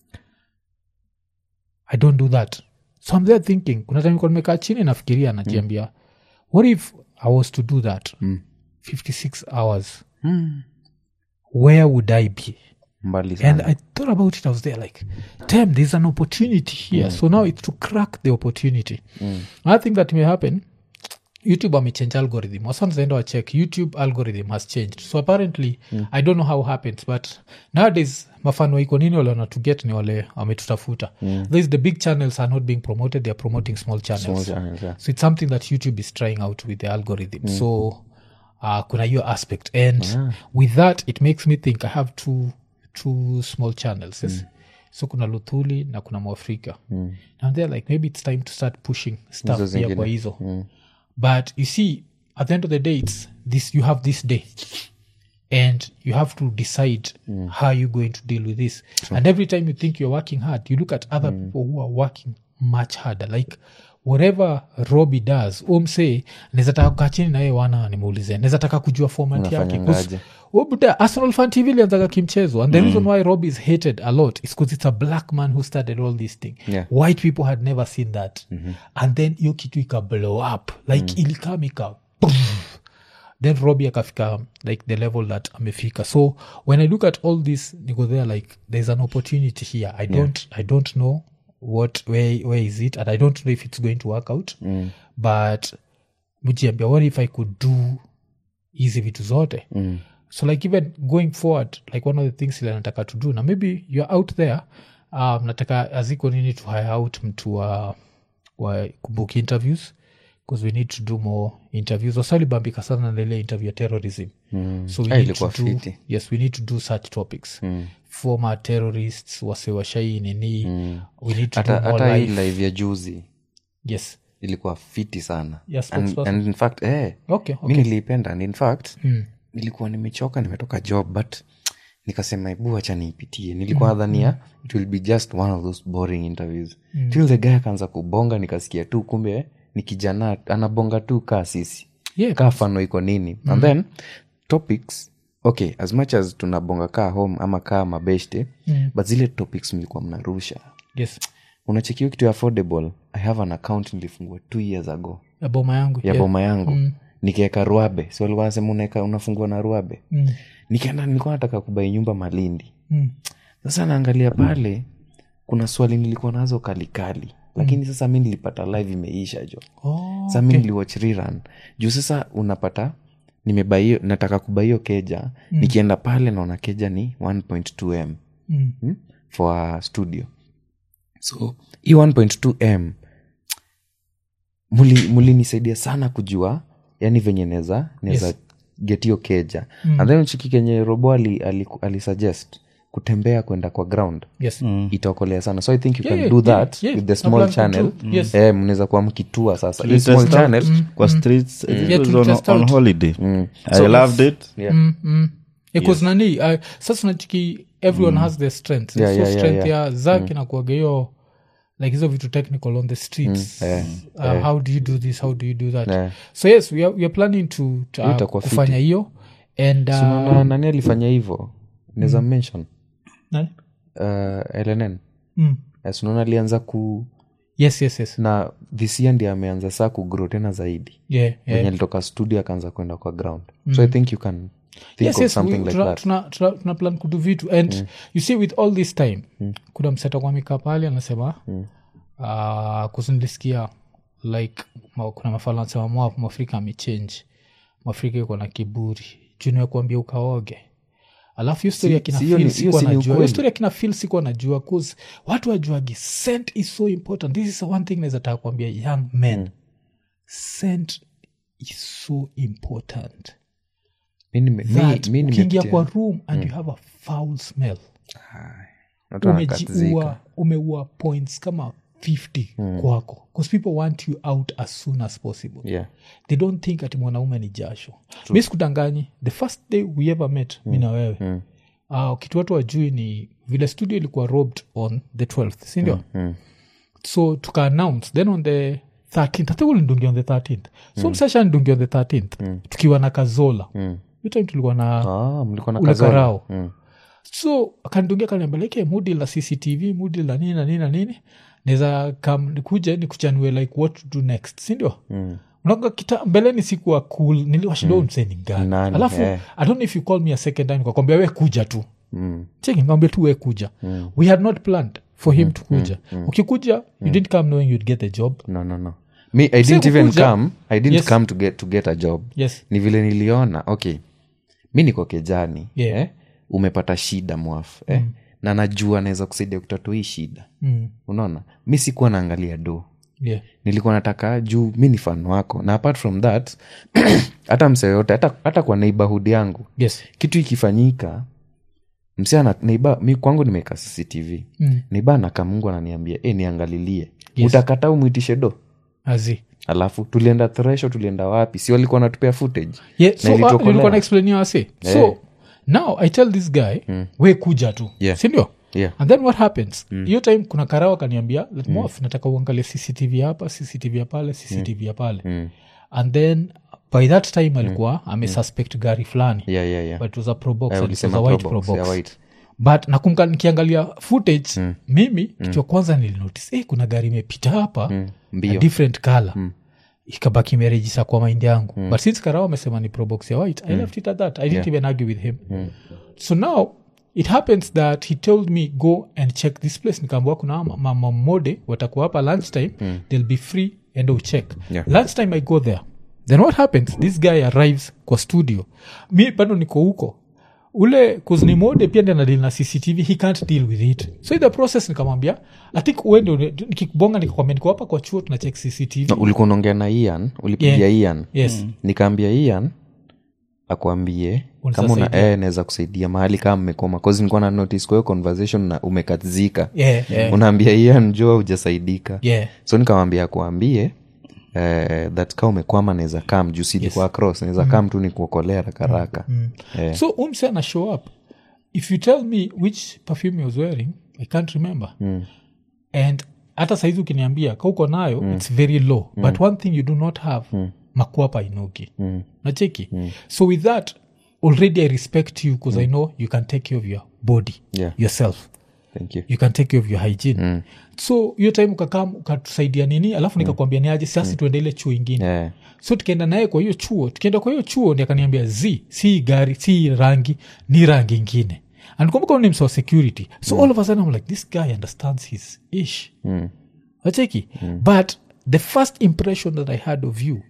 i don't do that so i'm there thinking kuna time nilikuwa nimekaa chini nafikiria najiambia what if i was to do that 56 hours where would i be mbali and sana i thought about it i was there like damn there's an opportunity here so now it's to crack the opportunity i think that may happen youtube amechange algorithm wasanzaenda wachek youtube algorithm has changed so apparently i don't know how happens but nowadays mafano waiko nini wale wana to get ni wale wametutafuta mm. the big channels are not being promoted they are promoting small channels, Small channels, yeah. so it's something that youtube is trying out with the algorithm so uh, kuna hiyo aspect and with that it makes me think i have two, two small channels yes? so kuna luthuli na kuna mwafrika mm. and they're like maybe it's time to start pushing stuff Hizo pia zingine. kwa hizo but you see at the end of the day it's this you have this day and you have to decide how you're going to deal with this and every time you think you're working hard you look at other people who are working much harder like whatever robi does umse nezataka kukaa chini naye wana nimeulize nezataka kujua format yake 'Cause Unafanyangaje? Obuda, arsenal fan tv ilianzaga kimchezo and the reason why rob is hated a lot is because it's a black man who started all this thing Yeah. white people had never seen that and then hiyo kitu ika blow up like ilikam ika boom. then robi akafika like the level that amefika so when i look at all this niko there like there's an opportunity here i don't i don't know what where, where is it and i don't know if it's going to work out but mjiambia what if i could do hizi vitu zote mm. so like even going forward like one of the things ile nataka to do na maybe you're out there um, nataka aziko nini to hire out mtu wa, wa kubook interviews because we need to do more interviews wasalibambika sana na ile interview ya terrorism mm. so we Ah, need ilikuwa to do, fiti. yes we need to do such topics mm. former terrorists wasewashai nini mm. we need to hata do more hata hii live live ya juzi yes ilikuwa fiti sana Yes, and, spokesperson. and in fact eh, okay, mi okay. niliipenda and in fact nilikuwa nimechoka nimetoka job but nikasema ebu acha niipitie nilikuwa dhania it will be just one of those boring interviews till the guy akaanza kubonga nikasikia tu kumbe ni kijana anabonga tu kaa sisi Yeah. kaa fano iko nini and then topics okay as much as tunabonga kaa home ama kaa mabeshte but zile topics mlikuwa mnarusha yes unachekiwa kitu ya affordable i have an account nilifungua two years ago ya boma yangu ya yeah. boma yangu mm. nikaeka ruabe si walikuwa nasema unaeka unafungua na ruabe Mm. nikaenda nilikuwa nataka kubai nyumba malindi Mm. sasa naangalia pale kuna swali nilikuwa nazo kalikali lakini sasa mi nilipata live imeisha jo Oh, sasa mi niliwatch rerun juu sasa unapata nimebaio nataka kubaio keja nikienda pale naona keja ni 1.2 m Mm. hmm? for a studio so hii 1.2 m muli- mulinisaidia sana kujua yani venye neza neza Yes. get hiyo keja and then chiki kenye robo ali, ali, ali suggest kutembea kwenda kwa ground yes itaokolea sana so i think you Yeah, can yeah, do yeah, that yeah. with the Na small plan channel to do. Yes. eh, mnaweza kuwa mkitua sasa hii Tulitest small out channel kwa streets it Yeah, was tulitest on, on out. holiday i So loved it yeah. mm, mm. Because nani uh, sasa nachiki everyone has their strengths Yeah, so yeah, yeah, strength yeah. ya zak inakuaga hiyo like hizo vitu technical on the streets uh, how do you do this how do you do that Yeah. so yes we are, we are planning to, to Hiyo uh, itakuwa kufanya hiyo and uh, Unaona nani alifanya hivyo naweza mention nani? uh, lnn Mm. yes, unaona alianza ku yes yes yes na this year ndi ameanza saa kugrow tena zaidi yeah, yeah. yeah. venye alitoka studio akaanza kwenda kwa ground so i think you can think yes, of yes, something we- like tuna, that tuna, tuna, tuna plan kudu vitu and you see with all this time kuna mseta kwa mika pale anasema mm. uh, kuzinilisikia like ma, kuna mafala anasema mwa mwafrika amechange mwafrika iko na kiburi juniwe kuambia ukaoge alafu hiyo story ya kina si hiyo Phil ni- hiyo sikuwa si ni najua hiyo ukweli. story ya kina fil sikuwa najua cause watu wajuagi scent is so important this is one thing naweza taka kuambia young men scent is so important Mi nime- mi- that mi ukiingia nimepitia- kwa room and you have a foul smell watu wanakatizika. umejiua umeua points kama 50 kwako bcause people want you out as soon as possible Yeah. they don't think ati mwanaume ni jasho mi sikudanganyi the first day we ever met mi na wewe uh, kitu watu wajui ni vile studio ilikuwa robbed on the 12th sindio so tuka announce then on the 13th hata ulindungia on the 13th so msasha ndungia on the 13th tukiwa na kazola mm. time tulikuwa na Ah, mlikuwa na ule kazola. karao Mm. so akanitungia kaniambia mudi la cctv mudi la nini na nini na nini naweza kam nikuja nikuchanue like what to do next sindio mm. unaga kita mbeleni sikuwa cool niliwashinda mm. mseni Nani, ngani alafu eh. i don't know if you call me a second time nikakwambia we kuja tu cheki nikamwambia tu we kuja we had not planned for him to kuja ukikuja you didn't come knowing you'd get the job no no no me i didn't even kukuja- come i didn't Yes. come to get, to get a job yes ni vile niliona okay mi niko kejani Yeah. eh? umepata shida mwafu eh? na najua naweza kusaidia kutatua hii shida mm. unaona mi sikuwa naangalia do yeah nilikuwa nataka juu mi ni fan wako na apart from that hata msee yoyote hata, hata kwa neighborhood yangu yes kitu ikifanyika msee ana neiba mi kwangu nimeweka cctv Mm. neiba anaka mungu ananiambia e, niangalilie Yes. utakata umwitishe do azi alafu tulienda thresho tulienda wapi si walikuwa natupea footage yeah, Na so uh, ilitokolewa. nilikuwa naexplainia wase so now i tell this guy we kuja tu Yeah. sindio Yeah. and then what happens hiyo time kuna karawa kaniambia mm. nataka uangalie cctv hapa cctv ya pale cctv ya pale and then by that time alikuwa amesuspect gari fulani yeah, yeah, yeah. but it was a probox Eh, and it was ulisema a white Probox, probox yeah, white. but nakumka nikiangalia footage mimi kitu ya kwanza nilinotice eh, kuna gari imepita hapa mbio. a different color ikabaki imerejisa kwa maindi yangu but since karao amesema ni probox ya white i left it at that i didn't even argue with him so now it happens that he told me go and check this place nikaambua kuna mama mode watakuwa hapa lunchtime they'll be free and I'll check Yeah. lunchtime i go there then what happens this guy arrives kwa studio mi bado niko huko ule kuzni mode pia ndi anadili na cctv he can't deal with it so in the process nikamwambia i think uende nikikubonga nikakwambia niko hapa kwa chuo tunachek cctv No, ulikuwa unaongea na ian ulipigia Yeah. ian yes nikaambia ian akwambie Unaweza kama una saidia. eh, naweza kusaidia mahali kama mmekoma cause nilikuwa na notice kwa hiyo conversation na umekazika yeah, yeah, unaambia ian jua hujasaidika yeah. so nikamwambia akuambie eh, that ka umekwama naweza kam juu silikuwa cross naweza kam tu ni kuokolea rakaraka Eh. so umse ana show up if you tell me which perfume he was wearing i can't remember and hata saizi ukiniambia ka uko nayo its very low but one thing you do not have makwapa inuki nacheki so with that already i respect you because i know you can take care of your body Yeah. yourself thank you you can take care of your hygiene so hiyo time ukakam ukatusaidia nini alafu nikakwambia niaje sasi tuende ile chuo ingine Eh, so tukienda naye kwa hiyo chuo tukienda kwa hiyo chuo ndi akaniambia z si gari si rangi ni rangi ingine anikumbuka ni msa wa security so all of a sudden I'm like this guy understands his ish acheki but the first impression that i had of you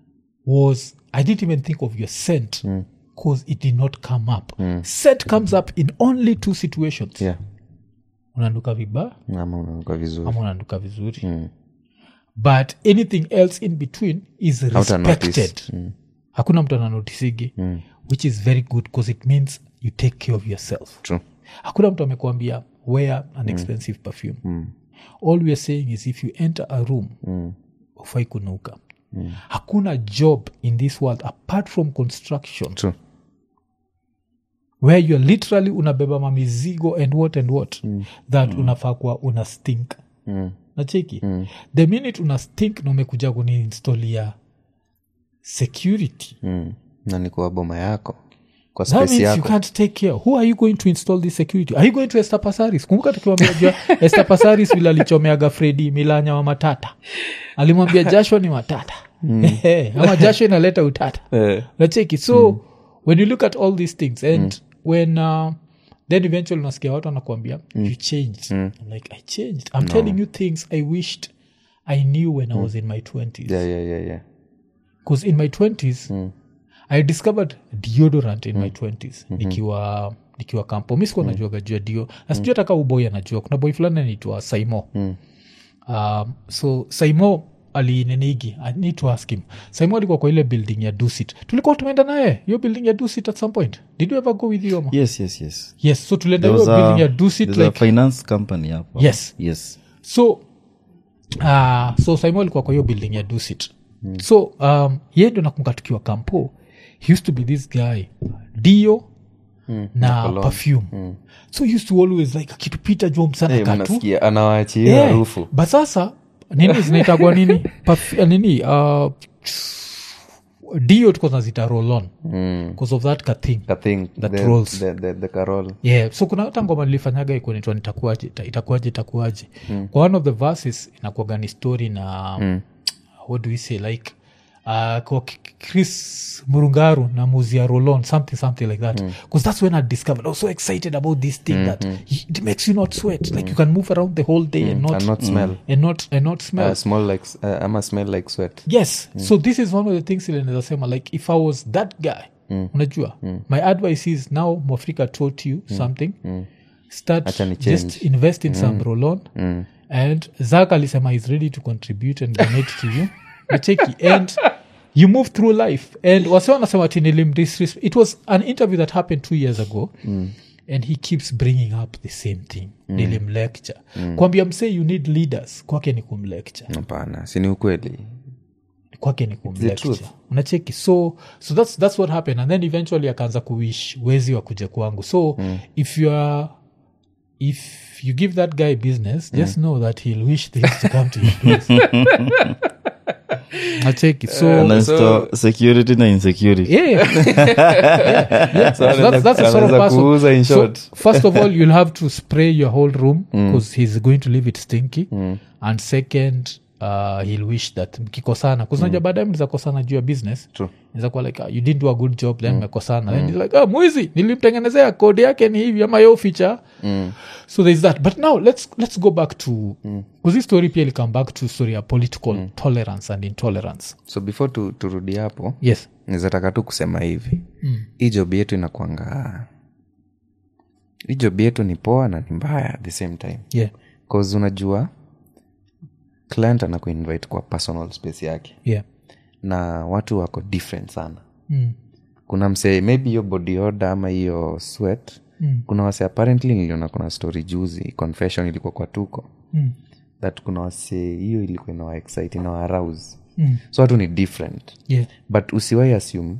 was i didn't even think of your scent because it did not come up scent comes up in only two situations yeah. unaanduka vibaya ama unanuka vizuri ama unaanduka vizuri but anything else in between is Hauta notice. respected hakuna mtu ananotisigi which is very good because it means you take care of yourself True. hakuna mtu amekuambia wear an expensive perfume all we are saying is if you enter a room ufai kunuka hakuna job in this world apart from construction True. where you're literally unabeba mamizigo and what and what that unafaa kuwa una stink nacheki the minute una stink na umekuja kuniinstolia security mm. na ni kwa boma yako kwa that space means you yako can't take care who are you going to install this security are you going to estapasaris kumbuka tukiwambia jua estapasaris vile alichomeaga fredi milanya wa matata alimwambia joshua ni matata ama joshua inaleta utata nacheki so when you look at all these things and when uh, then eventually unasikia watu wanakuambia you changed I'm like i changed i'm telling you things i wished i knew when i was in my 20s yeah, yeah, yeah, yeah. because in my 20s i discovered deodorant in my 20s nikiwa nikiwa kampo mi sikuwa najuaga juu ya dio na sijui hata ka uboy anajua kuna boy fulani anaitwa saimo um, so saimo alinenigi i need to ask him saimo alikuwa kwa ile building ya dusit tulikuwa tumeenda naye hiyo building ya dusit at some point did you ever go with you Oma? yes yes yes yes so tulienda There hiyo was a, building ya dusit there's a like finance company hapo Yes. yes so uh, so saimo alikuwa kwa hiyo building ya dusit mm. so um, ye ndio nakumbuka tukiwa kampo he used to be this guy dio mm. na perfume mm. so he used to always like akitupita jua msana Hey, katu mnasikia anawaachia hiyo Yeah. harufu but sasa nini zinaitagwa nini Perf- nini uh, dio tuko nazita rolon because of that kathing I think That the, rolls. the, the, the carol yeah so kuna hata ngoma nilifanyaga ikunaitwa nitakuaje ita- itakuaje itakuaje kwa one of the verses inakuaga ni story na what do we say like uh, kwa K- chris murungaru na muzia rolon something something like that because that's when i discovered i was so excited about this thing that it makes you not sweat like you can move around the whole day and not and not smell and not and not smell uh, smell like uh, ama smell like sweat yes so this is one of the things ile naweza sema like if i was that guy unajua my advice is now mwafrika taught you something start Acha ni just change. invest in some rolon and zak alisema is ready to contribute and donate to you nacheki and you move through life and wase wanasema ati nilim disres- it was an interview that happened two years ago and he keeps bringing up the same thing nilimlecture kwambia msee you need leaders kwake ni kumlecture hapana sini ukweli kwake ni truth. kumlecture unacheki so so that's, that's what happened and then eventually akaanza kuwish wezi wa kuja kwangu so if you are if you give that guy business just know that he'll wish things to come to your place nacheki so Na sto- security na insecurity yeah, yeah, yeah. So that's, that's the sort of anaweza person. kuuza in So, short. first of all, you'll have to spray your whole room because he's going to leave it stinky. And second, uh, he'll wish that mkikosana kuznaja baadaye mlizakosana juu ya business True. Inaweza kuwa like uh, you didn't do a good job then mmekosana then he's like oh, mwizi nilimtengenezea kodi yake ni hivi ama yo feature so there's that but now let's, let's go back to because this story pia come back to story ya political tolerance and intolerance so before tu, turudi hapo yes nizataka tu kusema hivi hii job yetu inakwanga hii job yetu ni poa na ni mbaya at the same time yeah cause unajua client anakuinvite kwa personal space yake yeah na watu wako different sana mm. kuna msee maybe hiyo body order ama hiyo sweat Mm. kuna wase apparently niliona kuna story juzi confession ilikuwa kwa tuko Mm. that kuna wase hiyo ilikuwa inawa excite inawa arouse Mm. so watu ni different yeah but usiwai assume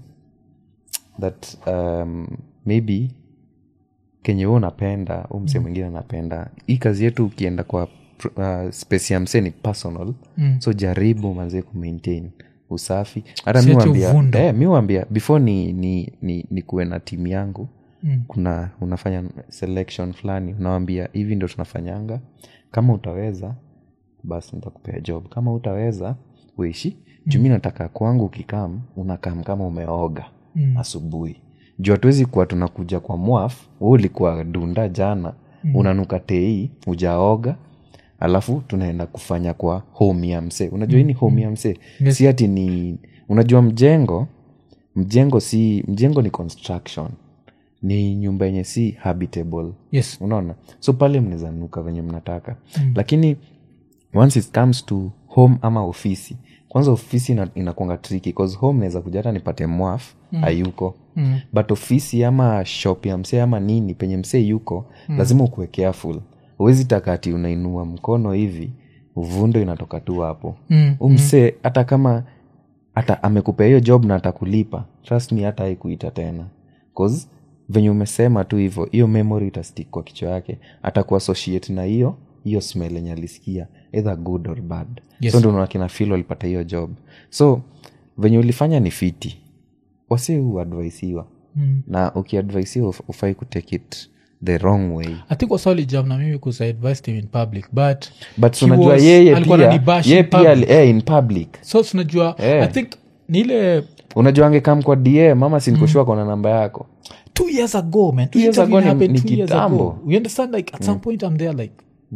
that um, maybe kenye huo unapenda u msee mwingine anapenda hii kazi yetu ukienda kwa pr- uh, space ya msee ni personal Mm. so jaribu manzie kumaintain usafi hata Si mi ati wambia uvundo. eh, mi wambia before ni, ni, ni, ni kuwe na timu yangu Mm. kuna unafanya selection fulani unawambia hivi ndo tunafanyanga kama utaweza basi nitakupea job kama utaweza uishi juu mi nataka kwangu ukikam unakam kama umeoga Mm. asubuhi juu hatuwezi kuwa tunakuja kwa mwaf we ulikuwa dunda jana mm. unanuka tei ujaoga alafu tunaenda kufanya kwa home ya msee unajua hii ni home ya msee Yes. si ati ni unajua mjengo mjengo si mjengo ni construction ni nyumba yenye si habitable yes unaona so pale mnaweza nuka venye mnataka mm. lakini once it comes to home ama ofisi kwanza ofisi ina- inakwanga triki cause home naweza kuja hata nipate mwaf mm. ayuko Mm. but ofisi ama shop ya msee ama nini penye msee yuko mm. lazima ukuwe careful huwezi takati unainua mkono hivi uvundo inatoka tu hapo Mm, umsee hata kama hata amekupea hiyo job na atakulipa trust me hata haikuita tena cause venye umesema tu hivyo hiyo memory itastik kwa kichwa yake atakuassociate na hiyo hiyo smell yenye alisikia either good or bad Yes. so ndo unaona kina fil walipata hiyo job so venye ulifanya ni fiti wasi huadvaisiwa Mm. na ukiadvaisiwa uf- ufai kutake it the wrong way i think wasali jam na mimi kusa advised him in public but but he unajua was- yeye alikuwa pia ananibash yeye in pia public. ali- eh, in public so tunajua Eh. i think ni ile unajua angekam kwa dm ama sinikushua kona namba yako two years ago man Two years Interview ago ni- happened ni two years kitambo. ago. we understand like at some point i'm there like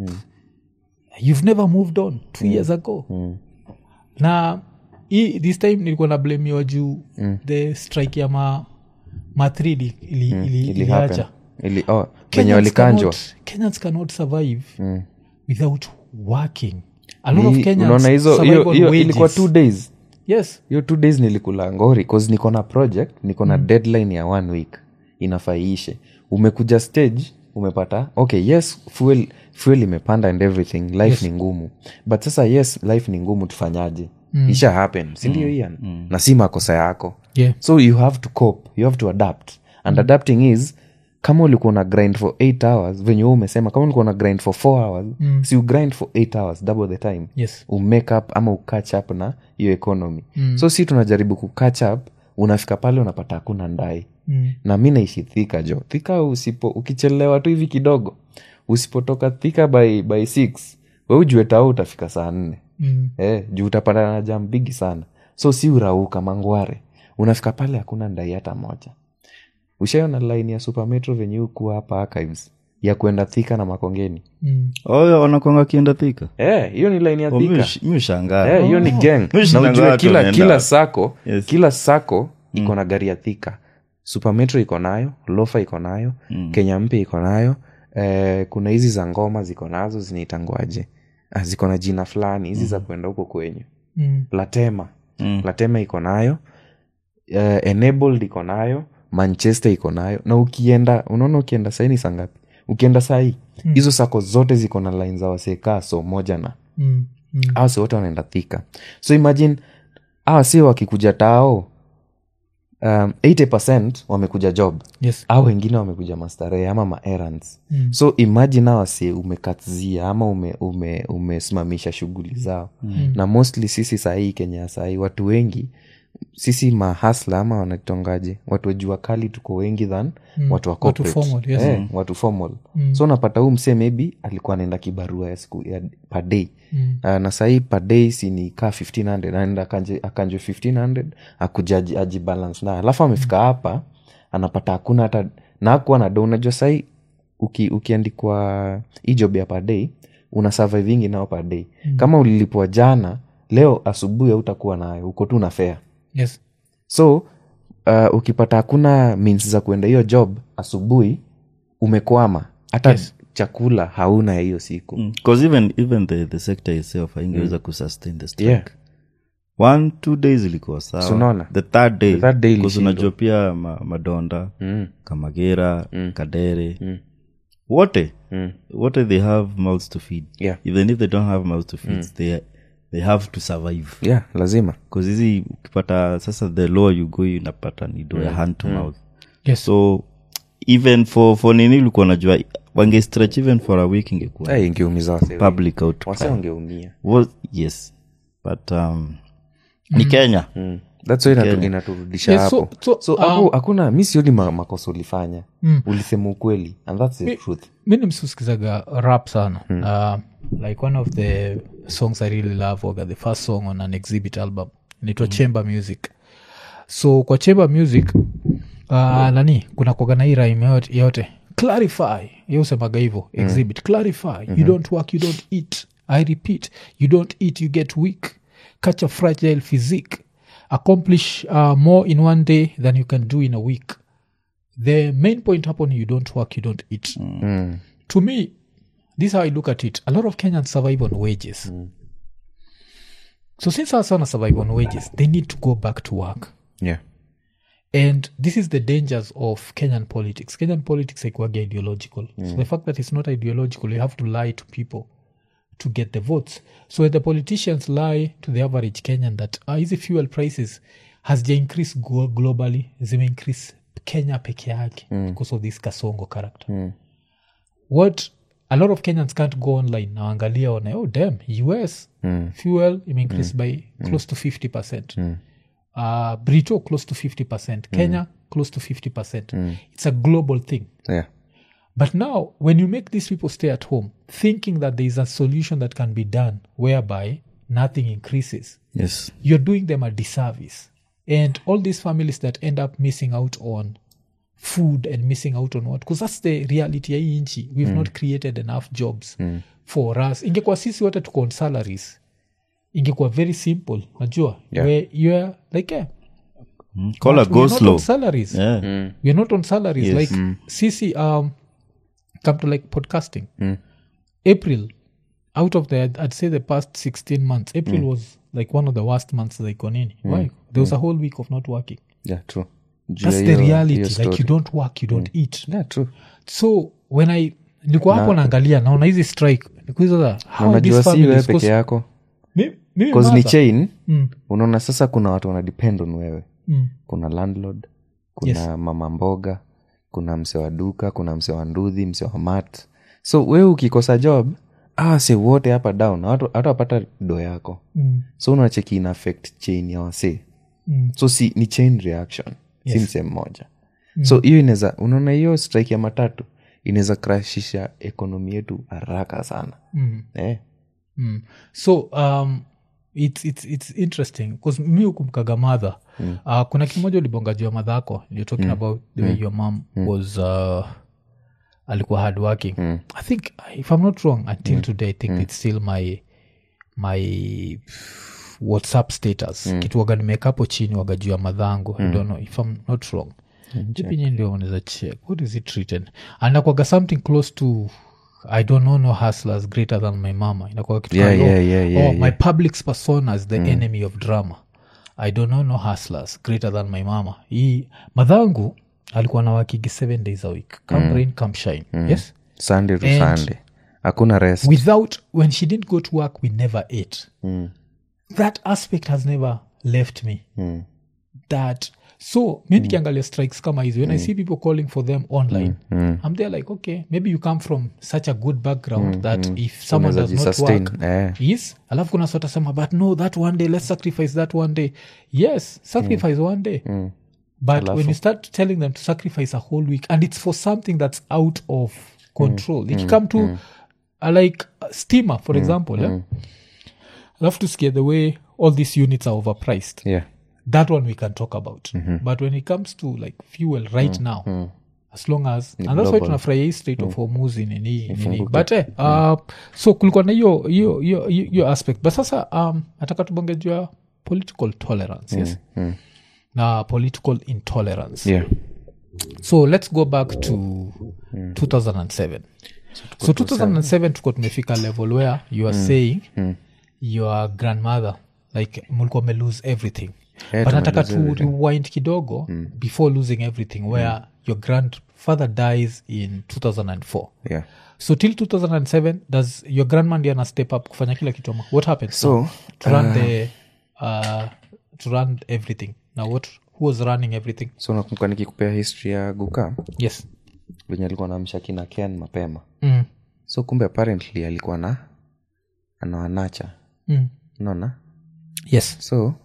you've never moved on two years ago na hii this time nilikuwa na blamiwa juu the strike ya ma ma 3 ili, ili, ili, ili happen. iliacha ili oh, venye Kenyans walikanjwa cannot- kenyans cannot survive without working a lot of Ni- kenyans unaona hizo survive hiyo on hiyo wages. ilikuwa two days yes hiyo two days nilikula ngori cause niko na project niko na deadline ya one week inafaa iishe umekuja stage umepata okay yes fuel fuel imepanda and everything life Yes. ni ngumu but sasa yes life ni ngumu tufanyaje isha happen sindio mm. ian na si makosa yako yeah so you have to cope you have to adapt and adapting is kama ulikuwa na grind for 8 hours venye wewe umesema kama ulikuwa na grind for 4 hours mm. si you grind for 8 hours double the time yes umake up ama ukatch up na hiyo economy mm. so si tunajaribu kukatch up unafika pale unapata hakuna ndai mm. na mi naishi thika jo thika usipo ukichelewa tu hivi kidogo usipotoka thika by, by six we ujue tao utafika saa nne Mm. eh, juu utapata na jam bigi sana so si urauka mangware unafika pale hakuna ndai hata moja ushaiona line ya supermetro venye hukuwa hapa archives ya kwenda thika na makongeni Mm. oyo wanakwanga kienda thika Eh, hiyo ni line ya Oh, mi thika ush- mi ushangaa Eh, hiyo ni gang Mi na ushangaa ujue watu kila, wanaenda kila wapi. sako Yes. kila sako iko na gari ya thika supermetro iko nayo lofa iko nayo kenya mpya iko nayo eh, kuna hizi za ngoma ziko nazo zinaitangwaje ah, ziko na jina fulani hizi za kwenda huko kwenyu Mm. latema Mm. latema iko nayo eh, enabled iko nayo manchester iko nayo na ukienda unaona ukienda saini saa ngapi ukienda sahii hizo sako zote ziko na line za wasekaa so moja na Mm. Mm. awa si wote wanaenda thika so imagine awa si wakikuja tao um, 80 wamekuja job yes au wengine wamekuja mastarehe ama maerrands Mm. so imagine awa si umekatizia ama ume, ume, umesimamisha shughuli zao mm. na mostly sisi sahii kenya sahii watu wengi sisi mahasla ama wanatongaje watu wa jua kali tuko wengi than Mm. watu wa Watu corporate. formal, yes. eh, watu formal Mm. so unapata huu msee maybe alikuwa anaenda kibarua ya siku ya per day Mm. uh, na sahii per day si ni kaa 1500 anaenda akanje akanje 1500 akuja aji- ajibalance nayo alafu amefika hapa anapata hakuna hata na akuwa na do unajua sahii uki, ukiandikwa hii job ya per day una survivingi nao per day mm. kama ulilipwa jana leo asubuhi hautakuwa nayo uko tu na fea yes so uh, ukipata hakuna means za kuenda hiyo job asubuhi umekwama hata Yes. chakula hauna ya hiyo siku Mm. 'Cause even, even the, the sector itself haingeweza kusustain the strike Yeah. one two days ilikuwa So unaona? sawa the third day, The third day 'cause ilishindwa. unajua pia ma, madonda mm. kamagera Mm. kadere Mm. wote Mm. wote they have mouths to feed Yeah. even if they don't have mouths to feed they, they have to survive yeah lazima bcause hizi ukipata sasa the lower you go unapata ni do ya hand to mouth yes so even for for nini ulikuwa najua wange stretch even for a week ingekuwa hey, ingeumiza wase wengi. public outcry. wase wangeumia Was, yes but um, ni kenya mm. thats why inatu, Kenya. inaturudisha Yes, so- hapo so, so um, hapo hakuna mi sioni ma, makosa ulifanya Mm. ulisema ukweli and thats the truth mi nimsusikizaga rap sana uh, like one of the songs i really love waga the first song on an exhibit album inaitwa chamber music so kwa chamber music uh, nani kuna kuagana hii rime yote, yote clarify ye usemaga hivo exhibit clarify you don't work you don't eat i repeat you don't eat you get weak catch a fragile physique accomplish uh, more in one day than you can do in a week the main point hapo ni you don't work you don't eat mm. to me this is how i look at it a lot of kenyans survive on wages so since our son survive on wages they need to go back to work yeah and this is the dangers of kenyan politics kenyan politics haikuwaga ideological so the fact that it's not ideological you have to lie to people to get the votes so when the politicians lie to the average kenyan that uh, hizi fuel prices has ja increase glo- globally zime increase kenya peke yake because of this kasongo character what a lot of kenyans can't go online na waangalia one oh damn us fuel ime increase by close to 50 percent uh, brito close to 50 percent kenya close to 50 percent it's a global thing yeah but now when you make these people stay at home thinking that there is a solution that can be done whereby nothing increases yes you're doing them a disservice and all these families that end up missing out on food and missing out on what because that's the reality ya hii nchi we've not created enough jobs for us ingekuwa sisi wote tuko on salaries ingekuwa very simple najua Yeah. where youare like eh, call a but go we're not slow on salaries yeah. we're not on salaries Yes. like sisi um come to like podcasting april out of the i'd say the past 16 months april was like one of the worst months like on any why there was a whole week of not working yeah true Juu that's ya the hiyo- reality hiyo like story. you don't work you don't eat yeah true so when i nilikuwa hapo naangalia naona hizi strike nikuiza na how unajua these si wewe families peke 'cause yako mi- mimi bcause ni mother- chain Mm, unaona sasa kuna watu wana depend on wewe mm, kuna landlord kuna Yes. mama mboga kuna mse wa duka kuna mse wa ndudhi mse wa mat so wewe ukikosa job awase wote hapa down hata wapata do yako mm, so unacheki ina affect chain ya wasee mm. so si ni chain reaction si Yes. msee mmoja so hiyo inaweza unaona hiyo strike ya matatu inaweza krashisha ekonomi yetu haraka sana Mm. eh? Mm. so um, it's, it's, it's interesting bcause mi hukumkaga madha mm. uh, kuna kimoja ulibonga juu ya madha ako you're talking about the way your mom was uh, alikuwa hard working i think if i'm not wrong until today i think it's still my my whatsapp status mm. kitu waga nimekapo chini waga juu ya madhangu i don't know if i'm not wrong jipinye ndio unaweza check what is it written anakwaga something close to i don't know no hustlers greater than my mama inakwaga kitu Yeah, kama, yeah, oh, yeah, yeah, oh, yeah. my public persona is the enemy of drama i don't know no hustlers greater than my mama hii madhangu alikuwa na wakigi seven days a week come rain come shine yes sunday to And- sunday hakuna rest without when she didn't go to work we never ate that aspect has never left me that so mi nikiangalia strikes kama hizi when i see people calling for them online i'm there like okay maybe you come from such a good background that if someone does Unaweza not jisustain, work eh. yes alafu kuna sota sema but no that one day let's sacrifice that one day yes sacrifice one day but when you start telling them to sacrifice a whole week and it's for something that's out of control if you come to uh, like uh, steamer for example yeah? alafu tusikie the way all these units are overpriced yeah that one we can talk about but when it comes to like fuel right now as long as and that's why tunafurahia hii state of hormuz nini nini but eh, uh, so kulikuwa na hiyo hiyo hiyo hiyo aspect but sasa um, nataka tubonge juu ya political tolerance yes na political intolerance yeah so let's go back to 2007 so 2007 tuko tumefika level where you are saying your grandmother like mulikuwa me lose everything Yeah, but nataka tumelose to rewind kidogo before losing everything where your grandfather dies in 2004 yeah so till 2007 does your grandma ndi ana step up kufanya kila kitu ama what happened So, to run the uh, to run everything now what who was running everything so nakumbuka nikikupea history ya guka yes venye alikuwa na mshakina ken mapema mm. so kumbe apparently alikuwa na anawanacha Mm. unaona yes so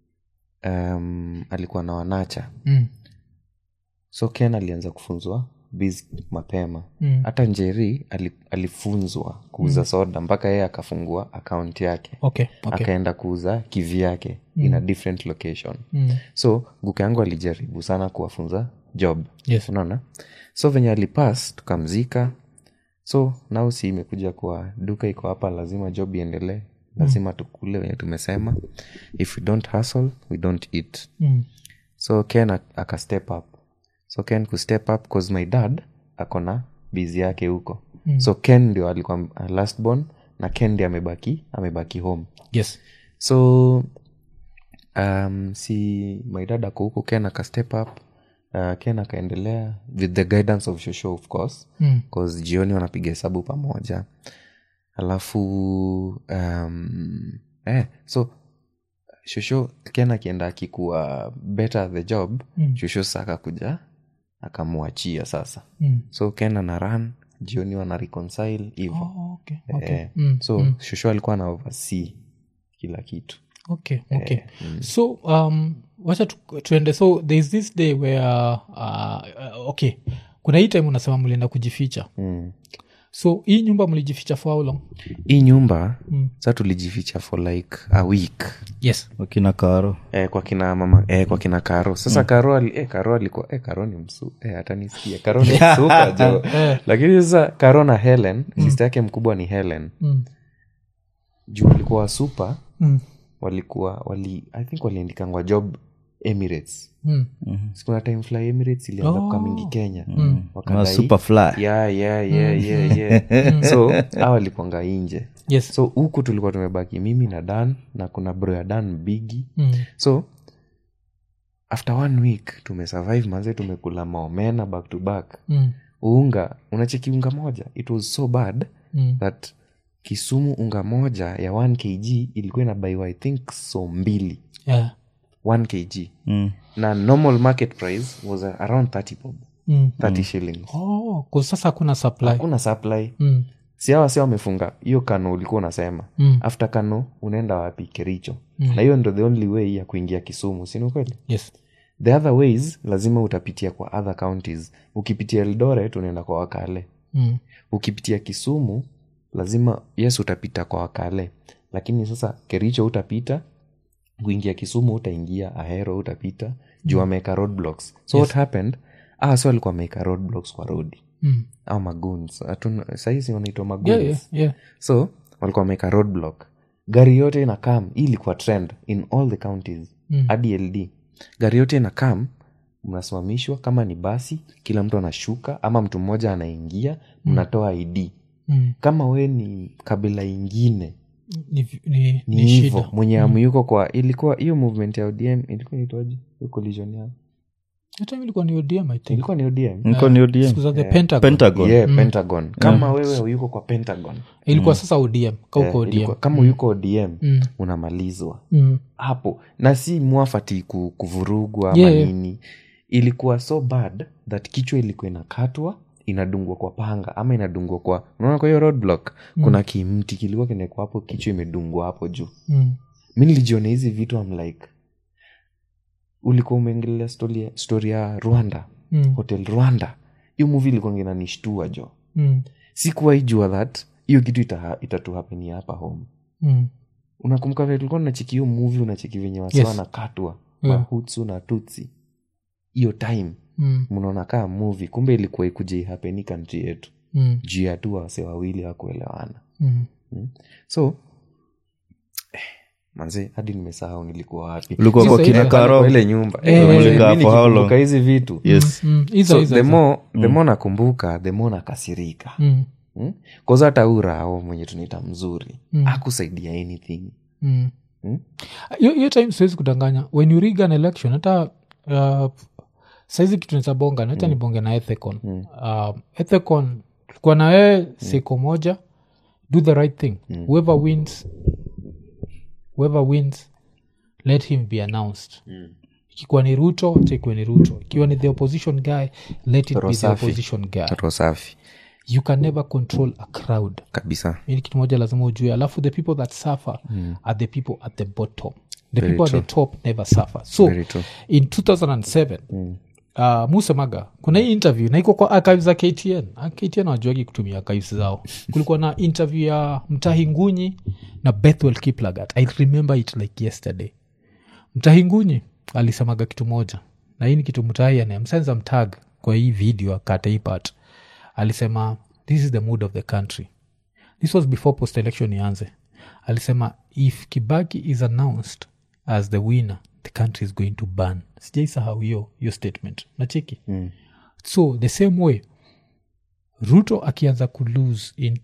um, alikuwa na wanacha mm. so ken alianza kufunzwa biz mapema Mm. hata njeri ali, alifunzwa kuuza soda mpaka yeye akafungua akaunti yake okay okay akaenda kuuza kivi yake in a different location mm. so guka yangu alijaribu sana kuwafunza job yes unaona so venye alipas tukamzika so nao si imekuja kwa duka iko hapa lazima job iendelee lazima tukule venye tumesema if we don't hustle we don't eat mm. so ken ak- aka step up so ken ku step up cause my dad akona bizi yake huko mm. so ken ndio alikuwa uh, last born na ken ndio amebaki amebaki home yes so um, si my dad ako huko ken aka step up uh, ken akaendelea with the guidance of shosho of course Mm. cause jioni wanapiga hesabu pamoja alafu um, eh, so shosho ken akienda akikuwa better the job Mm. shosho sa akakuja akamwachia sasa mm. so ken ana run jioni wana reconcile hivo oh, okay okay eh, mm. so shosho alikuwa na oversee kila kitu okay okay so um wacha tu, tuende so thereis this day where uh, uh, okay kuna hii time unasema mlienda kujificha mm. so hii nyumba mlijificha for how long hii nyumba Mm. sa tulijificha for like a week yes wakina karo eh, kwa kina mama eh, kwa kina karo sasa mm. karo ali, eh, karo alikuwa eh, karo ni msu eh, hata nisikia karo ni msuka jo lakini sasa karo na helen mm. sista yake mkubwa ni helen mm. juu walikuwa super Mm. walikuwa wali i think waliandikangwa job emirates Mm. sikuna time fly emirates ilianza Oh. kukamingi kenya Ma wakadai superfly yeah, yeah, yeah, yeah, yeah. so a walikuanga inje yes so huku tulikuwa tumebaki mimi na dan na kuna bro ya dan bigi mm. so after one week tumesurvive manze tumekula maomena back to back Mm. unga unacheki unga moja it was so bad Mm. that kisumu unga moja ya 1 kg ilikuwa inabaiwa i think so mbili Yeah. 1 kg mm. na normal market price was around 30 bob Mm. 30 shillings Oh, 'cause sasa hakuna supply hakuna supply mm. si hawa si wamefunga hiyo kano ulikuwa unasema Mm. after kano unaenda wapi kericho na hiyo ndo the only way ya kuingia kisumu sini kweli yes the other ways lazima utapitia kwa other counties ukipitia eldoret unaenda kwa wakale mm. ukipitia kisumu lazima yes utapita kwa wakale lakini sasa kericho utapita kuingia kisumu utaingia ahero utapita juu ameweka roadblocks so what happened ah, so alikuwa ameweka roadblocks kwa rodi Mm. au maguns Hatuna- sahizi wanaitwa maguns yeah, yeah, yeah. so walikuwa wameweka roadblock gari yote ina kam hii ilikuwa trend in all the counties Mm. hadi ld gari yote ina kam mnasimamishwa kama ni basi kila mtu anashuka ama mtu mmoja anaingia mnatoa id Mm. kama we ni kabila ingine ni, ni, ni ni hivo shida mwenye amu yuko kwa ilikuwa hiyo movement ya odm ilikuwa inaitwaje hiyo collision yao hata ilikuwa ni ODM, I think. ilikuwa ni odm niko ni ODM. Siku za the Pentagon. pentagon yeah, pentagon kama wewe yuko kwa pentagon ilikuwa sasa odm kauko eh, odm ilikuwa- kama yuko odm Mm. unamalizwa Mm. hapo na si mwafati ku- kuvurugwa ama Yeah, yeah. nini ilikuwa so bad that kichwa ilikuwa inakatwa inadungwa kwa panga ama inadungwa kwa unaona kwa hiyo roadblock kuna kimti kilikuwa kinekwa hapo kichwa imedungwa hapo juu Mm. mi nilijiona hizi vitu am like ulikuwa umeengelea story, ya- story ya rwanda Mm. hotel rwanda hiyo muvi ilikuwa nginanishtua jo Mm. sikuwahi jua that hiyo kitu ita, itatuhapenia hapa home Mm. unakumbuka vile tulikuwa tunacheki hiyo muvi unacheki venye wasi Yes. wanakatwa Yeah. mahutsu na tutsi hiyo time Mm. mnaona kaa muvi kumbe ilikuwa ikuja ihapeni kantri yetu Mm. juu ya tu wase wawili wakuelewana Mm. so eh, manze hadi nimesahau nilikuwa wapi ulikuwa Sasa kwa ile- kina Kwa karo ile nyumba Eh, Eh, eh, mimi eh. For how long? nikikumbuka hizi vitu yes Mm. Hizo, so hizo, the hizo. more, the more nakumbuka the more nakasirika Mm. hmm? koza hata urao mwenye tunaita mzuri Mm. akusaidia anything Mm. Hmm? hiyo hiyo time siwezi kudanganya when you rig an election hata uh, saizi kitu nitabonga hata nibonge na ethecon uh, ethecon tulikuwa na wewe seko moja do the right thing whoever wins whoever wins let him be announced ikikuwa ni ruto chekwe ni ruto ikiwa ni the opposition guy let it be the Rosafi. opposition guy roho safi you can never control a crowd kabisa ili kitu moja lazima ujue alafu the people that suffer are the people at the bottom the Very people true. at the top never suffer so Very true. in 2007 uh, musemaga kuna hii interview na iko kwa archives za ktn Ah, ktn wajuagi kutumia archives zao kulikuwa na interview ya mtahi ngunyi na bethwel kiplagat i remember it like yesterday mtahi ngunyi alisemaga kitu moja na hii ni kitu mtahi anayemsenza mtag kwa hii video akata hii part alisema this is the mood of the country this was before post election ianze alisema if kibaki is announced as the winner the country is going to ban sijaisahau hiyo hiyo statement nacheki mm. so the same way ruto akianza kulose in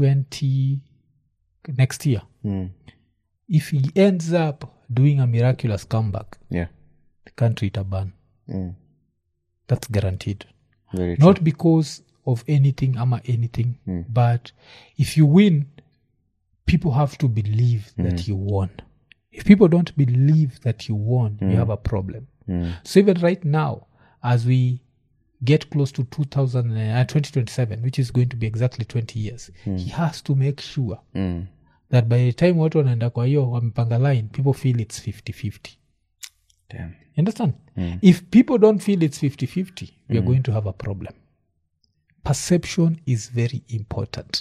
20 next year mm. if he ends up doing a miraculous comeback yeah. the country itaban mm. that's guaranteed Very true. not because of anything ama anything but if you win people have to believe that you won if people don't believe that you won you have a problem so even right now as we get close to 2000, uh, 2027 which is going to be exactly 20 years he has to make sure Mm. that by the time watu wanaenda kwa hiyo wamepanga line people feel it's 50-50 Damn. You understand if people don't feel it's 50-50 we are going to have a problem perception is very important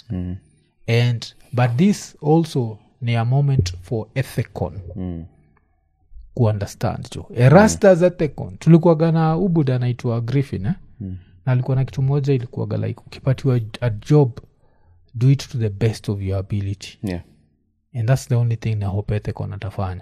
and but this also ni a moment for ethecon kuunderstand jo erastas ethecon tulikuwaga na ubud anaitwa griffin eh? na alikuwa na kitu moja ilikuwaga like ukipatiwa a job do it to the best of your ability Yeah. and that's the only thing na hope ethecon atafanya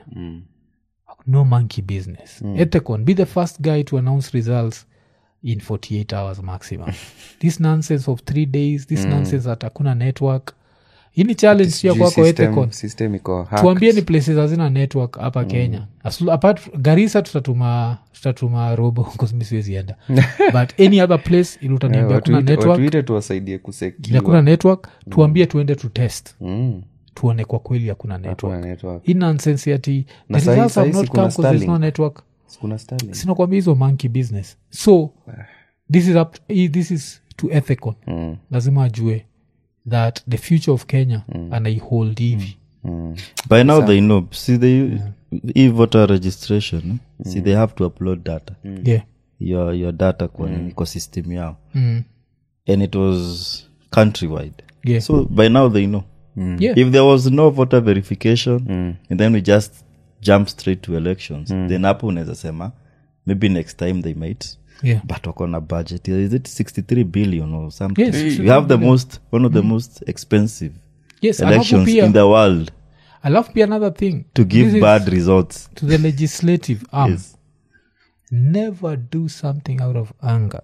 no monkey business ethecon be the first guy to announce results in 48 hours maximum this nonsense of three days this nonsense that hakuna network hii ni challenge pia Sijui kwako system- ethecon system iko hacked. tuambie ni places hazina network hapa kenya As- apart garisa tutatuma tutatuma robo mi siwezienda but any other place ili Eh, utaniambia watu kuna ite- network watu ite tuwasaidie hakuna kusekiwa network tuambie tuende tu test Mm. tuone kwa kweli hakuna network Hakuna network. hii nonsense ati Na the sahi- results have sahi not si kuna come 'cause there's no Starlink. network Kuna Starlink. sinakwambia hizo monkey business so this is, up hii- this is to ethicon Mm. lazima ajue that the future of kenya anaihold hivi Mm. by now they know see they e voter registration see they have to upload data yeah your your data kwa mm. ecosystem yao mm. and it was countrywide Yeah. so by now they know yeah. if there was no voter verification and then we just jump straight to elections then hapo unaweza sema maybe next time they might yeah. but wako na budget is it 63 billion or something Yes, you have the most one of the most expensive yes alafu elections pia in the world alafu pia another thing to give this is bad results to the legislative arm Yes. never do something out of anger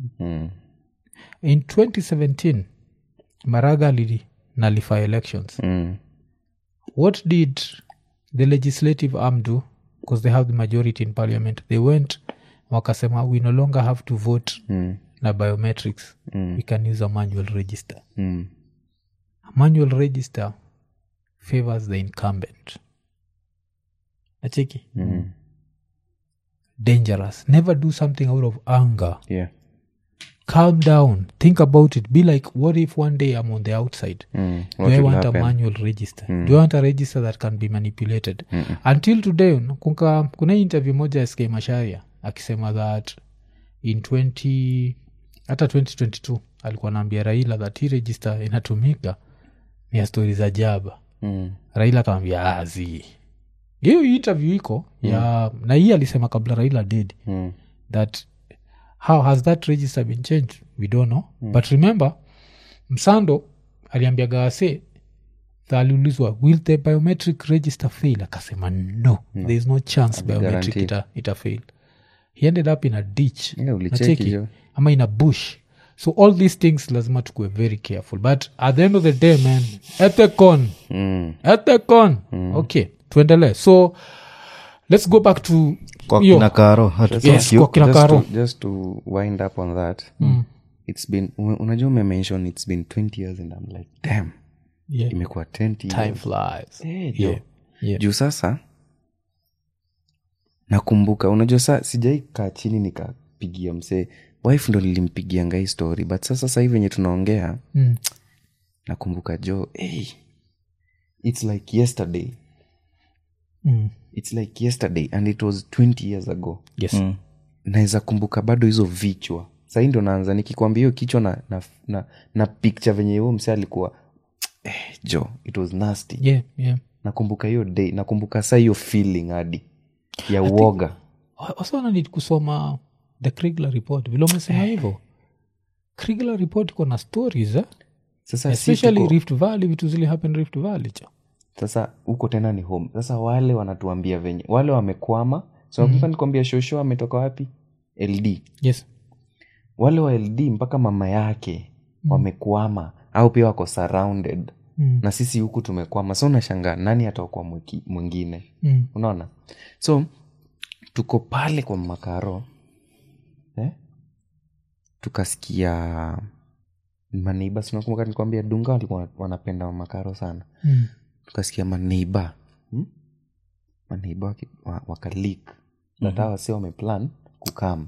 in 2017 maraga lili nullify elections what did the legislative arm do because they have the majority in parliament they went wakasema we no longer have to vote na biometrics we can use a manual register a manual register favors the incumbent acheki dangerous never do something out of anger yeah calm down think about it be like what if one day i'm on the outside mm. do What i will want happen? a manual register do i want a register that can be manipulated until today kunka, kuna hii interview moja ya sk masharia akisema that in 20 hata 2022 alikuwa naambia raila that hii register inatumika ni ya stori za jaba Mm. raila akamwambia azi hiyo interview iko ya na hii alisema kabla raila did Mm. that how has that register been changed we don't know but remember msando aliambia wase aliulizwa will the biometric register fail akasema no there is no chance biometric guaranteed. ita, ita fail he ended up in a ditch Yeah, ulicheki Nacheki? hiyo. ama in a bush so all these things lazima tukue very careful but at the end of the day man ethecon Mm. ethecon okay tuendelee so let's go back to kwa hiyo. kina karo hatu- Yes, kwa kina just, Karo. to, just to wind up on that it's been ume- unajua umemention it's been 20 years and i'm like damn Yeah. imekuwa 20 time years flies Eh, Yeah. jo. Yeah. juu sasa nakumbuka unajua sa sijai kaa chini nikapigia msee wife ndo lilimpigianga hii story but sasa sasa hivi venye tunaongea Mm. nakumbuka jo hey, its like yesterday Mm. its like yesterday and it was 20 years ago yes naweza kumbuka bado hizo vichwa sahii ndo naanza nikikwambia hiyo kichwa na, na, na, na picture venye huo msee alikuwa eh, jo it was nasty yeah yeah nakumbuka hiyo day nakumbuka saa hiyo feeling hadi ya uoga wasana need kusoma the krigler report vile umesema hivyo krigler report iko na stories eh? sasa si especially tuko- rift valley vitu zili happen rift valley cha sasa huko tena ni home sasa wale wanatuambia venye wale wamekwama so nakumbuka nikwambia shosho ametoka wapi ld yes wale wa ld mpaka mama yake wamekwama au pia wako surrounded Mm. na sisi huku tumekwama so unashangaa nani ataokwa mwiki- mwingine mm. unaona so tuko pale kwa makaro eh? tukasikia maneiba sinakumbuka nikwambia dunga walikuwa wanapenda makaro sana Mm. tukasikia maneiba hmm? maneiba waki- wa- wakalik nataa wasi wameplan kukam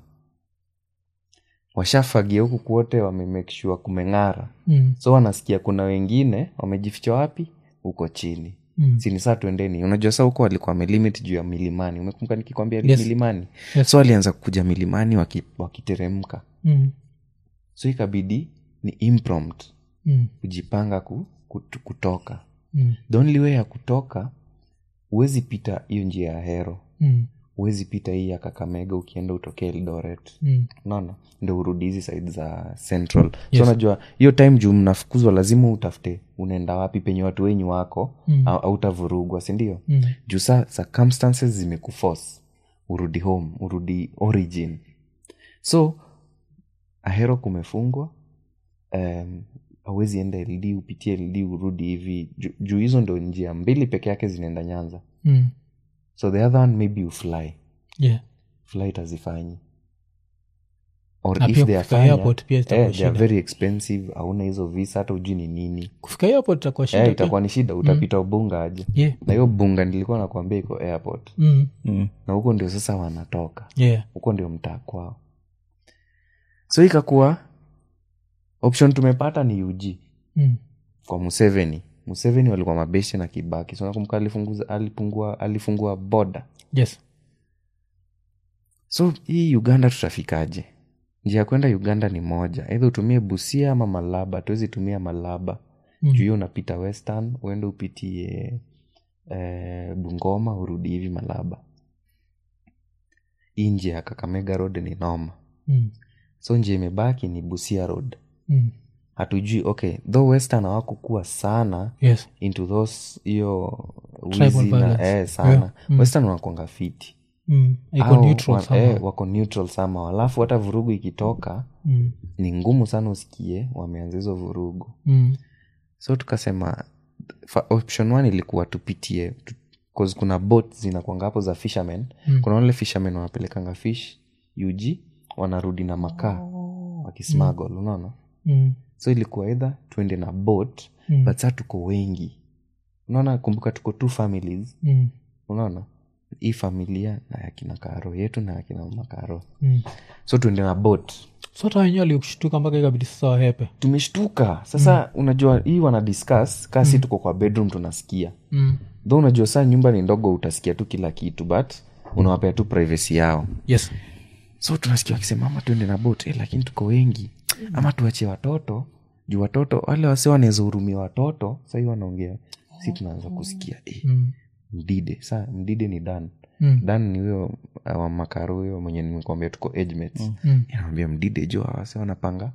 washafagia huku kwote wamemake sure kumeng'ara Mm. so wanasikia kuna wengine wamejificha wapi huko chini Mm. sini saa tuendeni unajua saa huko walikuwa wamelimit juu ya milimani umekumbuka nikikwambia Yes. milimani Yes. so walianza kuja milimani waki- wakiteremka Mm. so ikabidi ni imprompt Mm. kujipanga ku, kut, kutoka Mm. the only way ya kutoka huwezi pita hiyo njia ya hero Mm. huwezi pita hii ya kakamega ukienda utokee eldoret Mm. unaona ndo urudi hizi side za central Yes. so unajua hiyo time juu mnafukuzwa lazima utafute unaenda wapi penye watu wenyu wako Mm. au autavurugwa sindio Mm. juu saa circumstances zimekuforce urudi home urudi origin so ahero kumefungwa um, awezi enda ld upitie ld urudi hivi Ju- juu hizo ndo njia mbili peke yake zinaenda nyanza Mm. so the other one maybe ufly yeah flight hazifanyi or Na if pia they kufika afanya, airport pia itakuwa eh, they are shida. very expensive hauna hizo visa hata ujui ni nini kufika airport itakuwa shida eh, pia. itakuwa ni shida utapita ubunga aje yeah na hiyo bunga nilikuwa nakwambia iko airport mm. Mm. na huko ndio sasa wanatoka yeah huko ndio mtaa kwao so ikakuwa option tumepata ni ug mm. kwa museveni museveni walikuwa mabeshe na kibaki so nakumbuka alifunguza alipungua alifungua boda yes so hii uganda tutafikaje njia ya kwenda uganda ni moja eidha utumie busia ama malaba tuwezi tumia malaba juu hiyo unapita western uende upitie eh, bungoma urudi hivi malaba hii njia ya kakamega road ni noma Mm. so njia imebaki ni busia road Mm. hatujui okay though western hawakukuwa sana yes into those hiyo Tribal wizi na violence. eh, sana Yeah. Mm. western wanakwanga fiti mm. iko Au neutral wa- somehow. eh, wako neutral sama alafu hata vurugu ikitoka mm. ni ngumu sana usikie wameanza hizo vurugu Mm. so tukasema fa- option one ilikuwa tupitie tu, 'cause kuna boat zinakwanga hapo za fishermen Mm. kuna wale fishermen wanapelekanga fish ug wanarudi na makaa wakismagol unaona Mm. so ilikuwa edha tuende na boat Mm. but saa tuko wengi unaona kumbuka tuko two families Mm. unaona hii familia na yakina karo yetu na yakina makaro Mm. so tuende na boat so hata wenyewe walikushtuka mpaka ikabidi sasa wahepe tumeshtuka sasa unajua hii wana discuss kasi tuko kwa bedroom tunasikia mm. tho unajua saa nyumba ni ndogo utasikia tu kila kitu but unawapea tu privacy yao yes so tunasikia wakisema ama tuende na bot eh, lakini tuko wengi ama tuachie watoto juu watoto wale wase wanaweza hurumia watoto sahii wanaongea si tunaanza kusikia eh, mm. mdide sa mdide ni dan Mm. dan ni huyo uh, wa makaro huyo mwenye nimekwambia tuko age mates Mm. anamwambia mdide jo awase wanapanga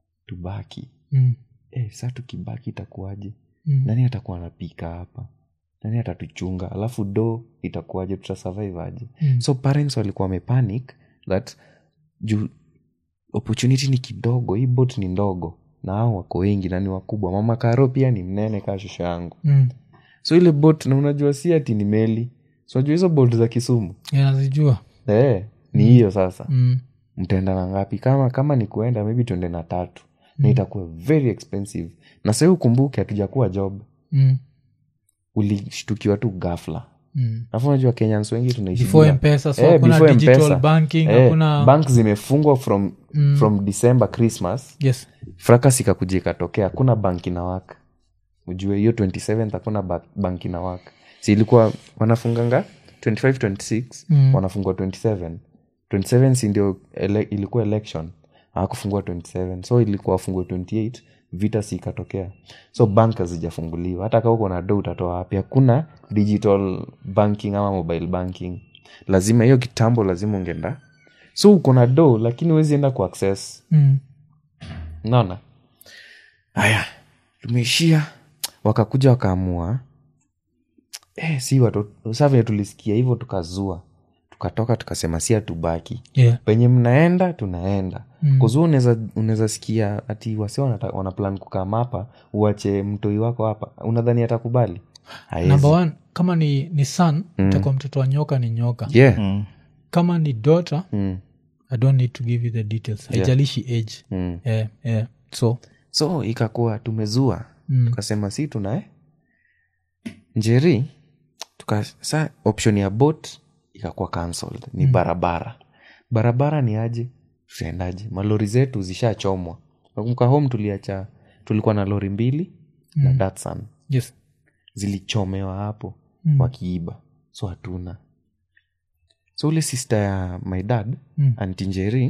tubaki Mm. eh, sa tukibaki itakuwaje Mm. nani atakuwa anapika hapa nani atatuchunga alafu do itakuwaje tutasurvive aje Mm. so parents walikuwa wamepanic that juu opportunity ni kidogo hii bot ni ndogo na hao wako wengi na ni wakubwa mama karo pia ni mnene kaa shosho yangu Mm. so ile bot na unajua si ati ni meli so unajua hizo bot za kisumu Yeah, nazijua eh, ni hiyo sasa mm. mtaenda na ngapi kama kama ni kuenda maybe tuende na tatu na itakuwa very expensive na sahii ukumbuke hatujakuwa job Mm. ulishtukiwa tu gafla Mm. alafu unajua kenyans wengi tunaishi before bila- mpesa so Eh, hakuna before digital M-Pesa. banking Eh, hakuna bank zimefungwa from from december christmas yes frakas ikakuja ikatokea hakuna bank ina wak ujue hiyo 27 hakuna ba- bank ina wak si ilikuwa wanafunganga 25 26 Mm. wanafungua 27 27 si ndio ele, ilikuwa election hawakufungua 27 so ilikuwa wafungue 28 vita si ikatokea so bank hazijafunguliwa hata kaa uko na do utatoa wapi hakuna digital banking ama mobile banking lazima hiyo kitambo lazima ungeenda so uko na do lakini huwezi enda ku access mm. naona haya tumeishia wakakuja wakaamua eh, si watoto saa venye tulisikia hivyo tukazua tukatoka tukasema si hatubaki yeah. penye mnaenda tunaenda Mm. kuzua unaweza unaweza sikia ati wasi wanata- wana plan kukama hapa uache mtoi wako hapa unadhani atakubali Haezi. number one kama ni ni son mm. takuwa mtoto wa nyoka ni nyoka yeah. kama ni daughter mm. i don't need to give you the details haijalishi age Mm. yeah, yeah. so so ikakuwa tumezua Mm. tukasema si tunae njeri tuka sa option ya bot ikakuwa cancelled ni barabara barabara ni aje tutaendaje malori zetu zishachomwa nakumbuka home tuliacha tulikuwa na lori mbili na datsan yes zilichomewa hapo Mm. wakiiba so hatuna so ule sister ya my dad Mm. anti njeri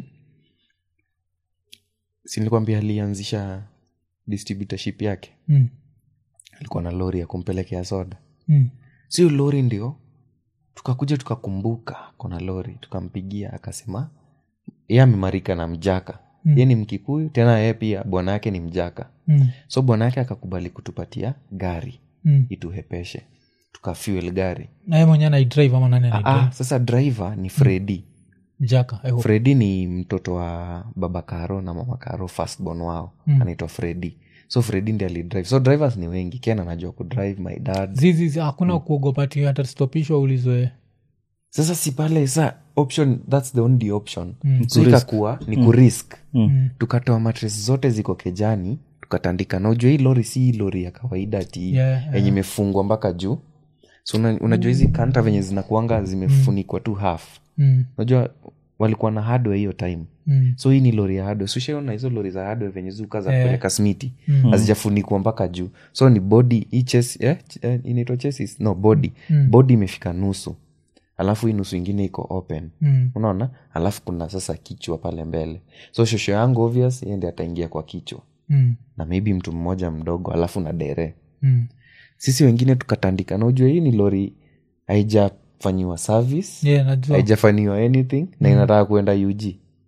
silikwambia alianzisha distributorship yake mm. alikuwa na lori ya kumpelekea soda Mm. sio lori ndio tukakuja tukakumbuka kona lori tukampigia akasema ye amemarika na mjaka Mm. ye ni mkikuyu tena ye pia bwana yake ni mjaka Mm. so bwana yake akakubali kutupatia gari Mm. ituhepeshe tukafuel gari naye mwenyewe naidrive ama nani ah, anaidrive sasa driver ni fredi jaka I hope. fredi ni mtoto wa baba karo na mama karo firstborn wao Mm. anaitwa fredi so fredi ndi alidrive so drivers ni wengi ken anajua kudrive my dad zizi zi- hakuna kuogopa ti atastopishwa ulizwe sasa si pale sa option thats the only option Mm. so ikakuwa ni kurisk Mm. tukatoa matres zote ziko kejani tukatandika na ujua hii lori si hii lori ya kawaida ti Yeah, yenye imefungwa mpaka juu so una, unajua hizi kanta venye zinakuanga zimefunikwa tu half mm. unajua walikuwa na hardware hiyo time Mm. so hii ni lori ya hardware so ushaona hizo lori za hardware venye zuka za Eh. kupeleka smiti Mm. hazijafunikwa mpaka juu so ni body hii chest, eh, ch- eh, inaitwa chassis no body Mm. body imefika nusu alafu hii nusu ingine iko open Mm. unaona alafu kuna sasa kichwa pale mbele so shosho yangu obvious yeye ndiye ataingia kwa kichwa Mm. na maybe mtu mmoja mdogo alafu na dere Mm. sisi wengine tukatandika na ujue hii ni lori haijafanyiwa service Yeah, najua haijafanyiwa anything na inataka kuenda ug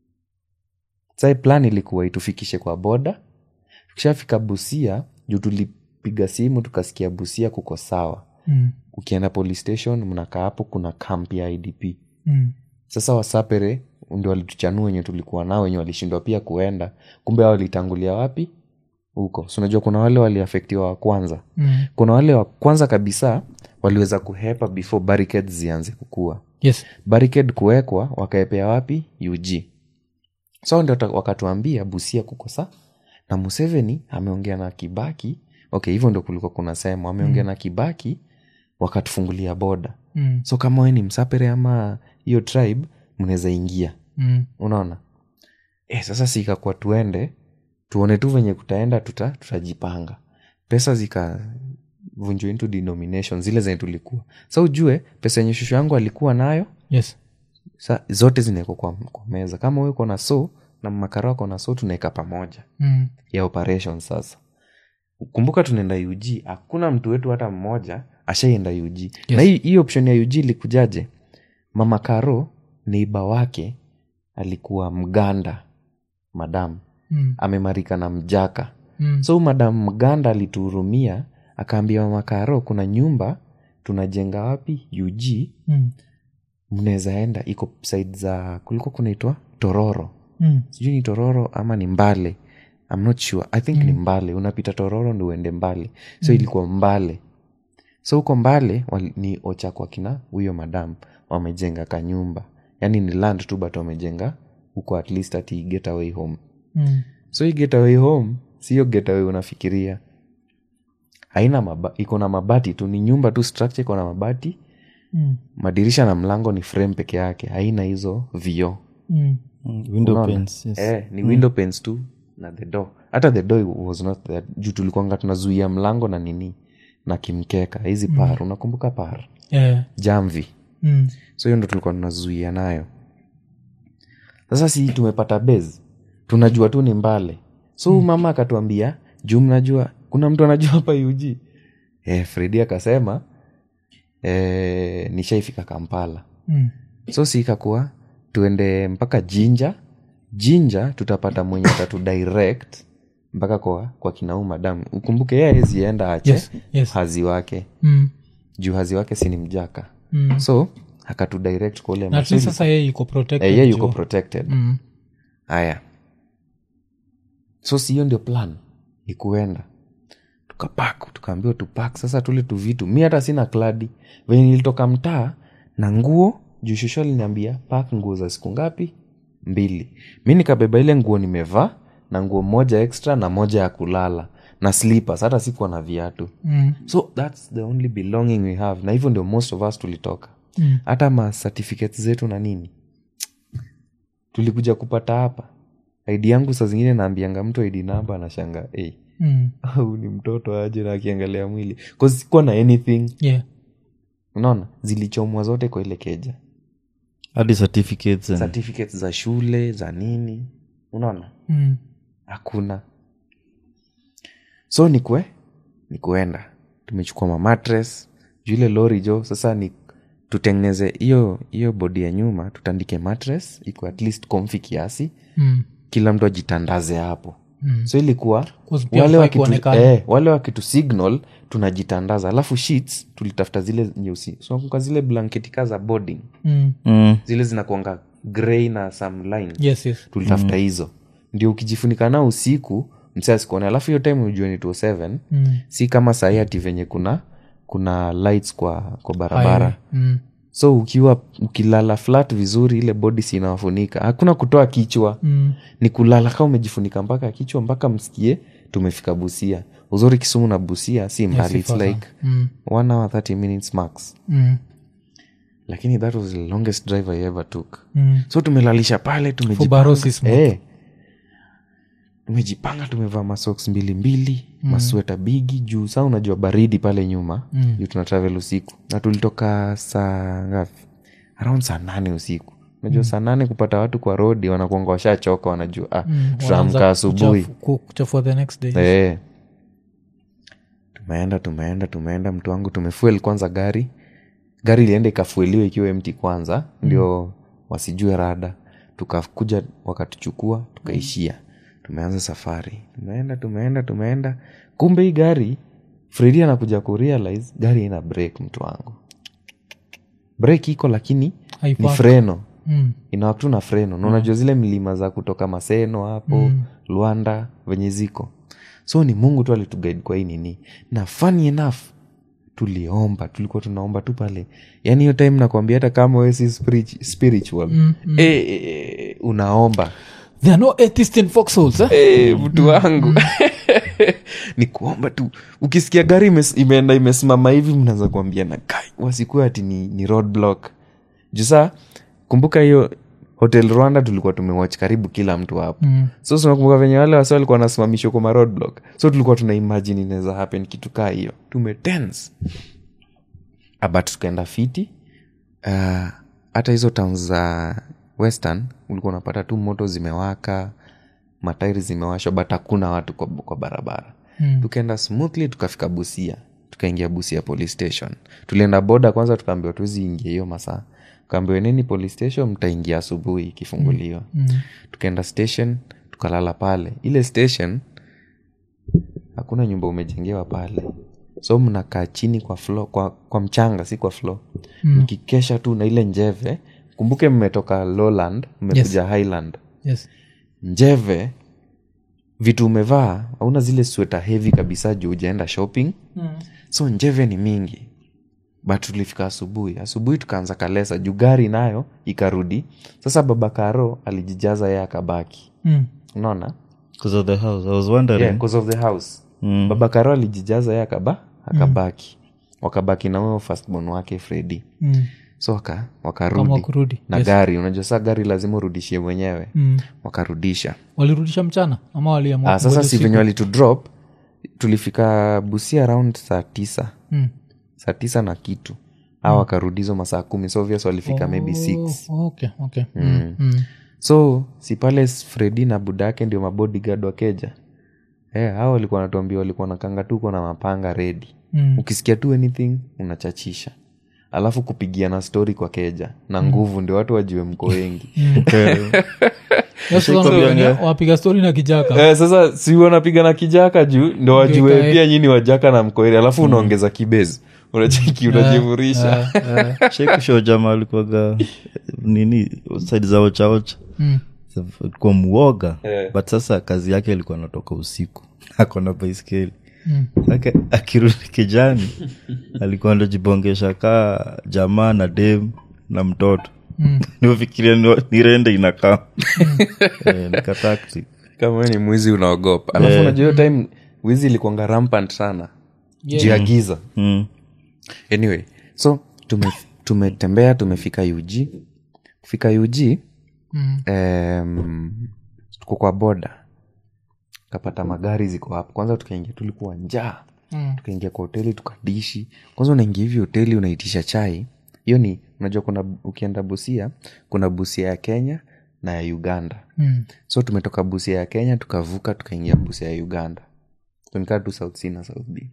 sai plan ilikuwa itufikishe kwa boda tukishafika busia juu tulipiga simu tukasikia busia kuko sawa Mm. ukienda police station mnakaa hapo kuna camp ya idp Mm. sasa wasapere ndio walituchanua wenye tulikuwa nao wenye walishindwa pia kuenda kumbe hao walitangulia wapi huko so unajua kuna wale waliafektiwa wa kwanza Mm. kuna wale wa kwanza kabisa waliweza kuhepa before barricades zianze kukua yes barricade kuwekwa wakaepea wapi ug so ndio ta- wakatuambia busia kukosa na museveni ameongea na kibaki okay hivyo ndio kulikuwa kuna sehemu ameongea na kibaki wakatufungulia boda Mm. so kama we ni msapere ama hiyo tribe mnaweza ingia Mm. unaona e, sasa sikakuwa tuende tuone tu venye kutaenda tuta, tutajipanga pesa zikavunjwa into denomination zile zenye tulikuwa sa ujue pesa yenye shushu yangu alikuwa nayo yes sa zote zinawekwa kwa, kwa meza kama we uko na so na makara wako na so tunaweka pamoja Mm. ya operation sasa kumbuka tunaenda ug hakuna mtu wetu hata mmoja ashaienda ug yes. na hii, hii option ya ug ilikujaje mama karo neiba wake alikuwa mganda madam Mm. amemarika na mjaka Mm. so madam mganda alituhurumia akaambia mama karo kuna nyumba tunajenga wapi ug Mm. mnaweza enda iko side za kulikuwa kunaitwa tororo Mm. sijui ni tororo ama ni mbale I'm not sure i think mm. ni mbale unapita tororo ndi uende mbale so mm. ilikuwa mbale so huko mbale wali- ni ocha kwa kina huyo madam wamejenga kanyumba yaani ni land tu but wamejenga huko at least ati getaway home Mm. so hii getaway home sio getaway unafikiria haina maba, iko na mabati tu ni nyumba tu structure iko na mabati Mm. madirisha na mlango ni frame peke yake haina hizo vioo Mm. Mm, window Unaona? panes, yes. eh, ni window panes tu na the door hata the door was not there juu tulikuanga tunazuia mlango na nini na kimkeka hizi par unakumbuka par Yeah. jamvi Mm. so hiyo ndo tulikuwa tunazuia nayo sasa si tumepata base tunajua tu ni mbale so mm. mama akatuambia juu mnajua kuna mtu anajua hapa ug eh, fredi akasema eh, nishaifika kampala Mm. so si ikakuwa tuende mpaka jinja jinja tutapata mwenye atatu direct mpaka kwa, kwa kinau madam ukumbuke ye awezienda ache Yes, yes. hazi wake Mm. juu hazi wake si ni mjaka Mm. so akatu direct kwa ule na at least sasa yeye yuko protected Eh, ye yuko juu- protected Mm. haya so si hiyo ndio plan ni kuenda tukapak tukaambiwa tupak sasa tule tu vitu mi hata sina kladi venye nilitoka mtaa na nguo juu shusho aliniambia pak nguo za siku ngapi mbili mi nikabeba ile nguo nimevaa na nguo moja extra na moja ya kulala na slippers hata sikuwa na viatu Mm. so thats the only belonging we have na hivyo ndio most of us tulitoka Mm. hata ma certificates zetu na nini tulikuja kupata hapa id yangu saa zingine naambianga mtu id namba anashanga hey, Mm. au ni mtoto aje na akiangalia mwili 'Cause sikuwa na anything Yeah. unaona zilichomwa zote kwa ile keja hadi certificates and- certificates za shule za nini unaona Mm. hakuna so nikwe ni kuenda tumechukua mamatres juu ile lori jo sasa ni tutengeneze hiyo hiyo bodi ya nyuma tutandike matres iko at least comfy kiasi Mm. kila mtu ajitandaze hapo Mm. so ilikuwa 'Cause pia wale hufai wakitu, kuonekana. eh, wale wakitu signal tunajitandaza alafu sheets tulitafuta zile nyeusi so nakumbuka zile blanketi ka za boarding Mm. Mm. zile zinakuanga grey na some lines yes yes tulitafuta hizo ndio ukijifunika nao usiku msee asikuone alafu hiyo time ujue ni 207 Mm. si kama sahii ati venye kuna kuna lights kwa kwa barabara Highway. Mm. so ukiwa ukilala flat vizuri ile bodi si inawafunika hakuna kutoa kichwa Mm. ni kulala kama umejifunika mpaka kichwa mpaka msikie tumefika busia uzuri kisumu na busia si mbali si its far like Mm. one hour 30 minutes max Mm. lakini that was the longest drive i ever took Mm. so tumelalisha pale For tumejipanga barosis mo- Eh. tumejipanga tumevaa masoks mbili mbili mm. masweta bigi juu saa unajua baridi pale nyuma Mm. juu tuna travel usiku na tulitoka saa ngapi around saa nane usiku unajua saa nane kupata watu kwa rodi wanakuanga washachoka wanajua ah, tutaamka Wanaanza asubuhi kuchafu- ku- kuchafua the next day Eh. tumeenda tumeenda tumeenda mtu wangu tumefuel kwanza gari gari ilienda ikafueliwa ikiwa mti kwanza ndio wasijue rada tukakuja wakatuchukua tukaishia tumeanza safari tumeenda tumeenda tumeenda kumbe hii gari fredi anakuja kurealize gari ina break mtu wangu break iko lakini ni Haipaki. freno Mm. inawaktu na freno na unajua zile milima za kutoka maseno hapo mm. lwanda venye ziko so ni mungu tu alituguide kwa hii nini na funny enough tuliomba tulikuwa tunaomba tu pale yaani hiyo time nakwambia hata kama we si spirit- spiritual mm, mm. E, e, unaomba There are no atheists in foxholes, eh? e, mtu wangu ni kuomba tu ukisikia gari imes, imeenda imesimama hivi mnaweza kuambia na kai wasikuwa ati ni, ni roadblock juu saa kumbuka hiyo hotel rwanda tulikuwa tumewatch karibu kila mtu hapo mm. so tunakumbuka venye wale wasi walikuwa wanasimamishwa kwa maroadblock so tulikuwa tuna imagine inaweza happen kitu kaa hiyo tumetense but tukaenda fiti Ah, hata hizo town za western ulikuwa unapata tu moto zimewaka matairi zimewashwa but hakuna watu kwa, kwa barabara mm. tukaenda smoothly tukafika busia tukaingia busia police station tulienda boda kwanza tukaambiwa tuwezi ingia hiyo masaa tukaambiwa neni police station mtaingia asubuhi ikifunguliwa mm. tukaenda station tukalala pale ile station hakuna nyumba umejengewa pale so mnakaa chini kwa flo, kwa, kwa mchanga si kwa flo mm. mkikesha tu na ile njeve kumbuke mmetoka lowland mmekuja yes. highland Yes. njeve vitu umevaa hauna zile sweta hevi kabisa juu ujaenda shopping mm. so njeve ni mingi but tulifika asubuhi asubuhi tukaanza kalesa juu gari nayo ikarudi sasa baba karo alijijaza yeye akabaki Mm. unaona because of the house i was wondering yeah, 'cause of the house Mm. baba karo alijijaza yeye akaba akabaki wakabaki na huyo firstborn wake fredi Mm. so waka, Kama wakarudi kurudi na gari unajua saa gari lazima urudishie mwenyewe Mm. wakarudisha walirudisha mchana ama waliamua ah, sasa kungoja si usiku? venye walitudrop tulifika busia around saa tisa Mm. saa tisa na kitu au wakarudi hizo masaa kumi so obvious walifika maybe six Oh, okay, okay. Mm. Mm. so si pale fredi na budake ndio mabodigard wakeja Eh, hao walikuwa wanatuambia walikuwa nakanga tuko na mapanga redi Mm. ukisikia tu anything unachachisha alafu kupigiana stori kwa keja na nguvu ndio watu wajue mko wengi Yes, sasa ndio wenye wapiga stori na kijaka eh, sasa si wanapiga na kijaka juu ndo wajue ikae. pia nyini wajaka na mkoeri alafu unaongeza kibezi unacheki unajivurisha shekusho jama alikuwaga nini saidi za ochaocha Mm. kwa muoga but sasa kazi yake ilikuwa anatoka usiku akona baiskeli Ake- akirudi kijani alikuwa ndojibongesha kaa jamaa na dem na mtoto niufikiria ni- nirende inakaa Eh, nika tactic. kama wewe ni mwizi unaogopa alafu unajua hiyo time wizi ilikuanga rampant sana Yeah. juu ya giza Mm. anyway so tume- tumetembea tumefika ug kufika ug Mm. em, tuko kwa boda kapata magari ziko hapo kwanza tukaingia tulikuwa njaa Mm. tukaingia kwa hoteli tukadishi kwanza unaingia hivi hoteli unaitisha chai hiyo ni unajua kuna ukienda busia kuna busia ya kenya na ya uganda Mm. so tumetoka busia ya kenya tukavuka tukaingia busia ya uganda tunikaa tu south c na south b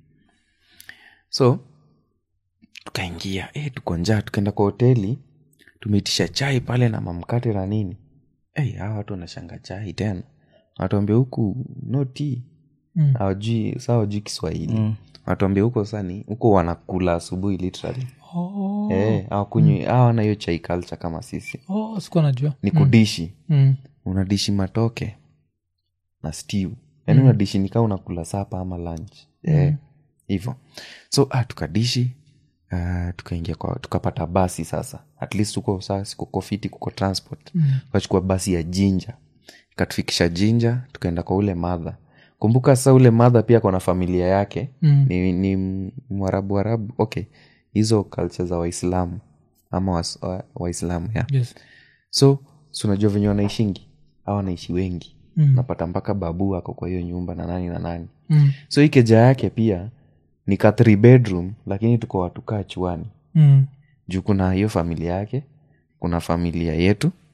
so tukaingia e, tuko njaa tukaenda kwa hoteli tumeitisha chai pale na mamkate na nini hey, hawa watu wanashanga chai tena wanatuambia huku no tea Mm. hawajui saa hawajui kiswahili mm. wanatuambia huko sani huko wanakula asubuhi literally Oh. Eh, hawakunywi hawana hiyo chai culture kama sisi Oh, sikuwa najua ni kudishi Mm. unadishi matoke na stew yaani mm. unadishi nikaa unakula sapa ama lunch Eh, hivyo so ah, tukadishi uh, tukaingia kwa tukapata basi sasa at least huko sasa kuko fiti kuko transport mm. tukachukua basi ya jinja ikatufikisha jinja tukaenda kwa ule madha kumbuka sasa ule madha pia kona familia yake Mm. ni, ni mwarabu warabu okay hizo culture za waislamu ama was- wa- waislamu yeah Yes. so si unajua venye wanaishingi au wanaishi wengi Mm. napata mpaka babu ako kwa hiyo nyumba na nani na nani Mm. so hii keja yake pia ni ka three bedroom lakini tuko watu kaa chuani Mm. juu kuna hiyo familia yake kuna familia yetu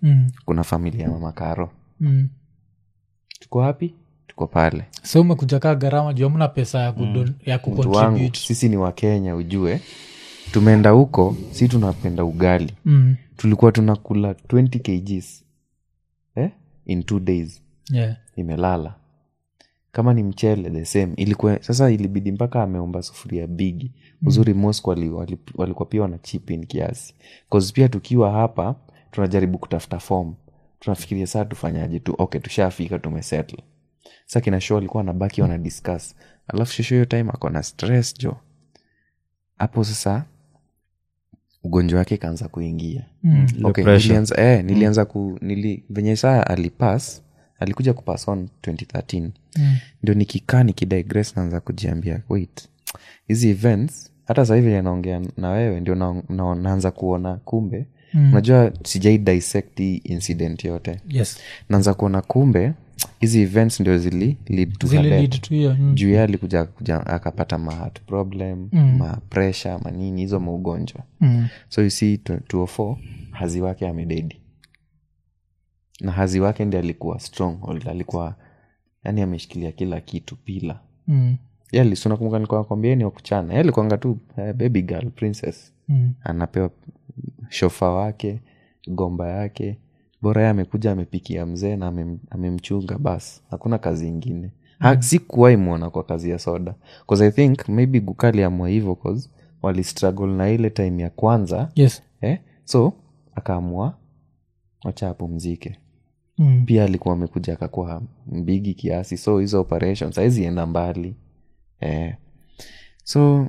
Mm. kuna familia ya mama karo Mm. tuko wapi tuko pale so umekuja kaa gharama juu amna pesa ya, kudon, ya mtu wangu kucontribute sisi ni wakenya ujue tumeenda huko si tunapenda ugali mm. tulikuwa tunakula 20 kgs eh? in two days yeah. imelala kama ni mchele the same ilikuwa sasa ilibidi mpaka ameomba sufuria bigi uzuri mosco wali, wali, walikuwa pia wana chipin kiasi cause pia tukiwa hapa tunajaribu kutafuta form tunafikiria saa tufanyaje tu okay tushafika tumesettle sa kina show alikuwa anabaki wana discuss alafu shosho hiyo time ako na stress jo hapo sasa ugonjwa wake ikaanza kuingia Mm. okay, pressure. nilianza, eh, nilianza ku nili, venye saa alipas alikuja kupass on 2013 Mm. ndio nikikaa nikidigress naanza kujiambia wait hizi events hata sasa hivi naongea na wewe ndio na, na, naanza kuona kumbe Mm. unajua sijai dissect hii incident yote yes naanza kuona kumbe hizi events ndio zili lead to her zile death lead to hiyo mm. juu ye alikuja kuja, akapata ma heart problem Mm. ma pressure manini hizo maugonjwa Mm. so you see 204 hazi wake amededi na hazi wake ndi alikuwa stronghold alikuwa yani ameshikilia kila kitu pila Mm. ylisunakumbuka nilikuwa nakwambia ni wakuchana alikuanga tu eh, baby girl princess Mm. anapewa shofa wake gomba yake bora ye amekuja amepikia mzee na amem- amemchunga bas hakuna kazi ingine mm. sikuwai mwona kwa kazi ya soda bcause i think maybe gukali amwa hivo cause walistruggle na ile time ya kwanza yes eh? so akaamua wacha apumzike mm. pia alikuwa amekuja akakuwa mbigi kiasi so hizo operations haizienda mbali eh. so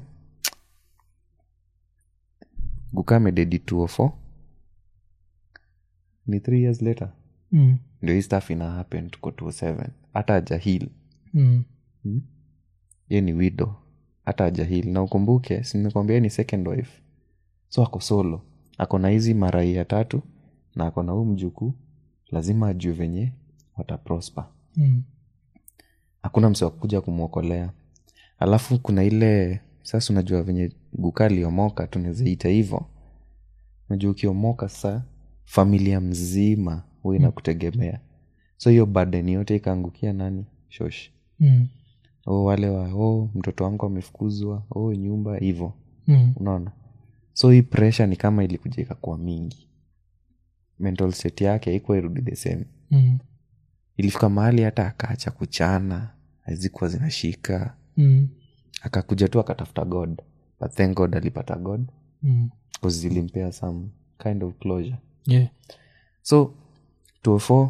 gukame dedi 204 ni three years later Mm. ndio hii staff ina happen tuko 207 hata ajahil Mm. ye ni wido hata ajahil na ukumbuke simekwambia ni second wife so ako solo ako na hizi marai ya tatu na ako na huu mjukuu lazima ajue venye wataprosper Mm. hakuna mse wa kuja kumwokolea alafu kuna ile sasa unajua venye guka aliomoka tunawezaita hivo unajua ukiomoka sasa familia mzima huwa inakutegemea so hiyo baden yote ikaangukia nani shosh Mm. o wale wa oh, mtoto wangu amefukuzwa oh, nyumba hivo Mm. unaona so hii pressure ni kama ilikuja ikakuwa mingi mental state yake haikuwa irudi the same Mm. ilifika mahali hata akaacha kuchana hazikuwa zinashika Mm. akakuja tu akatafuta god but thank god alipata god Mm. because zilimpea some kind of closure yeah so 204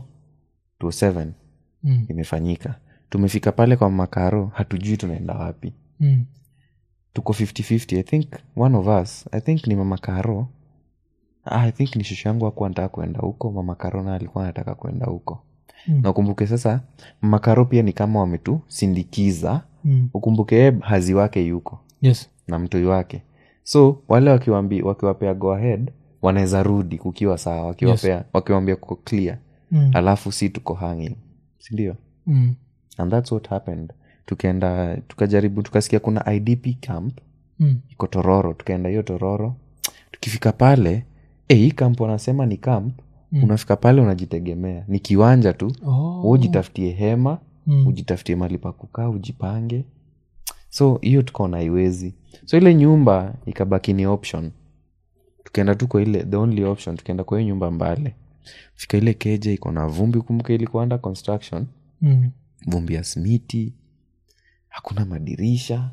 207 Mm. imefanyika tumefika pale kwa makaro hatujui tunaenda wapi Mm. tuko 5050 i think one of us i think ni mama karo ah, i think ni shushu yangu akuwa nataka kuenda huko mama karo na alikuwa anataka kuenda huko Mm. na ukumbuke sasa mama karo pia ni kama wametusindikiza Mm. ukumbuke yeye hazi wake yuko yes na mtoi wake so wale wakiwambi, wakiwapea go ahead wanaweza rudi kukiwa sawa wakiwapea wakiwambia kuko clear Mm. alafu si tuko hanging sindio Mm. and thats what happened tukaenda tukajaribu tukasikia kuna idp camp Mm. iko tororo tukaenda hiyo tororo tukifika pale eh, hii camp wanasema ni camp Mm. unafika pale unajitegemea ni kiwanja tu Oh. Wewe ujitafutie hema Mm. ujitafutie mali pa kukaa ujipange so hiyo tukaona haiwezi so ile nyumba ikabaki ni option tukaenda tu kwa ile the only option tukaenda kwa hiyo nyumba mbale fika ile keja iko na vumbi kumbuka ilikuwa under construction Mm. vumbi ya smiti hakuna madirisha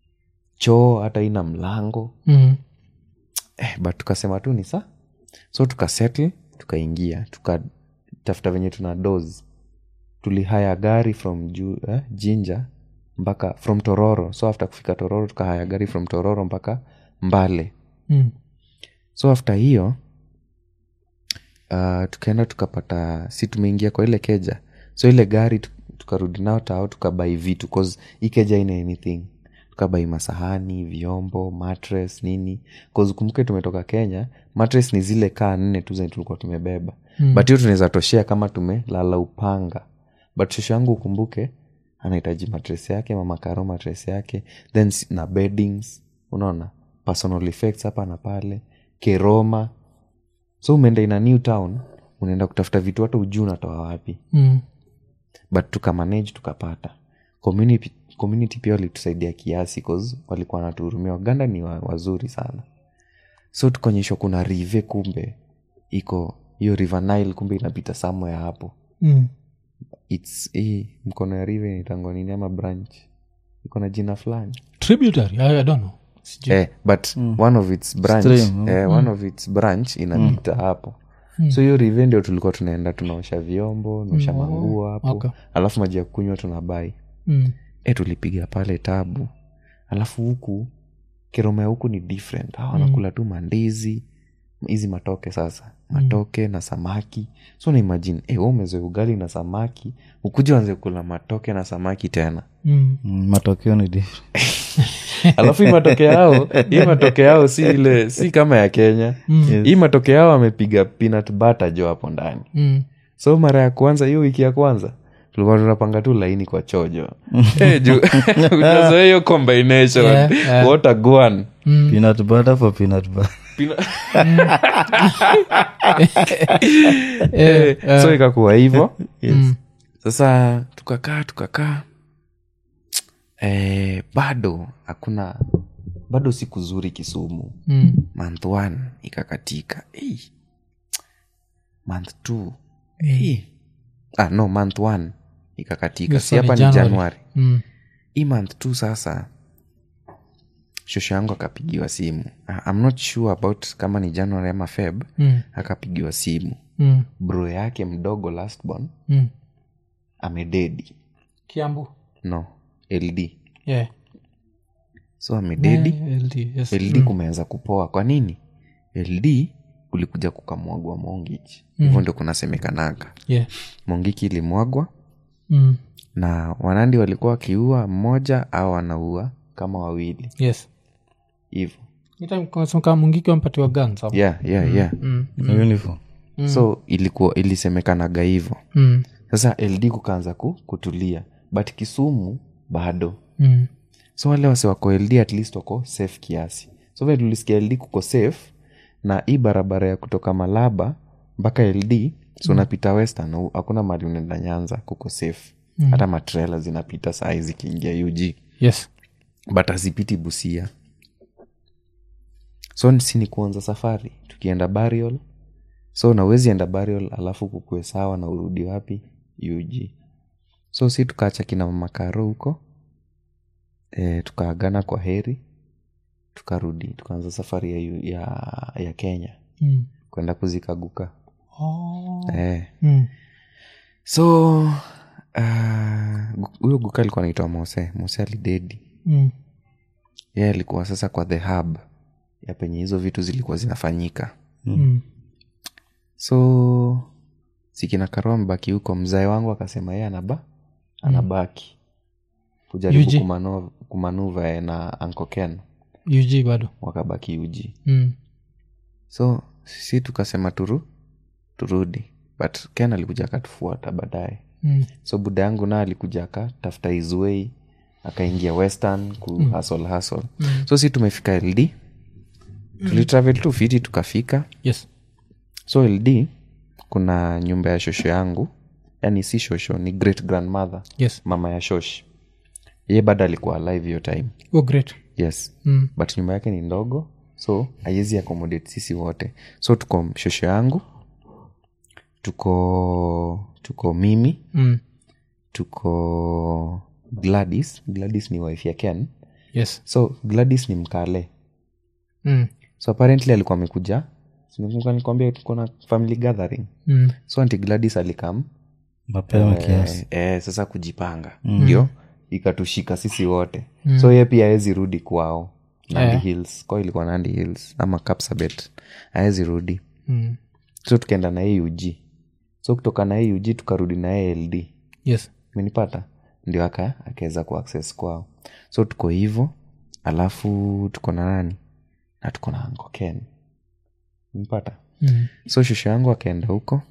choo hata ina mlango Mm. eh, but tukasema tu ni sa so tukasettle tukaingia tukatafuta venye tuna dos tulihaya gari from ju, eh, jinja mpaka from tororo so after kufika tororo tukahaya gari from tororo mpaka mbale Mm. so after hiyo uh, tukaenda tukapata si tumeingia kwa ile keja so ile gari tu- tukarudi nao tao tukabai vitu cause hii keja ina anything tukabai masahani vyombo matres nini cause kumbuke tumetoka kenya matres ni zile kaa nne tu zenye tulikuwa tumebeba Mm. but hiyo tunaweza toshea kama tumelala upanga but shosho yangu ukumbuke anahitaji matres yake mamakaro matres yake then s- na beddings unaona personal effects hapa na pale keroma so umeenda ina new town unaenda kutafuta vitu hata ujuu unatoa wapi Mm. but tukamanage tukapata community, community pia walitusaidia kiasi cause walikuwa wanatuhurumia waganda ni wa, wazuri sana so tukaonyeshwa kuna rive kumbe iko hiyo river nile kumbe inapita somewhere hapo Mm. its hii mkono ya rive nitango nini ama branch iko na jina fulani tributary I, I don't know Sijui. eh, but one of its branch Stream, eh, one of its branch inapita hapo so hiyo rive ndio tulikuwa tunaenda tunaosha vyombo tunaosha manguo hapo okay. alafu maji ya kunywa tunabai Mm. e tulipiga pale tabu alafu huku kiroma ya huku ni different hawa wanakula tu mandizi hizi matoke sasa matoke na samaki so naimagine e, umezoe ugali na samaki ukuja wanze kula matoke na samaki tena Mm. Mm, matokeo ni different. alafu hii matoke yao hii matoke yao si ile si kama ya kenya hii matoke yao amepiga peanut butter jo hapo ndani Mm. so mara ya kwanza hiyo wiki ya kwanza tulikuwa tunapanga tu laini kwa chojo Eh, juu unazoea hiyo combination Yeah, yeah. what a guan peanut butter for peanut butter Eh, eh, so ikakuwa hivo yes. sasa tukakaa tukakaa eh, bado hakuna bado siku zuri kisumu mm. month one ikakatika hey. month two Eh. hey. ah, no month one ikakatika Hiyo si sasa ni hapa ni January. januari Mm. hii month tu sasa shosho yangu akapigiwa simu Ah, I'm not sure about kama ni january ama feb Mm. akapigiwa simu Mm. bro yake mdogo lastborn Mm. amededi kiambu no ld yeah. so amededi Eh, LD, yes. ld kumeanza kupoa kwa nini ld kulikuja kukamwagwa mongiki hivyo ndio kunasemekanaga yeah. mongiki ilimwagwa mm. na wanandi walikuwa wakiua mmoja au wanaua kama wawili yes hivo kaa mungiki wampatiwa guns hapo. yeah, yeah, yeah. mm. Na uniform so ilikuwa ilisemekanaga hivo Mm. sasa ld kukaanza ku, kutulia but kisumu bado Mm. so wale wase wako ld at least wako safe kiasi so vile tulisikia ld kuko safe na hii barabara ya kutoka malaba mpaka ld so unapita western hu- hakuna mali unaenda nyanza kuko safe hata matrela zinapita saa zikiingia ug yes but hazipiti busia so si ni kuanza safari tukienda burial so nawezi enda burial alafu kukue sawa na urudi wapi ug so si tukaacha kina mamakaro huko e, tukaagana kwa heri tukarudi tukaanza safari ya, yu- ya, ya kenya mm. kwenda kuzikaguka oh. e. mm. so ah, gu- huyo uh, guka alikuwa anaitwa mose mose alidedi Mm. ye alikuwa sasa kwa the hub ya penye hizo vitu zilikuwa zinafanyika Mm. so sikina karo amebaki huko mzae wangu akasema ye anaba anabaki kujaribu Yuji. kumano, kumanuva ye na Uncle Ken ug bado wakabaki uji mm. so si tukasema turu turudi but ken alikuja akatufuata baadaye Mm. so buda yangu na alikuja akatafuta izwei akaingia western ku hasol hasol so si tumefika ld tulitravel tu fiti tukafika yes so ld kuna nyumba ya shosho yangu yani si shosho ni great grandmother yes mama ya shosh ye bado alikuwa alive hiyo time oh great yes mm. but nyumba yake ni ndogo so haiwezi accommodate sisi wote so tuko shosho yangu tuko tuko mimi Mm. tuko gladys gladys ni wife ya ken yes so gladys ni mkale mm. so apparently alikuwa amekuja nikwambia tuko na family gathering Mm. so anti gladys alikam mapema kiasi eh, eh, sasa kujipanga ndio ikatushika sisi wote so ye pia awezi rudi kwao nandi Eh. hills kwao ilikuwa nandi hills ama kapsabet awezi rudi Mm. so tukaenda na yeye ug so kutoka na yeye ug tukarudi na yeye ld yes menipata ndio aka akaweza kuaccess kwao so tuko hivo alafu tuko na nani na tuko na Uncle Ken menipata mm. so shusho yangu akaenda huko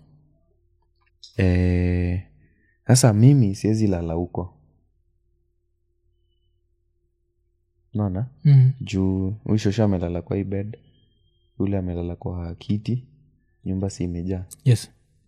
Eh, sasa mimi siwezi lala huko naona Mm. juu huyu shosho amelala kwa hii bed yule amelala kwa kiti nyumba si imejaa yes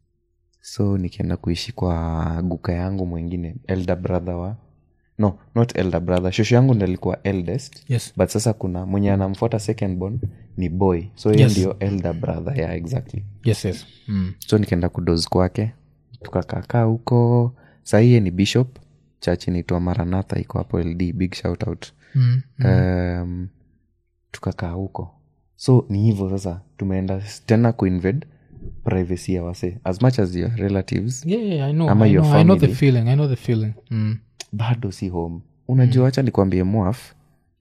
so nikienda kuishi kwa guka yangu mwingine elder brother wa no not elder brother shosho yangu ndo alikuwa eldest yes but sasa kuna mwenye anamfuata second born ni boy so hiyo Yes. ndio elder brother yeah exactly yes yes mm. so nikaenda kudos kwake tukakakaa huko sahiye ni bishop church inaitwa maranatha iko hapo ld big shout out Mm. um, tukakaa huko so ni hivyo sasa tumeenda tena kuinvade privacy ya wase as much as your relatives yeah, yeah, I know, Ama I your know, I know the family. feeling i know the feeling mm. bado si home unajua hacha nikwambie mwaf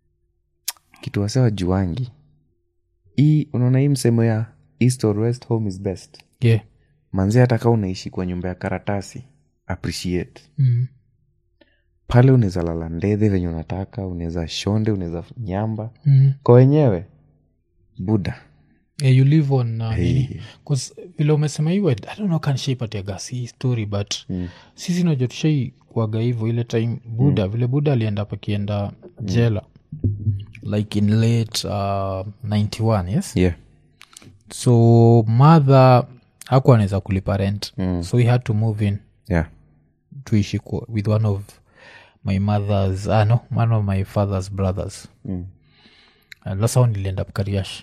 kitu wase wajuangi hii unaona hii msemo ya east or west home is best yeah manzi hata kaa unaishi kwa nyumba ya karatasi appreciate mm. pale unaweza lala ndedhe venye unataka unaweza shonde unaweza nyamba Mm. kwa wenyewe buda yeah, you live on uh, Hey. nini 'Cause vile umesema hiyo i don't know kan shaipatia gas hii story but Mm. sisi najua tushai kuaga hivyo ile time buda vile buda alienda pakienda jela like in late uh, 91 yes yeah so mother hakuwa anaweza kulipa rent mm. so he had to move in yeah tuishi kwa- with one of my mother's ah, no, one of my father's brothers Mm. and that's how niliend up kariash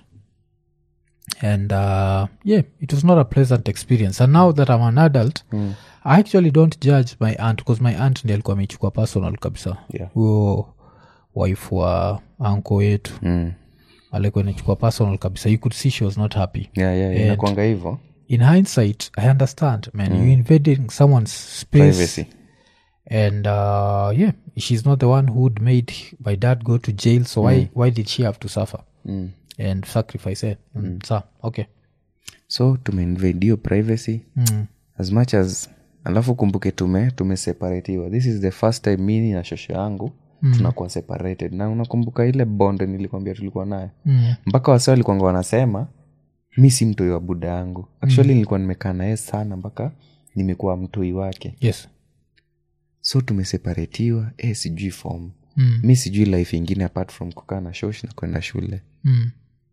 and uh, yeah it was not a pleasant experience and now that i'm an adult mm. i actually don't judge my aunt because my aunt ndi alikuwa ameichukua personal kabisa Yeah. huyo wife wa anko yetu mm. alikuwa inachukua personal kabisa you could see she was not happy yeah, yeah, And- inakwanga hivo in hindsight i understand man you invading someone's space privacy and uh, yeah she's not the one who'd made my dad go to jail so why why did she have to suffer mm. and sacrifice it mm. so okay so tumeinvade hiyo privacy mm. as much as alafu kumbuke tume tumeseparatiwa this is the first time mini na shosho yangu mm. tunakuwa separated na unakumbuka ile bond nilikwambia tulikuwa nayo Mm. mpaka wase walikuanga wanasema mi si mtoi wa buda yangu actually nilikuwa nimekaa naye sana mpaka nimekuwa mtoi wake yes so tumeseparatiwa eh, sijui form mm. mi sijui life ingine apart from kukaa na shosh na kwenda shule Mm.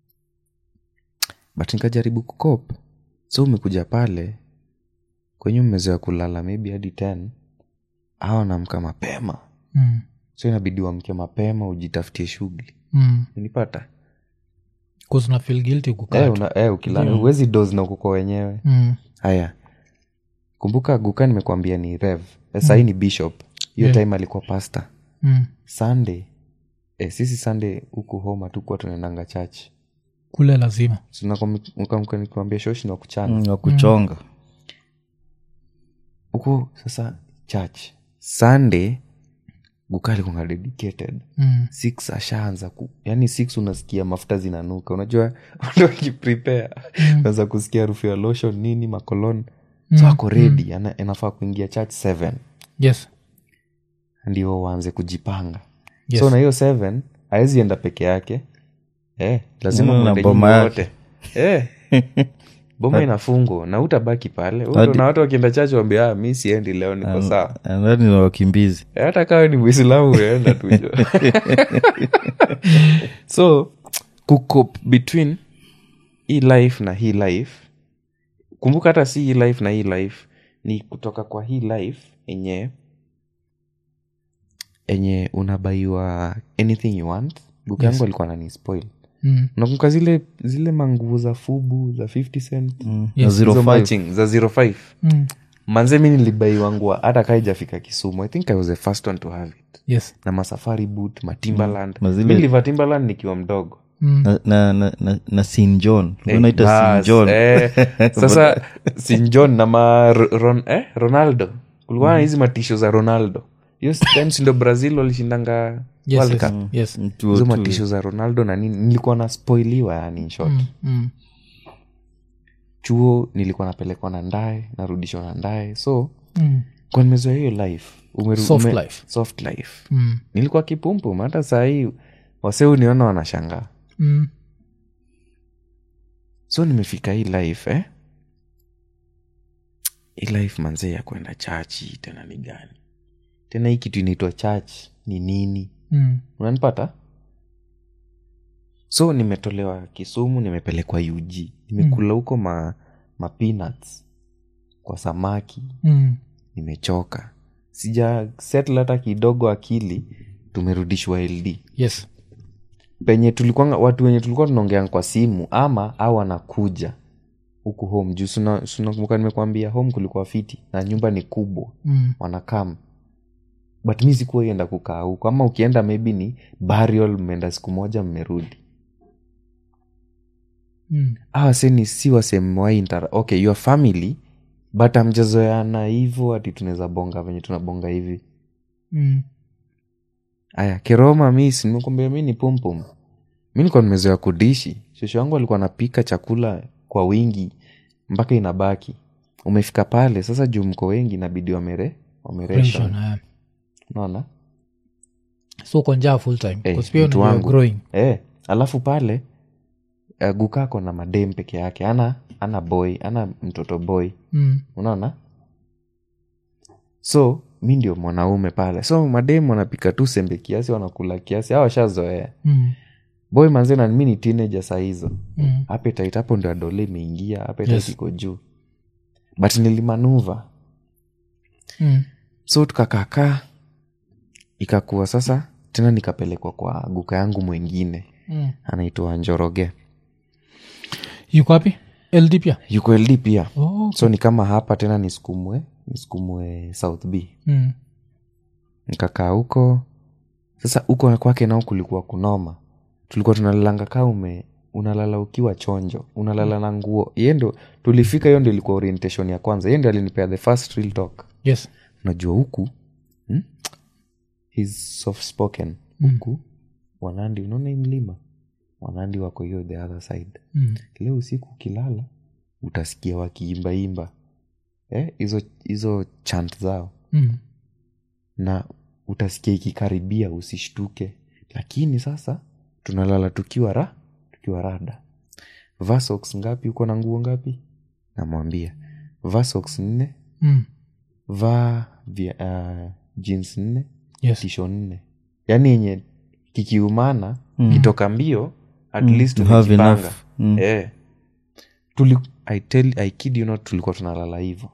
but nikajaribu kukop so umekuja pale kwenye umezoea kulala maybe hadi 10 au anamka mapema Mm. so inabidi uamke mapema ujitafutie shughuli Mm. unipata 'Cause una feel guilty kukaa eh, tu. una, eh, ukila huwezi dos na ukuko wenyewe Mm. haya kumbuka guka nimekuambia ni rev eh, sahii ni bishop hiyo Yeah. time alikuwa pasta Mm. sunday eh, sisi sunday huku home hatukuwa tunaendanga church kule lazima nikwambia shoshi na kuchana Mm, wa kuchonga huko sasa church sunday guka alikuanga dedicated mm. six ashaanza ku yani six unasikia mafuta zinanuka unajua ndo akiprepare unaweza kusikia harufu ya lotion nini makolon so ako redi ana, anafaa kuingia church seven yes ndio waanze kujipanga Yes. so na hiyo seven awezi enda peke yake eh, lazima Mm, na mwende boma nyinyi yake. wote eh. boma inafungwa na utabaki pale Huko Hadi- na watu wakienda chache wambia "Ah, mi siendi leo niko sawa ndani na wakimbizi Eh, hata kawe ni mwislamu unaenda tujo so kuko between hii life na hii life kumbuka hata si hii life na hii life ni kutoka kwa hii life enye enye unabaiwa anything you want buku yangu alikuwa nani spoil mm. nakumbuka zile zile manguvu za fubu za 50 cent Mm, Yes. na zero Hizo five. matching za 05 Mm. manze mi nilibaiwangua hata kaa ijafika kisumu i think i was the first one to have it yes na masafari boot matimbaland Na zile- mi nilivaa timbaland nikiwa mdogo mm. na, na, na, na, na sin john Eh, unaita bas, sin john eh, sasa sin john na ma ron, eh, ronaldo kulikuwa na hizi matisho za ronaldo hiyo time si ndo brazil walishindanga yes, World yes, Cup. yes. Mtu hizo tu- matisho za ronaldo na nini nilikuwa naspoiliwa yani in short Mm. Mm. chuo nilikuwa napelekwa na ndae narudishwa na ndae so Mm. kwa nimezoea hiyo life Umeru- Soft ume- life. soft life Mm. nilikuwa kipumpum hata sahii wase uniona wanashangaa Mm. so nimefika hii life eh? hii life manzee ya kwenda chachi tena ni gani tena hii kitu inaitwa church ni nini Mm. unanipata so nimetolewa kisumu nimepelekwa ug nimekula huko ma, ma peanuts kwa samaki Mm. nimechoka sija settle hata kidogo akili tumerudishwa ld yes penye tulikuwa watu wenye tulikuwa tunaongea kwa simu ama au anakuja huku home juu suna- sunakumbuka nimekwambia home kulikuwa fiti na nyumba ni kubwa mm. wanakam but mi sikuwa ienda kukaa huko ama ukienda maybe ni burial mmeenda siku moja mmerudi Mm. awa seni si wasemewai intera okay your family but amjazoeana hivo ati tunaweza bonga venye tunabonga hivi Mm. aya keroma mis nimekwambia mi ni pumpum mi nilikuwa nimezoea kudishi shosho wangu alikuwa anapika chakula kwa wingi mpaka inabaki umefika pale sasa juu mko wengi inabidi wamere wameresha Pension, eh. naona so uko njaa full time Eh, 'Cause pia mtu unajua wangu. growing eh, alafu pale uh, gukako na madem peke yake ana ana boy ana mtoto boy mm. unaona so mi ndio mwanaume pale so madem wanapika tu sembe kiasi wanakula kiasi au washazoea Mm. boy manze na mi ni teenager saa hizo Mm. appetite hapo ndio adole imeingia appetite Yes. iko juu but nilimanuva Mm. so tukakakaa ikakuwa sasa tena nikapelekwa kwa guka yangu mwengine Mm. anaitwa njoroge yuko wapi ld pia yuko ld pia oh. so ni kama hapa tena nisukumwe nisukumwe south b mm. nikakaa huko sasa huko kwake nao kulikuwa kunoma tulikuwa tunalalanga kaa ume unalala ukiwa chonjo unalala na nguo ye ndo tulifika hiyo ndio ilikuwa orientation ya kwanza ye ndio alinipea the first real talk yes unajua huku hmm? He's soft spoken Mm. huku wanandi unaona hii mlima wanandi wako hiyo the other side mm. leo usiku ukilala utasikia wakiimbaimba Eh, hizo hizo chant zao Mm. na utasikia ikikaribia usishtuke lakini sasa tunalala tukiwa ra tukiwa rada vasox ngapi uko na nguo ngapi namwambia vasox nne Mm. va via, uh, jeans nne yes tisho nne yaani yenye kikiumana Mm. kitoka mbio at Mm, least you have umejipanga. enough. Mm. Eh. Tuli, I tell, I kid you not tulikuwa tunalala hivo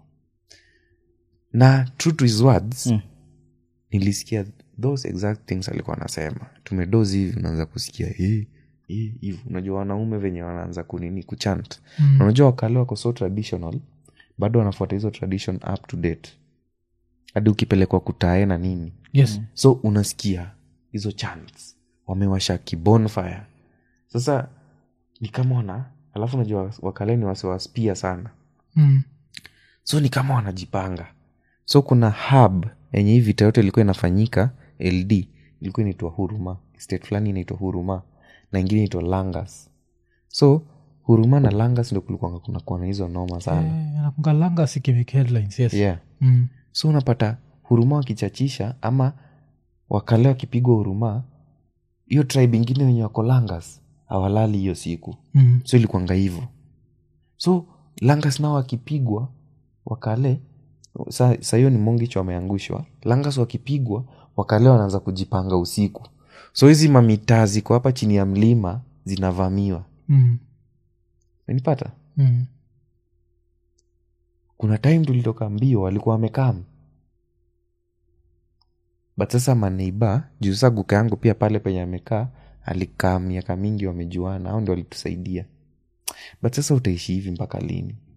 na true to his words Mm. nilisikia those exact things alikuwa anasema tumedozi hivi unaanza kusikia "Eh, eh," hivo unajua wanaume venye wanaanza kunini kuchant Mm. Na unajua wakale wako so traditional bado wanafuata hizo tradition up to date hadi ukipelekwa kutae na nini yes so unasikia hizo chants wamewasha kibonfire sasa ni kama wana alafu unajua wakaleni wasiwaspia sana mm. so ni kama wanajipanga so kuna hub yenye hii vita yote ilikuwa inafanyika ld ilikuwa inaitwa huruma state fulani inaitwa huruma na ingine inaitwa langas so huruma na langas ndo kulikuwa kunakuwa na hizo noma sana Eh, anakunga langa sikimik headlines yes yeah mm. so unapata huruma wakichachisha ama wakale wakipigwa huruma hiyo tribe ingine wenye wako langas hawalali hiyo siku Mm. so ilikuanga hivo so langas nao wakipigwa wakale sa sa hiyo ni mongicho wameangushwa langas wakipigwa wakale wanaanza kujipanga usiku so hizi mamitaa ziko hapa chini ya mlima zinavamiwa Mm. menipata Mm. kuna time tulitoka mbio walikuwa wamekam but sasa maneiba juu sasa guka yangu pia pale penye amekaa alikaa miaka mingi wamejuana au ndio walitusaidia but sasa utaishi hivi mpaka lini